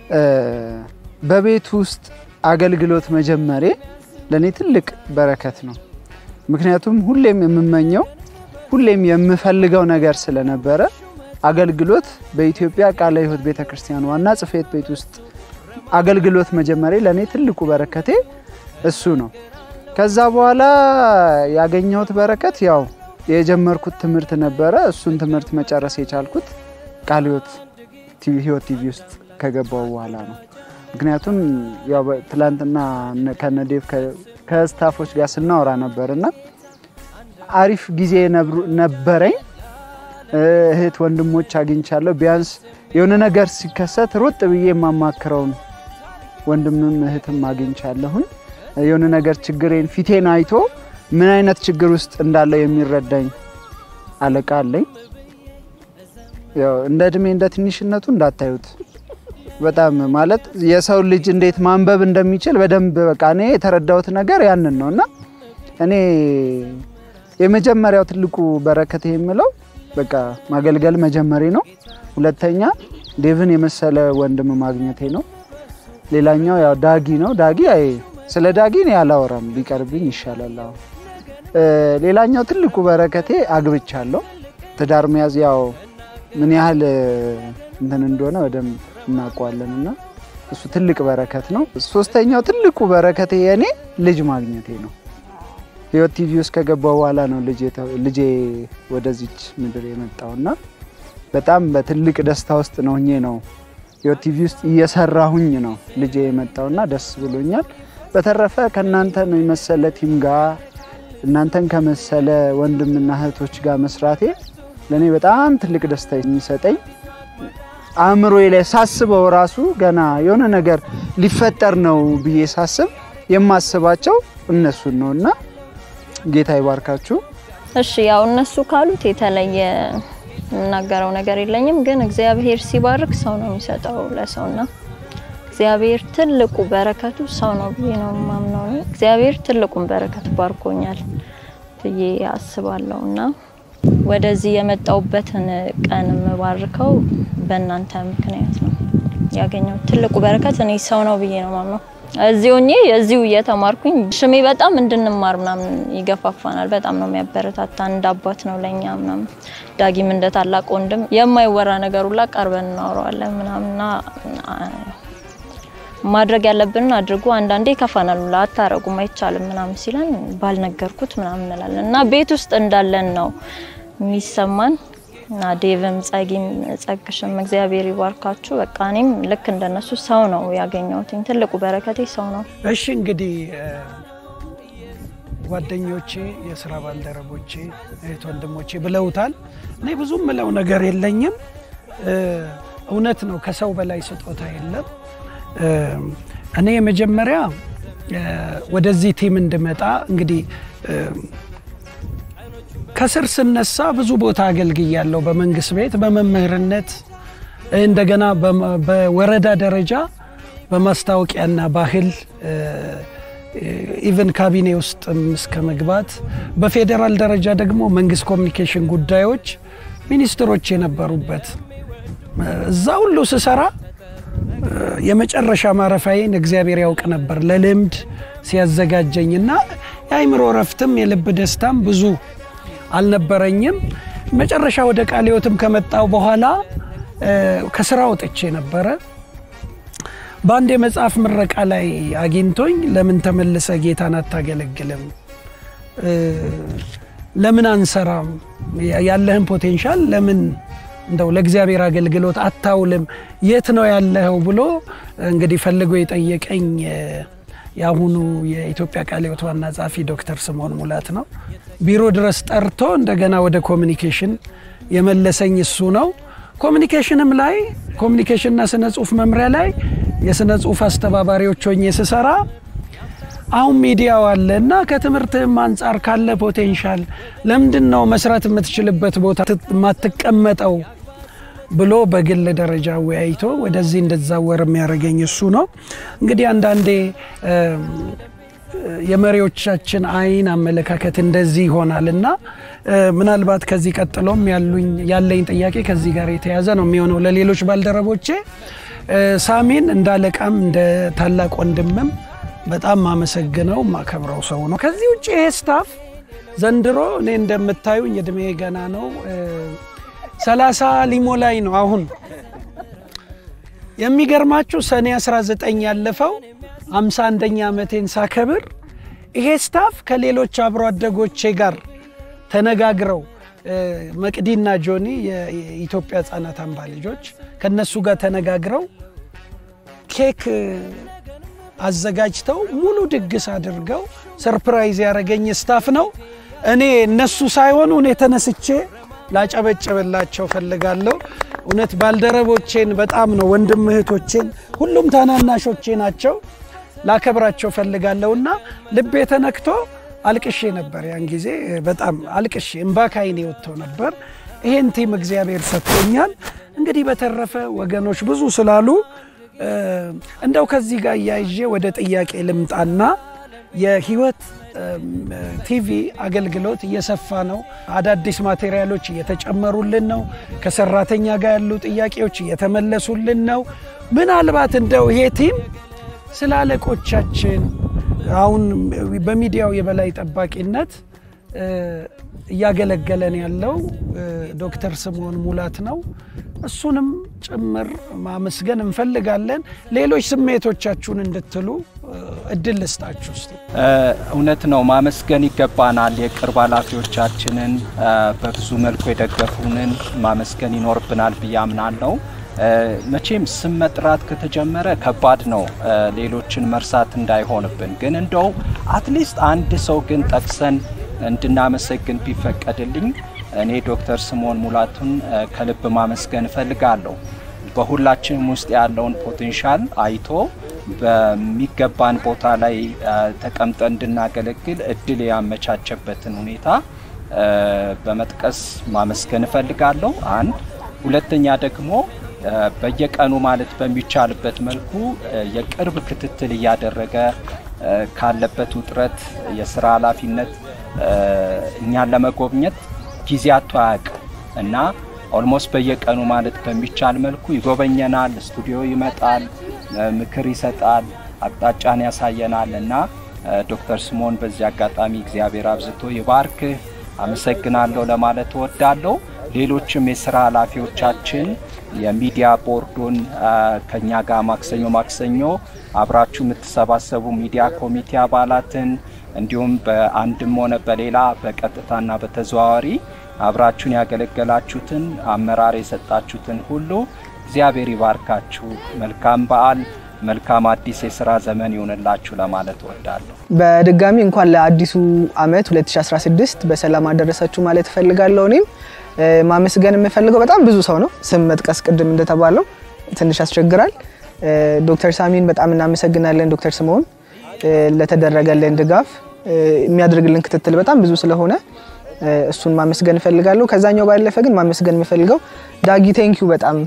በቤት ውስጥ አገልግሎት መጀመሬ ለእኔ ትልቅ በረከት ነው። ምክንያቱም ሁሌም የምመኘው ሁሌም የምፈልገው ነገር ስለነበረ አገልግሎት በኢትዮጵያ ቃለ ሕይወት ቤተ ክርስቲያን ዋና ጽሕፈት ቤት ውስጥ አገልግሎት መጀመሬ ለእኔ ትልቁ በረከቴ እሱ ነው። ከዛ በኋላ ያገኘሁት በረከት ያው የጀመርኩት ትምህርት ነበረ። እሱን ትምህርት መጨረስ የቻልኩት ቃለ ሕይወት ቲቪ ውስጥ ከገባው በኋላ ነው። ምክንያቱም ያው ትላንትና ከነዴቭ ከስታፎች ጋር ስናወራ ነበር እና አሪፍ ጊዜ ነበረኝ። እህት ወንድሞች አግኝቻለሁ። ቢያንስ የሆነ ነገር ሲከሰት ሮጥ ብዬ የማማክረውን ወንድምም እህትም አግኝቻለሁኝ። የሆነ ነገር ችግሬን ፊቴን አይቶ ምን አይነት ችግር ውስጥ እንዳለው የሚረዳኝ አለቃ አለኝ። ያው እንደ እድሜ እንደ ትንሽነቱ እንዳታዩት በጣም ማለት የሰው ልጅ እንዴት ማንበብ እንደሚችል በደንብ በቃ እኔ የተረዳሁት ነገር ያንን ነው እና እኔ የመጀመሪያው ትልቁ በረከት የምለው በቃ ማገልገል መጀመሪ ነው። ሁለተኛ ዴቭን የመሰለ ወንድም ማግኘቴ ነው። ሌላኛው ያው ዳጊ ነው። ዳጊ አይ ስለ ዳጊ እኔ አላወራም ቢቀርብኝ ይሻላል። አሁን ሌላኛው ትልቁ በረከቴ አግብቻለሁ። ትዳር መያዝ ያው ምን ያህል እንትን እንደሆነ በደንብ እናውቀዋለን እና እሱ ትልቅ በረከት ነው። ሶስተኛው ትልቁ በረከቴ የኔ ልጅ ማግኘቴ ነው። ህይወት ቲቪ ውስጥ ከገባው በኋላ ነው ልጄ ወደዚች ምድር የመጣውና በጣም በትልቅ ደስታ ውስጥ ነው ሆኜ ነው ህይወት ቲቪ ውስጥ እየሰራሁኝ ነው ልጄ የመጣውና ደስ ብሎኛል። በተረፈ ከእናንተ ነው የመሰለ ቲም ጋር እናንተን ከመሰለ ወንድምና እህቶች ጋር መስራቴ ለእኔ በጣም ትልቅ ደስታ የሚሰጠኝ አእምሮዬ ላይ ሳስበው ራሱ ገና የሆነ ነገር ሊፈጠር ነው ብዬ ሳስብ የማስባቸው እነሱን ነው እና ጌታ ይባርካችሁ።
እሺ ያው እነሱ ካሉት የተለየ የምናገረው ነገር የለኝም። ግን እግዚአብሔር ሲባርክ ሰው ነው የሚሰጠው ለሰውና እግዚአብሔር ትልቁ በረከቱ ሰው ነው ብዬ ነው የማምነው። እኔ እግዚአብሔር ትልቁን በረከት ባርኮኛል ብዬ አስባለሁ እና ወደዚህ የመጣውበትን ቀን የምባርከው በእናንተ ምክንያት ነው ያገኘው ትልቁ በረከት እኔ ሰው ነው ብዬ ነው ማምነው። እዚህ ሆኜ እዚሁ እየተማርኩኝ ሽሜ በጣም እንድንማር ምናምን ይገፋፋናል። በጣም ነው የሚያበረታታ። እንደ አባት ነው ለእኛ ምናምን። ዳጊም እንደ ታላቅ ወንድም የማይወራ ነገር ሁላ ቀርበን እናወራዋለን ምናምንና ማድረግ ያለብንን አድርጎ አንዳንዴ ይከፋናል። ሁላ አታረጉም፣ አይቻልም ምናምን ሲለን ባልነገርኩት ምናምን እንላለን እና ቤት ውስጥ እንዳለን ነው የሚሰማን እና ዴቭም ጸጊም ጸግሽም እግዚአብሔር ይባርካችሁ። በቃ እኔም ልክ እንደነሱ ሰው ነው ያገኘሁት። ትልቁ በረከቴ ሰው ነው።
እሺ እንግዲህ ጓደኞቼ፣ የስራ ባልደረቦቼ፣ እህት ወንድሞቼ ብለውታል። እኔ ብዙም ምለው ነገር የለኝም። እውነት ነው፣ ከሰው በላይ ስጦታ የለም። እኔ የመጀመሪያ ወደዚህ ቲም እንድመጣ እንግዲህ ከስር ስነሳ ብዙ ቦታ አገልግያለሁ። በመንግስት ቤት በመምህርነት እንደገና በወረዳ ደረጃ በማስታወቂያና ባህል ኢቨን ካቢኔ ውስጥም እስከ መግባት በፌዴራል ደረጃ ደግሞ መንግስት ኮሚኒኬሽን ጉዳዮች ሚኒስትሮች የነበሩበት እዛ ሁሉ ስሰራ የመጨረሻ ማረፊያዬን እግዚአብሔር ያውቅ ነበር ለልምድ ሲያዘጋጀኝና የአይምሮ ረፍትም የልብ ደስታም ብዙ አልነበረኝም። መጨረሻ ወደ ቃለ ሕይወትም ከመጣው በኋላ ከስራ ወጥቼ ነበረ። በአንድ የመጽሐፍ ምረቃ ላይ አግኝቶኝ ለምን ተመልሰ ጌታን አታገለግልም? ለምን አንሰራም? ያለህን ፖቴንሻል ለምን እንደው ለእግዚአብሔር አገልግሎት አታውልም? የት ነው ያለኸው ብሎ እንግዲህ ፈልጎ የጠየቀኝ የአሁኑ የኢትዮጵያ ቃለ ሕይወት ዋና ጸሐፊ ዶክተር ስምዖን ሙላት ነው። ቢሮ ድረስ ጠርቶ እንደገና ወደ ኮሚኒኬሽን የመለሰኝ እሱ ነው። ኮሚኒኬሽንም ላይ ኮሚኒኬሽንና ስነ ጽሁፍ መምሪያ ላይ የስነ ጽሁፍ አስተባባሪዎች ሆኜ ስሰራ አሁን ሚዲያው አለ እና ከትምህርትም አንጻር ካለ ፖቴንሻል ለምንድን ነው መስራት የምትችልበት ቦታ የማትቀመጠው ብሎ በግል ደረጃ ወያይቶ ወደዚህ እንድዛወር የሚያደርገኝ እሱ ነው። እንግዲህ አንዳንዴ የመሪዎቻችን አይን አመለካከት እንደዚህ ይሆናል እና ምናልባት ከዚህ ቀጥሎም ያለኝ ጥያቄ ከዚህ ጋር የተያዘ ነው የሚሆነው ለሌሎች ባልደረቦቼ ሳሚን እንደ አለቃም እንደ ታላቅ ወንድምም በጣም ማመሰግነው ማከብረው ሰው ነው። ከዚህ ውጭ ይሄ ስታፍ ዘንድሮ እኔ እንደምታዩኝ እድሜ ገና ነው ሰላሳ ሊሞላኝ ነው አሁን። የሚገርማችሁ ሰኔ 19 ያለፈው 51ኛ ዓመቴን ሳከብር ይሄ ስታፍ ከሌሎች አብሮ አደጎቼ ጋር ተነጋግረው መቅዲና ጆኒ የኢትዮጵያ ሕፃናት አምባ ልጆች ከነሱ ጋር ተነጋግረው ኬክ አዘጋጅተው ሙሉ ድግስ አድርገው ሰርፕራይዝ ያደረገኝ ስታፍ ነው። እኔ እነሱ ሳይሆኑ እኔ ተነስቼ ላጨበጨበላቸው ፈልጋለሁ። እውነት ባልደረቦቼን በጣም ነው ወንድም እህቶቼን፣ ሁሉም ታናናሾቼ ናቸው። ላከብራቸው ፈልጋለሁ እና ልቤ ተነክቶ አልቅሼ ነበር። ያን ጊዜ በጣም አልቅሼ እምባ ካይኔ ወጥቶ ነበር። ይሄን ቲም እግዚአብሔር ሰጥቶኛል። እንግዲህ በተረፈ ወገኖች ብዙ ስላሉ እንደው ከዚህ ጋር እያይዤ ወደ ጥያቄ ልምጣና የህይወት ቲቪ አገልግሎት እየሰፋ ነው። አዳዲስ ማቴሪያሎች እየተጨመሩልን ነው። ከሰራተኛ ጋር ያሉ ጥያቄዎች እየተመለሱልን ነው። ምናልባት እንደው ይሄ ቲም ስለ አለቆቻችን አሁን በሚዲያው የበላይ ጠባቂነት እያገለገለን ያለው ዶክተር ስምዖን ሙላት ነው። እሱንም ጭምር ማመስገን እንፈልጋለን። ሌሎች ስሜቶቻችሁን እንድትሉ እድል ልስጣችሁ እስቲ።
እውነት ነው፣ ማመስገን ይገባናል። የቅርብ ኃላፊዎቻችንን በብዙ መልኩ የደገፉንን ማመስገን ይኖርብናል ብዬ አምናለሁ። መቼም ስም መጥራት ከተጀመረ ከባድ ነው፣ ሌሎችን መርሳት እንዳይሆንብን። ግን እንደው አትሊስት አንድ ሰው ግን ጠቅሰን እንድናመሰግን ቢፈቀድልኝ እኔ ዶክተር ስምዖን ሙላቱን ከልብ ማመስገን እፈልጋለሁ። በሁላችንም ውስጥ ያለውን ፖቴንሻል አይቶ በሚገባን ቦታ ላይ ተቀምጠን እንድናገለግል እድል ያመቻቸበትን ሁኔታ በመጥቀስ ማመስገን እፈልጋለሁ። አንድ ሁለተኛ ደግሞ በየቀኑ ማለት በሚቻልበት መልኩ የቅርብ ክትትል እያደረገ ካለበት ውጥረት የስራ ኃላፊነት እኛን ለመጎብኘት ጊዜ አቶ አያውቅም እና ኦልሞስት በየቀኑ ማለት በሚቻል መልኩ ይጎበኘናል፣ ስቱዲዮ ይመጣል፣ ምክር ይሰጣል፣ አቅጣጫን ያሳየናል እና ዶክተር ስምዖን በዚህ አጋጣሚ እግዚአብሔር አብዝቶ ይባርክህ አመሰግናለሁ ለማለት እወዳለሁ። ሌሎችም የስራ ኃላፊዎቻችን የሚዲያ ቦርዱን ከኛ ጋር ማክሰኞ ማክሰኞ አብራችሁ የምትሰባሰቡ ሚዲያ ኮሚቴ አባላትን እንዲሁም በአንድም ሆነ በሌላ በቀጥታና በተዘዋዋሪ አብራችሁን ያገለገላችሁትን አመራር የሰጣችሁትን ሁሉ እግዚአብሔር ይባርካችሁ። መልካም በዓል፣ መልካም አዲስ የስራ ዘመን ይሆንላችሁ ለማለት እወዳለሁ።
በድጋሚ እንኳን ለአዲሱ ዓመት 2016 በሰላም አደረሳችሁ ማለት እፈልጋለሁ። እኔም ማመስገን የምፈልገው በጣም ብዙ ሰው ነው። ስም መጥቀስ ቅድም እንደተባለው ትንሽ ያስቸግራል። ዶክተር ሳሚን በጣም እናመሰግናለን። ዶክተር ስምዖን ለተደረገልን ድጋፍ የሚያደርግልን ክትትል በጣም ብዙ ስለሆነ እሱን ማመስገን እፈልጋለሁ። ከዛኛው ባለፈ ግን ማመስገን የምፈልገው ዳጊ ቴንኪዩ በጣም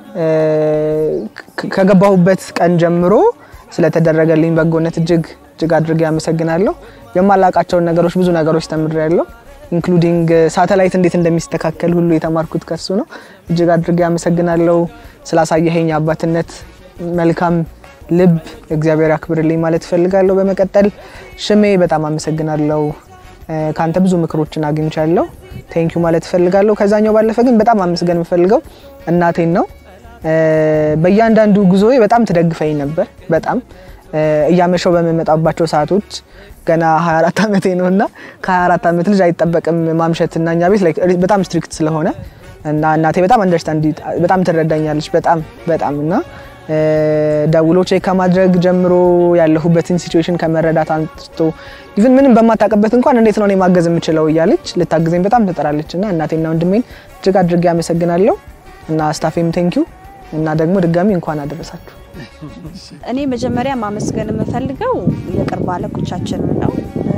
ከገባሁበት ቀን ጀምሮ ስለተደረገልኝ በጎነት እጅግ እጅግ አድርጌ አመሰግናለሁ። የማላውቃቸውን ነገሮች ብዙ ነገሮች ተምሬያለሁ። ኢንክሉዲንግ ሳተላይት እንዴት እንደሚስተካከል ሁሉ የተማርኩት ከሱ ነው። እጅግ አድርጌ አመሰግናለሁ። ስላሳየኸኝ አባትነት መልካም ልብ እግዚአብሔር ያክብርልኝ ማለት እፈልጋለሁ። በመቀጠል ሽሜ በጣም አመሰግናለሁ። ከአንተ ብዙ ምክሮችን አግኝቻለሁ። ቴንኪዩ ማለት እፈልጋለሁ። ከዛኛው ባለፈ ግን በጣም አመስገን የምፈልገው እናቴን ነው። በእያንዳንዱ ጉዞዬ በጣም ትደግፈኝ ነበር። በጣም እያመሸው በምመጣባቸው ሰዓቶች ገና 24 ዓመቴ ነው እና ከ24 ዓመት ልጅ አይጠበቅም ማምሸት እና እኛ ቤት በጣም ስትሪክት ስለሆነ እና እናቴ በጣም አንደርስታንድ በጣም ትረዳኛለች በጣም በጣም እና ደውሎ ቼክ ከማድረግ ጀምሮ ያለሁበትን ሲቹዌሽን ከመረዳት አንስቶ ኢቭን ምንም በማታውቅበት እንኳን እንዴት ነው እኔ ማገዝ የምችለው እያለች ልታግዘኝ በጣም ትጠራለች እና እናቴና ወንድሜን እጅግ አድርጌ አመሰግናለሁ እና ስታፌም ቴንኪዩ እና ደግሞ ድጋሚ እንኳን አደረሳችሁ።
እኔ መጀመሪያ ማመስገን የምፈልገው የቅርብ አለቆቻችንን ነው።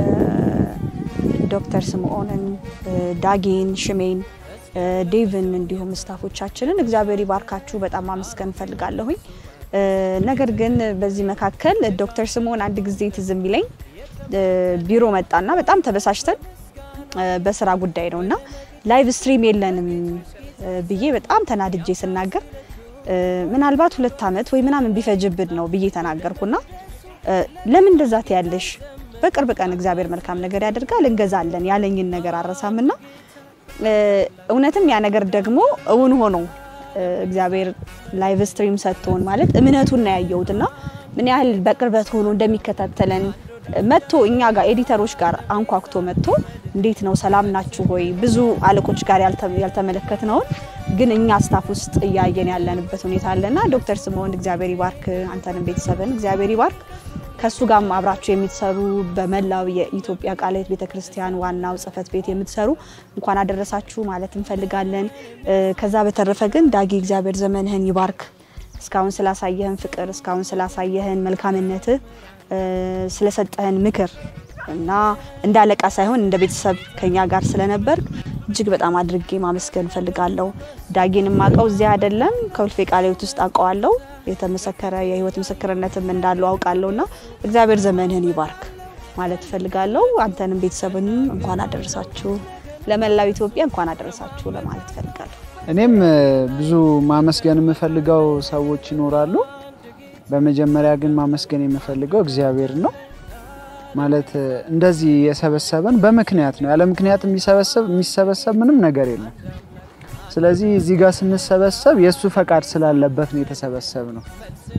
ዶክተር ስምዖንን፣ ዳጌን፣ ሽሜን፣ ዴቭን እንዲሁም ስታፎቻችንን እግዚአብሔር ይባርካችሁ በጣም ማመስገን እፈልጋለሁኝ። ነገር ግን በዚህ መካከል ዶክተር ስምዖን አንድ ጊዜ ትዝ የሚለኝ ቢሮ መጣና በጣም ተበሳሽተን በስራ ጉዳይ ነው እና ላይቭ ስትሪም የለንም ብዬ በጣም ተናድጄ ስናገር ምናልባት ሁለት ዓመት ወይ ምናምን ቢፈጅብን ነው ብዬ ተናገርኩና ለምን እንደዛ ትያለሽ? በቅርብ ቀን እግዚአብሔር መልካም ነገር ያደርጋል እንገዛለን ያለኝን ነገር አረሳምና እውነትም ያ ነገር ደግሞ እውን ሆኖ እግዚአብሔር ላይቭ ስትሪም ሰጥቶን ማለት እምነቱን ነው ያየሁትና ምን ያህል በቅርበት ሆኖ እንደሚከታተለን መጥቶ እኛ ጋር ኤዲተሮች ጋር አንኳኩቶ መጥቶ እንዴት ነው ሰላም ናችሁ ሆይ ብዙ አለቆች ጋር ያልተመለከትነውን ግን እኛ ስታፍ ውስጥ እያየን ያለንበት ሁኔታ አለና ዶክተር ስምዖን እግዚአብሔር ይባርክ፣ አንተንም ቤተሰብን እግዚአብሔር ይባርክ። ከሱ ጋርም አብራችሁ የምትሰሩ በመላው የኢትዮጵያ ቃለ ሕይወት ቤተክርስቲያን ዋናው ጽሕፈት ቤት የምትሰሩ እንኳን አደረሳችሁ ማለት እንፈልጋለን። ከዛ በተረፈ ግን ዳጊ እግዚአብሔር ዘመንህን ይባርክ። እስካሁን ስላሳየህን ፍቅር፣ እስካሁን ስላሳየህን መልካምነት፣ ስለሰጠህን ምክር እና እንደ አለቃ ሳይሆን እንደ ቤተሰብ ከኛ ጋር ስለነበር እጅግ በጣም አድርጌ ማመስገን እፈልጋለሁ። ዳጊን የማውቀው እዚያ አይደለም ከውልፌ ቃለ ሕይወት ውስጥ አውቀዋለሁ። የተመሰከረ የህይወት ምስክርነትም እንዳለው አውቃለሁ እና እግዚአብሔር ዘመንህን ይባርክ ማለት እፈልጋለሁ። አንተንም ቤተሰብንም እንኳን አደረሳችሁ፣ ለመላው ኢትዮጵያ እንኳን አደረሳችሁ ለማለት እፈልጋለሁ።
እኔም ብዙ ማመስገን የምፈልገው ሰዎች ይኖራሉ። በመጀመሪያ ግን ማመስገን የምፈልገው እግዚአብሔር ነው። ማለት እንደዚህ የሰበሰበን በምክንያት ነው። ያለ ምክንያት የሚሰበሰብ የሚሰበሰብ ምንም ነገር የለም። ስለዚህ እዚህ ጋር ስንሰበሰብ የእሱ ፈቃድ ስላለበት ነው የተሰበሰብ ነው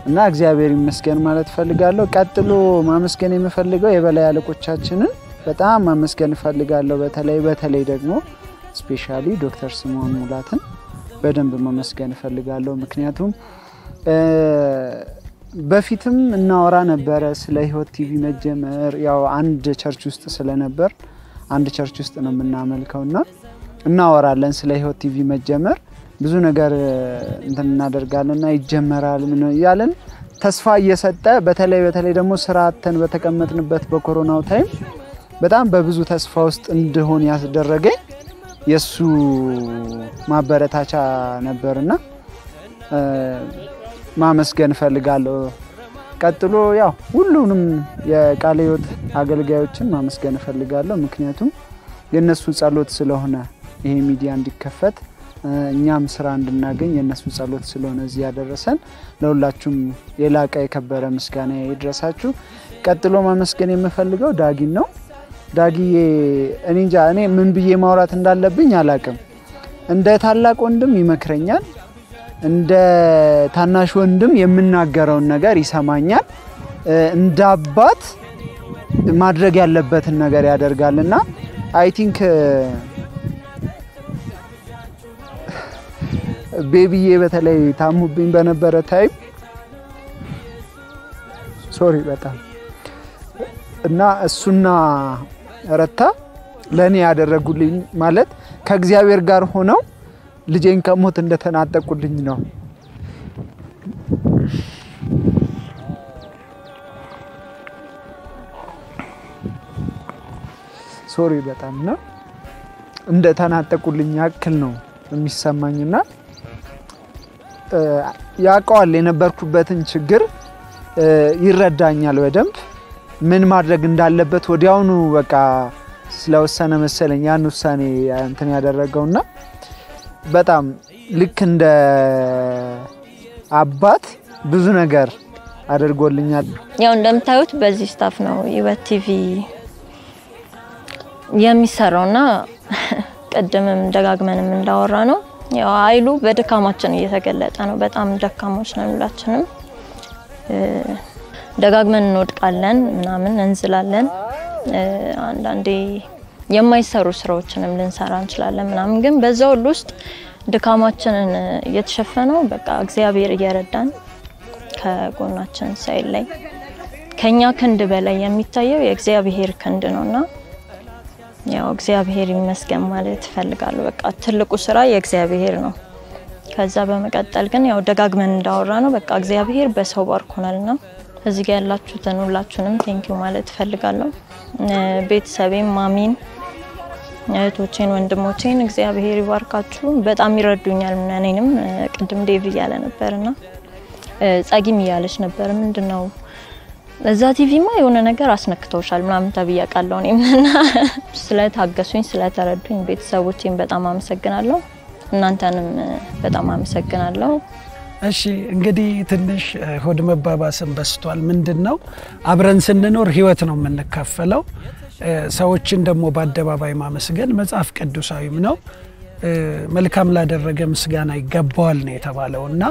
እና እግዚአብሔር ይመስገን ማለት እፈልጋለሁ። ቀጥሎ ማመስገን የምፈልገው የበላይ አለቆቻችንን በጣም ማመስገን እፈልጋለሁ። በተለይ በተለይ ደግሞ ስፔሻሊ ዶክተር ስምዖን ሙላትን በደንብ ማመስገን እፈልጋለሁ። ምክንያቱም በፊትም እናወራ ነበረ ስለ ህይወት ቲቪ መጀመር። ያው አንድ ቸርች ውስጥ ስለነበር አንድ ቸርች ውስጥ ነው የምናመልከው እና እናወራለን ስለ ህይወት ቲቪ መጀመር ብዙ ነገር እንትን እናደርጋለንና ይጀመራል ምን እያለን ተስፋ እየሰጠ በተለይ በተለይ ደግሞ ስራ አጥተን በተቀመጥንበት በኮሮናው ታይም በጣም በብዙ ተስፋ ውስጥ እንድሆን ያስደረገኝ የእሱ ማበረታቻ ነበርና ማመስገን እፈልጋለሁ። ቀጥሎ ያው ሁሉንም የቃለ ሕይወት አገልጋዮችን ማመስገን እፈልጋለሁ። ምክንያቱም የእነሱ ጸሎት ስለሆነ ይሄ ሚዲያ እንዲከፈት እኛም ስራ እንድናገኝ የእነሱ ጸሎት ስለሆነ እዚህ ያደረሰን። ለሁላችሁም የላቀ የከበረ ምስጋና ይድረሳችሁ። ቀጥሎ ማመስገን የምፈልገው ዳጊን ነው። ዳጊዬ እኔ እንጃ እኔ ምን ብዬ ማውራት እንዳለብኝ አላቅም። እንደ ታላቅ ወንድም ይመክረኛል፣ እንደ ታናሽ ወንድም የምናገረውን ነገር ይሰማኛል፣ እንደ አባት ማድረግ ያለበትን ነገር ያደርጋል እና አይ ቲንክ ቤቢዬ በተለይ ታሙብኝ በነበረ ታይም ሶሪ በጣም እና እሱና ረታ ለእኔ ያደረጉልኝ ማለት ከእግዚአብሔር ጋር ሆነው ልጄን ከሞት እንደተናጠቁልኝ ነው። ሶሪ በጣም ነው እንደተናጠቁልኝ ያክል ነው የሚሰማኝና ያውቀዋል የነበርኩበትን ችግር ይረዳኛል በደንብ ምን ማድረግ እንዳለበት ወዲያውኑ በቃ ስለወሰነ መሰለኝ ያን ውሳኔ እንትን ያደረገውና በጣም ልክ እንደ አባት ብዙ ነገር አድርጎልኛል።
ያው እንደምታዩት በዚህ ስታፍ ነው ሕይወት ቲቪ የሚሰራውና ቅድምም ደጋግመንም እንዳወራ ነው ያው ኃይሉ በድካማችን እየተገለጠ ነው። በጣም ደካሞች ነን ሁላችንም። ደጋግመን እንወድቃለን፣ ምናምን እንዝላለን። አንዳንዴ የማይሰሩ ስራዎችንም ልንሰራ እንችላለን ምናምን። ግን በዛ ሁሉ ውስጥ ድካማችንን እየተሸፈነው በቃ እግዚአብሔር እየረዳን ከጎናችን ሳይል ላይ ከኛ ክንድ በላይ የሚታየው የእግዚአብሔር ክንድ ነውና ያው እግዚአብሔር ይመስገን ማለት እፈልጋለሁ። በቃ ትልቁ ስራ የእግዚአብሔር ነው። ከዛ በመቀጠል ግን ያው ደጋግመን እንዳወራ ነው በቃ እግዚአብሔር በሰው ባርኮናልና እዚህ ጋር ያላችሁትን ሁላችሁንም ቴንኪዩ ማለት እፈልጋለሁ። ቤተሰቤም፣ ማሚን፣ እህቶቼን፣ ወንድሞቼን እግዚአብሔር ይባርካችሁ። በጣም ይረዱኛል። እኔንም ቅድም ዴቭ እያለ ነበርና ጸጊም እያለች ነበር ምንድን ነው እዛ ቲቪማ የሆነ ነገር አስነክተውሻል ምናምን ተብዬ አውቃለሁ። እኔም እና ስለታገሱኝ ስለተረዱኝ ቤተሰቦቼን በጣም አመሰግናለሁ። እናንተንም በጣም አመሰግናለሁ።
እሺ እንግዲህ ትንሽ ሆድ መባባስን በስቷል። ምንድን ነው አብረን ስንኖር ህይወት ነው የምንካፈለው። ሰዎችን ደግሞ በአደባባይ ማመስገን መጽሐፍ ቅዱሳዊም ነው። መልካም ላደረገ ምስጋና ይገባዋል ነው የተባለው እና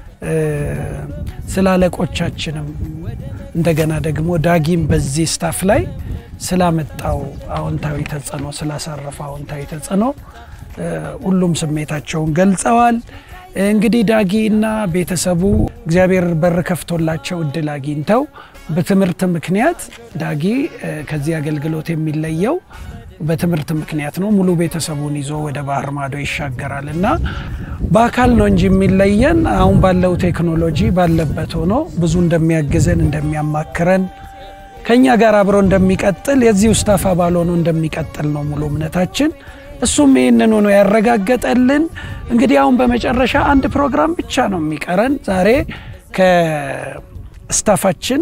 ስለ አለቆቻችንም እንደገና ደግሞ ዳጊም በዚህ ስታፍ ላይ ስላመጣው አዎንታዊ ተጽዕኖ ስላሳረፈ አዎንታዊ ተጽዕኖ ሁሉም ስሜታቸውን ገልጸዋል። እንግዲህ ዳጊ እና ቤተሰቡ እግዚአብሔር በር ከፍቶላቸው እድል አግኝተው በትምህርት ምክንያት ዳጊ ከዚህ አገልግሎት የሚለየው በትምህርት ምክንያት ነው። ሙሉ ቤተሰቡን ይዞ ወደ ባህር ማዶ ይሻገራል እና በአካል ነው እንጂ የሚለየን አሁን ባለው ቴክኖሎጂ ባለበት ሆኖ ብዙ እንደሚያግዘን እንደሚያማክረን ከኛ ጋር አብሮ እንደሚቀጥል የዚህ ውስታፍ አባል ሆኖ እንደሚቀጥል ነው ሙሉ እምነታችን። እሱም ይህንን ሆኖ ያረጋገጠልን። እንግዲህ አሁን በመጨረሻ አንድ ፕሮግራም ብቻ ነው የሚቀረን ዛሬ ከስታፋችን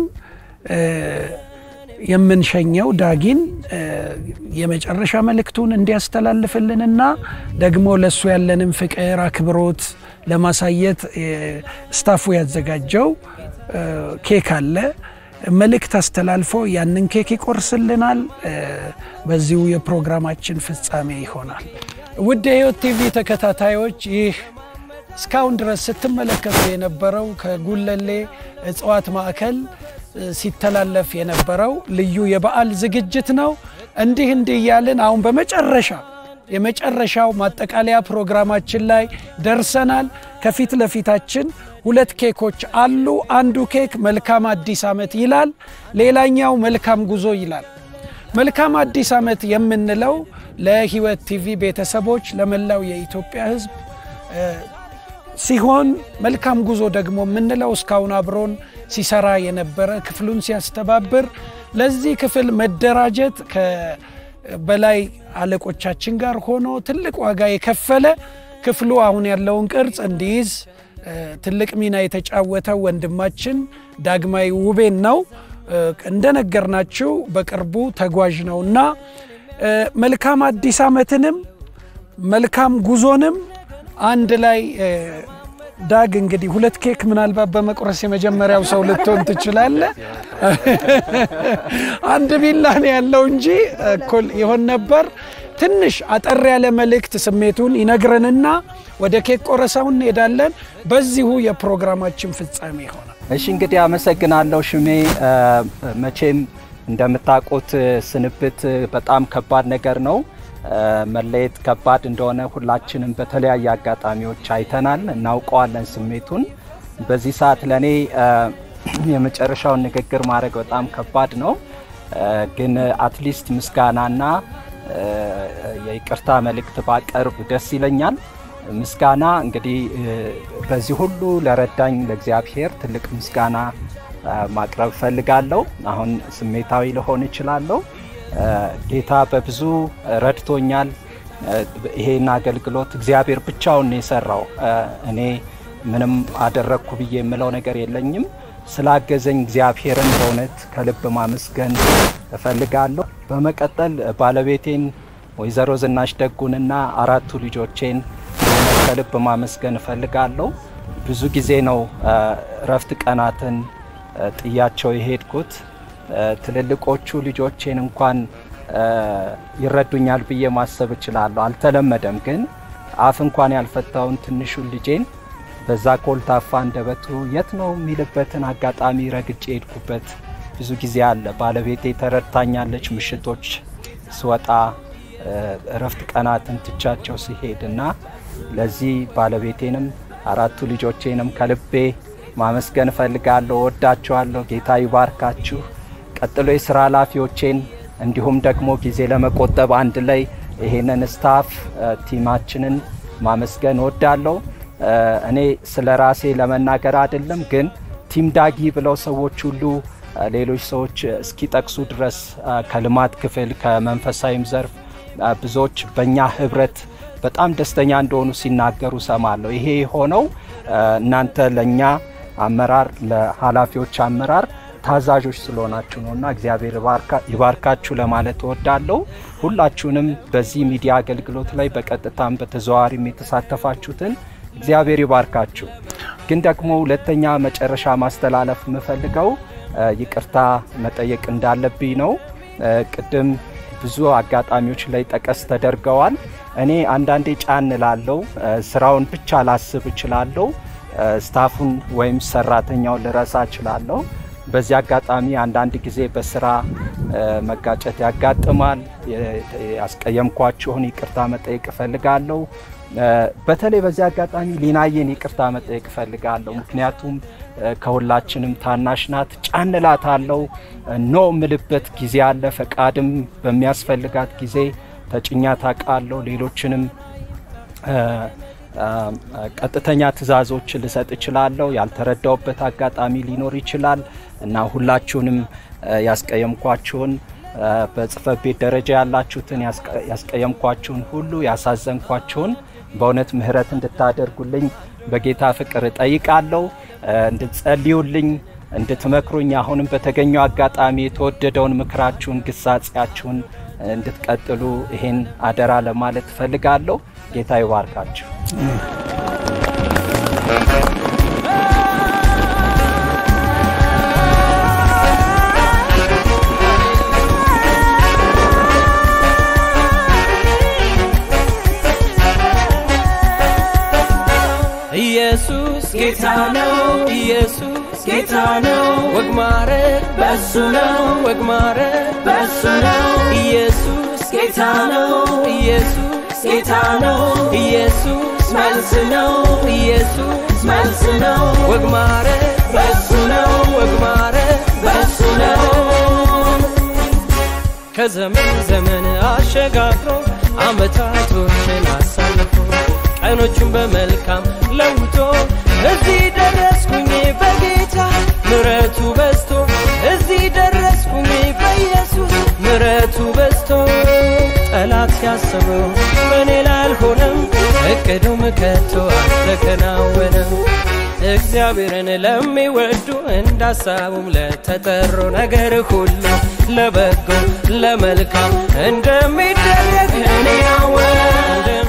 የምንሸኘው ዳጊን የመጨረሻ መልእክቱን እንዲያስተላልፍልንና ደግሞ ለእሱ ያለንን ፍቅር፣ አክብሮት ለማሳየት ስታፉ ያዘጋጀው ኬክ አለ። መልእክት አስተላልፎ ያንን ኬክ ይቆርስልናል። በዚሁ የፕሮግራማችን ፍጻሜ ይሆናል። ውድ የሕይወት ቲቪ ተከታታዮች ይህ እስካሁን ድረስ ስትመለከቱ የነበረው ከጉለሌ እጽዋት ማዕከል ሲተላለፍ የነበረው ልዩ የበዓል ዝግጅት ነው። እንዲህ እንዲህ እያልን አሁን በመጨረሻ የመጨረሻው ማጠቃለያ ፕሮግራማችን ላይ ደርሰናል። ከፊት ለፊታችን ሁለት ኬኮች አሉ። አንዱ ኬክ መልካም አዲስ ዓመት ይላል፣ ሌላኛው መልካም ጉዞ ይላል። መልካም አዲስ ዓመት የምንለው ለሕይወት ቲቪ ቤተሰቦች፣ ለመላው የኢትዮጵያ ሕዝብ ሲሆን መልካም ጉዞ ደግሞ የምንለው እስካሁን አብሮን ሲሰራ የነበረ ክፍሉን ሲያስተባብር ለዚህ ክፍል መደራጀት በላይ አለቆቻችን ጋር ሆኖ ትልቅ ዋጋ የከፈለ ክፍሉ አሁን ያለውን ቅርጽ እንዲይዝ ትልቅ ሚና የተጫወተው ወንድማችን ዳግማዊ ውቤን ነው። እንደነገርናችሁ በቅርቡ ተጓዥ ነውና መልካም አዲስ ዓመትንም መልካም ጉዞንም አንድ ላይ ዳግ እንግዲህ ሁለት ኬክ ምናልባት በመቁረስ የመጀመሪያው ሰው ልትሆን ትችላለ። አንድ ቢላ ነው ያለው እንጂ እኩል ይሆን ነበር። ትንሽ አጠር ያለ መልእክት ስሜቱን ይነግረንና ወደ ኬክ ቆረሳው እንሄዳለን። በዚሁ የፕሮግራማችን ፍጻሜ ይሆናል።
እሺ እንግዲህ አመሰግናለሁ ሽሜ። መቼም እንደምታውቁት ስንብት በጣም ከባድ ነገር ነው። መለየት ከባድ እንደሆነ ሁላችንም በተለያየ አጋጣሚዎች አይተናል፣ እናውቀዋለን ስሜቱን። በዚህ ሰዓት ለእኔ የመጨረሻውን ንግግር ማድረግ በጣም ከባድ ነው። ግን አትሊስት ምስጋናና የይቅርታ መልእክት ባቀርብ ደስ ይለኛል። ምስጋና እንግዲህ በዚህ ሁሉ ለረዳኝ ለእግዚአብሔር ትልቅ ምስጋና ማቅረብ እፈልጋለሁ። አሁን ስሜታዊ ልሆን እችላለሁ። ጌታ በብዙ ረድቶኛል። ይሄን አገልግሎት እግዚአብሔር ብቻውን ነው የሰራው። እኔ ምንም አደረግኩ ብዬ የምለው ነገር የለኝም። ስላገዘኝ እግዚአብሔርን በእውነት ከልብ ማመስገን እፈልጋለሁ። በመቀጠል ባለቤቴን ወይዘሮ ዝናሽ ደጉንና አራቱ ልጆቼን ከልብ ማመስገን እፈልጋለሁ። ብዙ ጊዜ ነው እረፍት ቀናትን ጥያቸው የሄድኩት። ትልልቆቹ ልጆቼን እንኳን ይረዱኛል ብዬ ማሰብ እችላለሁ። አልተለመደም፣ ግን አፍ እንኳን ያልፈታውን ትንሹን ልጄን በዛ ኮልታፋ አንደበቱ የት ነው የሚልበትን አጋጣሚ ረግጬ የሄድኩበት ብዙ ጊዜ አለ። ባለቤቴ ተረድታኛለች። ምሽቶች ስወጣ እረፍት ቀናትን ትቻቸው ሲሄድ እና ለዚህ ባለቤቴንም አራቱ ልጆቼንም ከልቤ ማመስገን እፈልጋለሁ። ወዳችኋለሁ። ጌታ ይባርካችሁ። ቀጥሎ የስራ ኃላፊዎቼን እንዲሁም ደግሞ ጊዜ ለመቆጠብ አንድ ላይ ይሄንን ስታፍ ቲማችንን ማመስገን እወዳለሁ። እኔ ስለ ራሴ ለመናገር አይደለም፣ ግን ቲም ዳጊ ብለው ሰዎች ሁሉ ሌሎች ሰዎች እስኪጠቅሱ ድረስ ከልማት ክፍል ከመንፈሳዊም ዘርፍ ብዙዎች በእኛ ህብረት በጣም ደስተኛ እንደሆኑ ሲናገሩ ሰማለሁ። ይሄ የሆነው እናንተ ለእኛ አመራር ለኃላፊዎች አመራር ታዛዦች ስለሆናችሁ ነው እና እግዚአብሔር ይባርካችሁ ለማለት እወዳለሁ። ሁላችሁንም በዚህ ሚዲያ አገልግሎት ላይ በቀጥታም በተዘዋዋሪም የተሳተፋችሁትን እግዚአብሔር ይባርካችሁ። ግን ደግሞ ሁለተኛ መጨረሻ ማስተላለፍ የምፈልገው ይቅርታ መጠየቅ እንዳለብኝ ነው። ቅድም ብዙ አጋጣሚዎች ላይ ጠቀስ ተደርገዋል። እኔ አንዳንዴ ጫን ላለው ስራውን ብቻ ላስብ እችላለሁ። ስታፉን ወይም ሰራተኛውን ልረሳ እችላለሁ። በዚህ አጋጣሚ አንዳንድ ጊዜ በስራ መጋጨት ያጋጥማል። ያስቀየምኳችሁን ይቅርታ መጠየቅ እፈልጋለሁ። በተለይ በዚህ አጋጣሚ ሊናየን ይቅርታ መጠየቅ እፈልጋለሁ። ምክንያቱም ከሁላችንም ታናሽ ናት። ጫንላት አለው ኖ ምልበት ጊዜ አለ። ፈቃድም በሚያስፈልጋት ጊዜ ተጭኛት አውቃለሁ። ሌሎችንም ቀጥተኛ ትዕዛዞች ልሰጥ እችላለሁ። ያልተረዳውበት አጋጣሚ ሊኖር ይችላል እና ሁላችሁንም ያስቀየምኳችሁን በጽህፈት ቤት ደረጃ ያላችሁትን ያስቀየምኳችሁን ሁሉ ያሳዘንኳችሁን በእውነት ምሕረት እንድታደርጉልኝ በጌታ ፍቅር እጠይቃለሁ። እንድትጸልዩልኝ፣ እንድትመክሩኝ አሁንም በተገኘው አጋጣሚ የተወደደውን ምክራችሁን፣ ግሳጼያችሁን እንድትቀጥሉ ይሄን አደራ ለማለት እፈልጋለሁ። ጌታ ይባርካችሁ።
ጌታ ነው ኢየሱስ ጌታ ነው ወግ ማረግ በሱ ነው ወግ ማረግ በሱ ነው ኢየሱስ ጌታ ነው ኢየሱስ ጌታ ነው ኢየሱስ መልስ ነው ኢየሱስ መልስ ነው ወግ ማረግ በሱ ነው ወግ ማረግ በሱ ነው ከዘመን ዘመን አሸጋግሮ አመታቶችን አሳልፎ ቀኖቹን በመልካም ለውጦ እዚህ ደረስኩኝ በጌታ ምረቱ በዝቶ እዚህ ደረስኩኝ በኢየሱስ ምረቱ በዝቶ ጠላት ያሰበው በእኔ ላይ አልሆነም እቅዱም ከቶ አልተከናወነም እግዚአብሔርን ለሚወዱ እንዳሳቡም ለተጠሩ ነገር ሁሉ ለበጎ ለመልካም እንደሚደረግ እኔ ያወ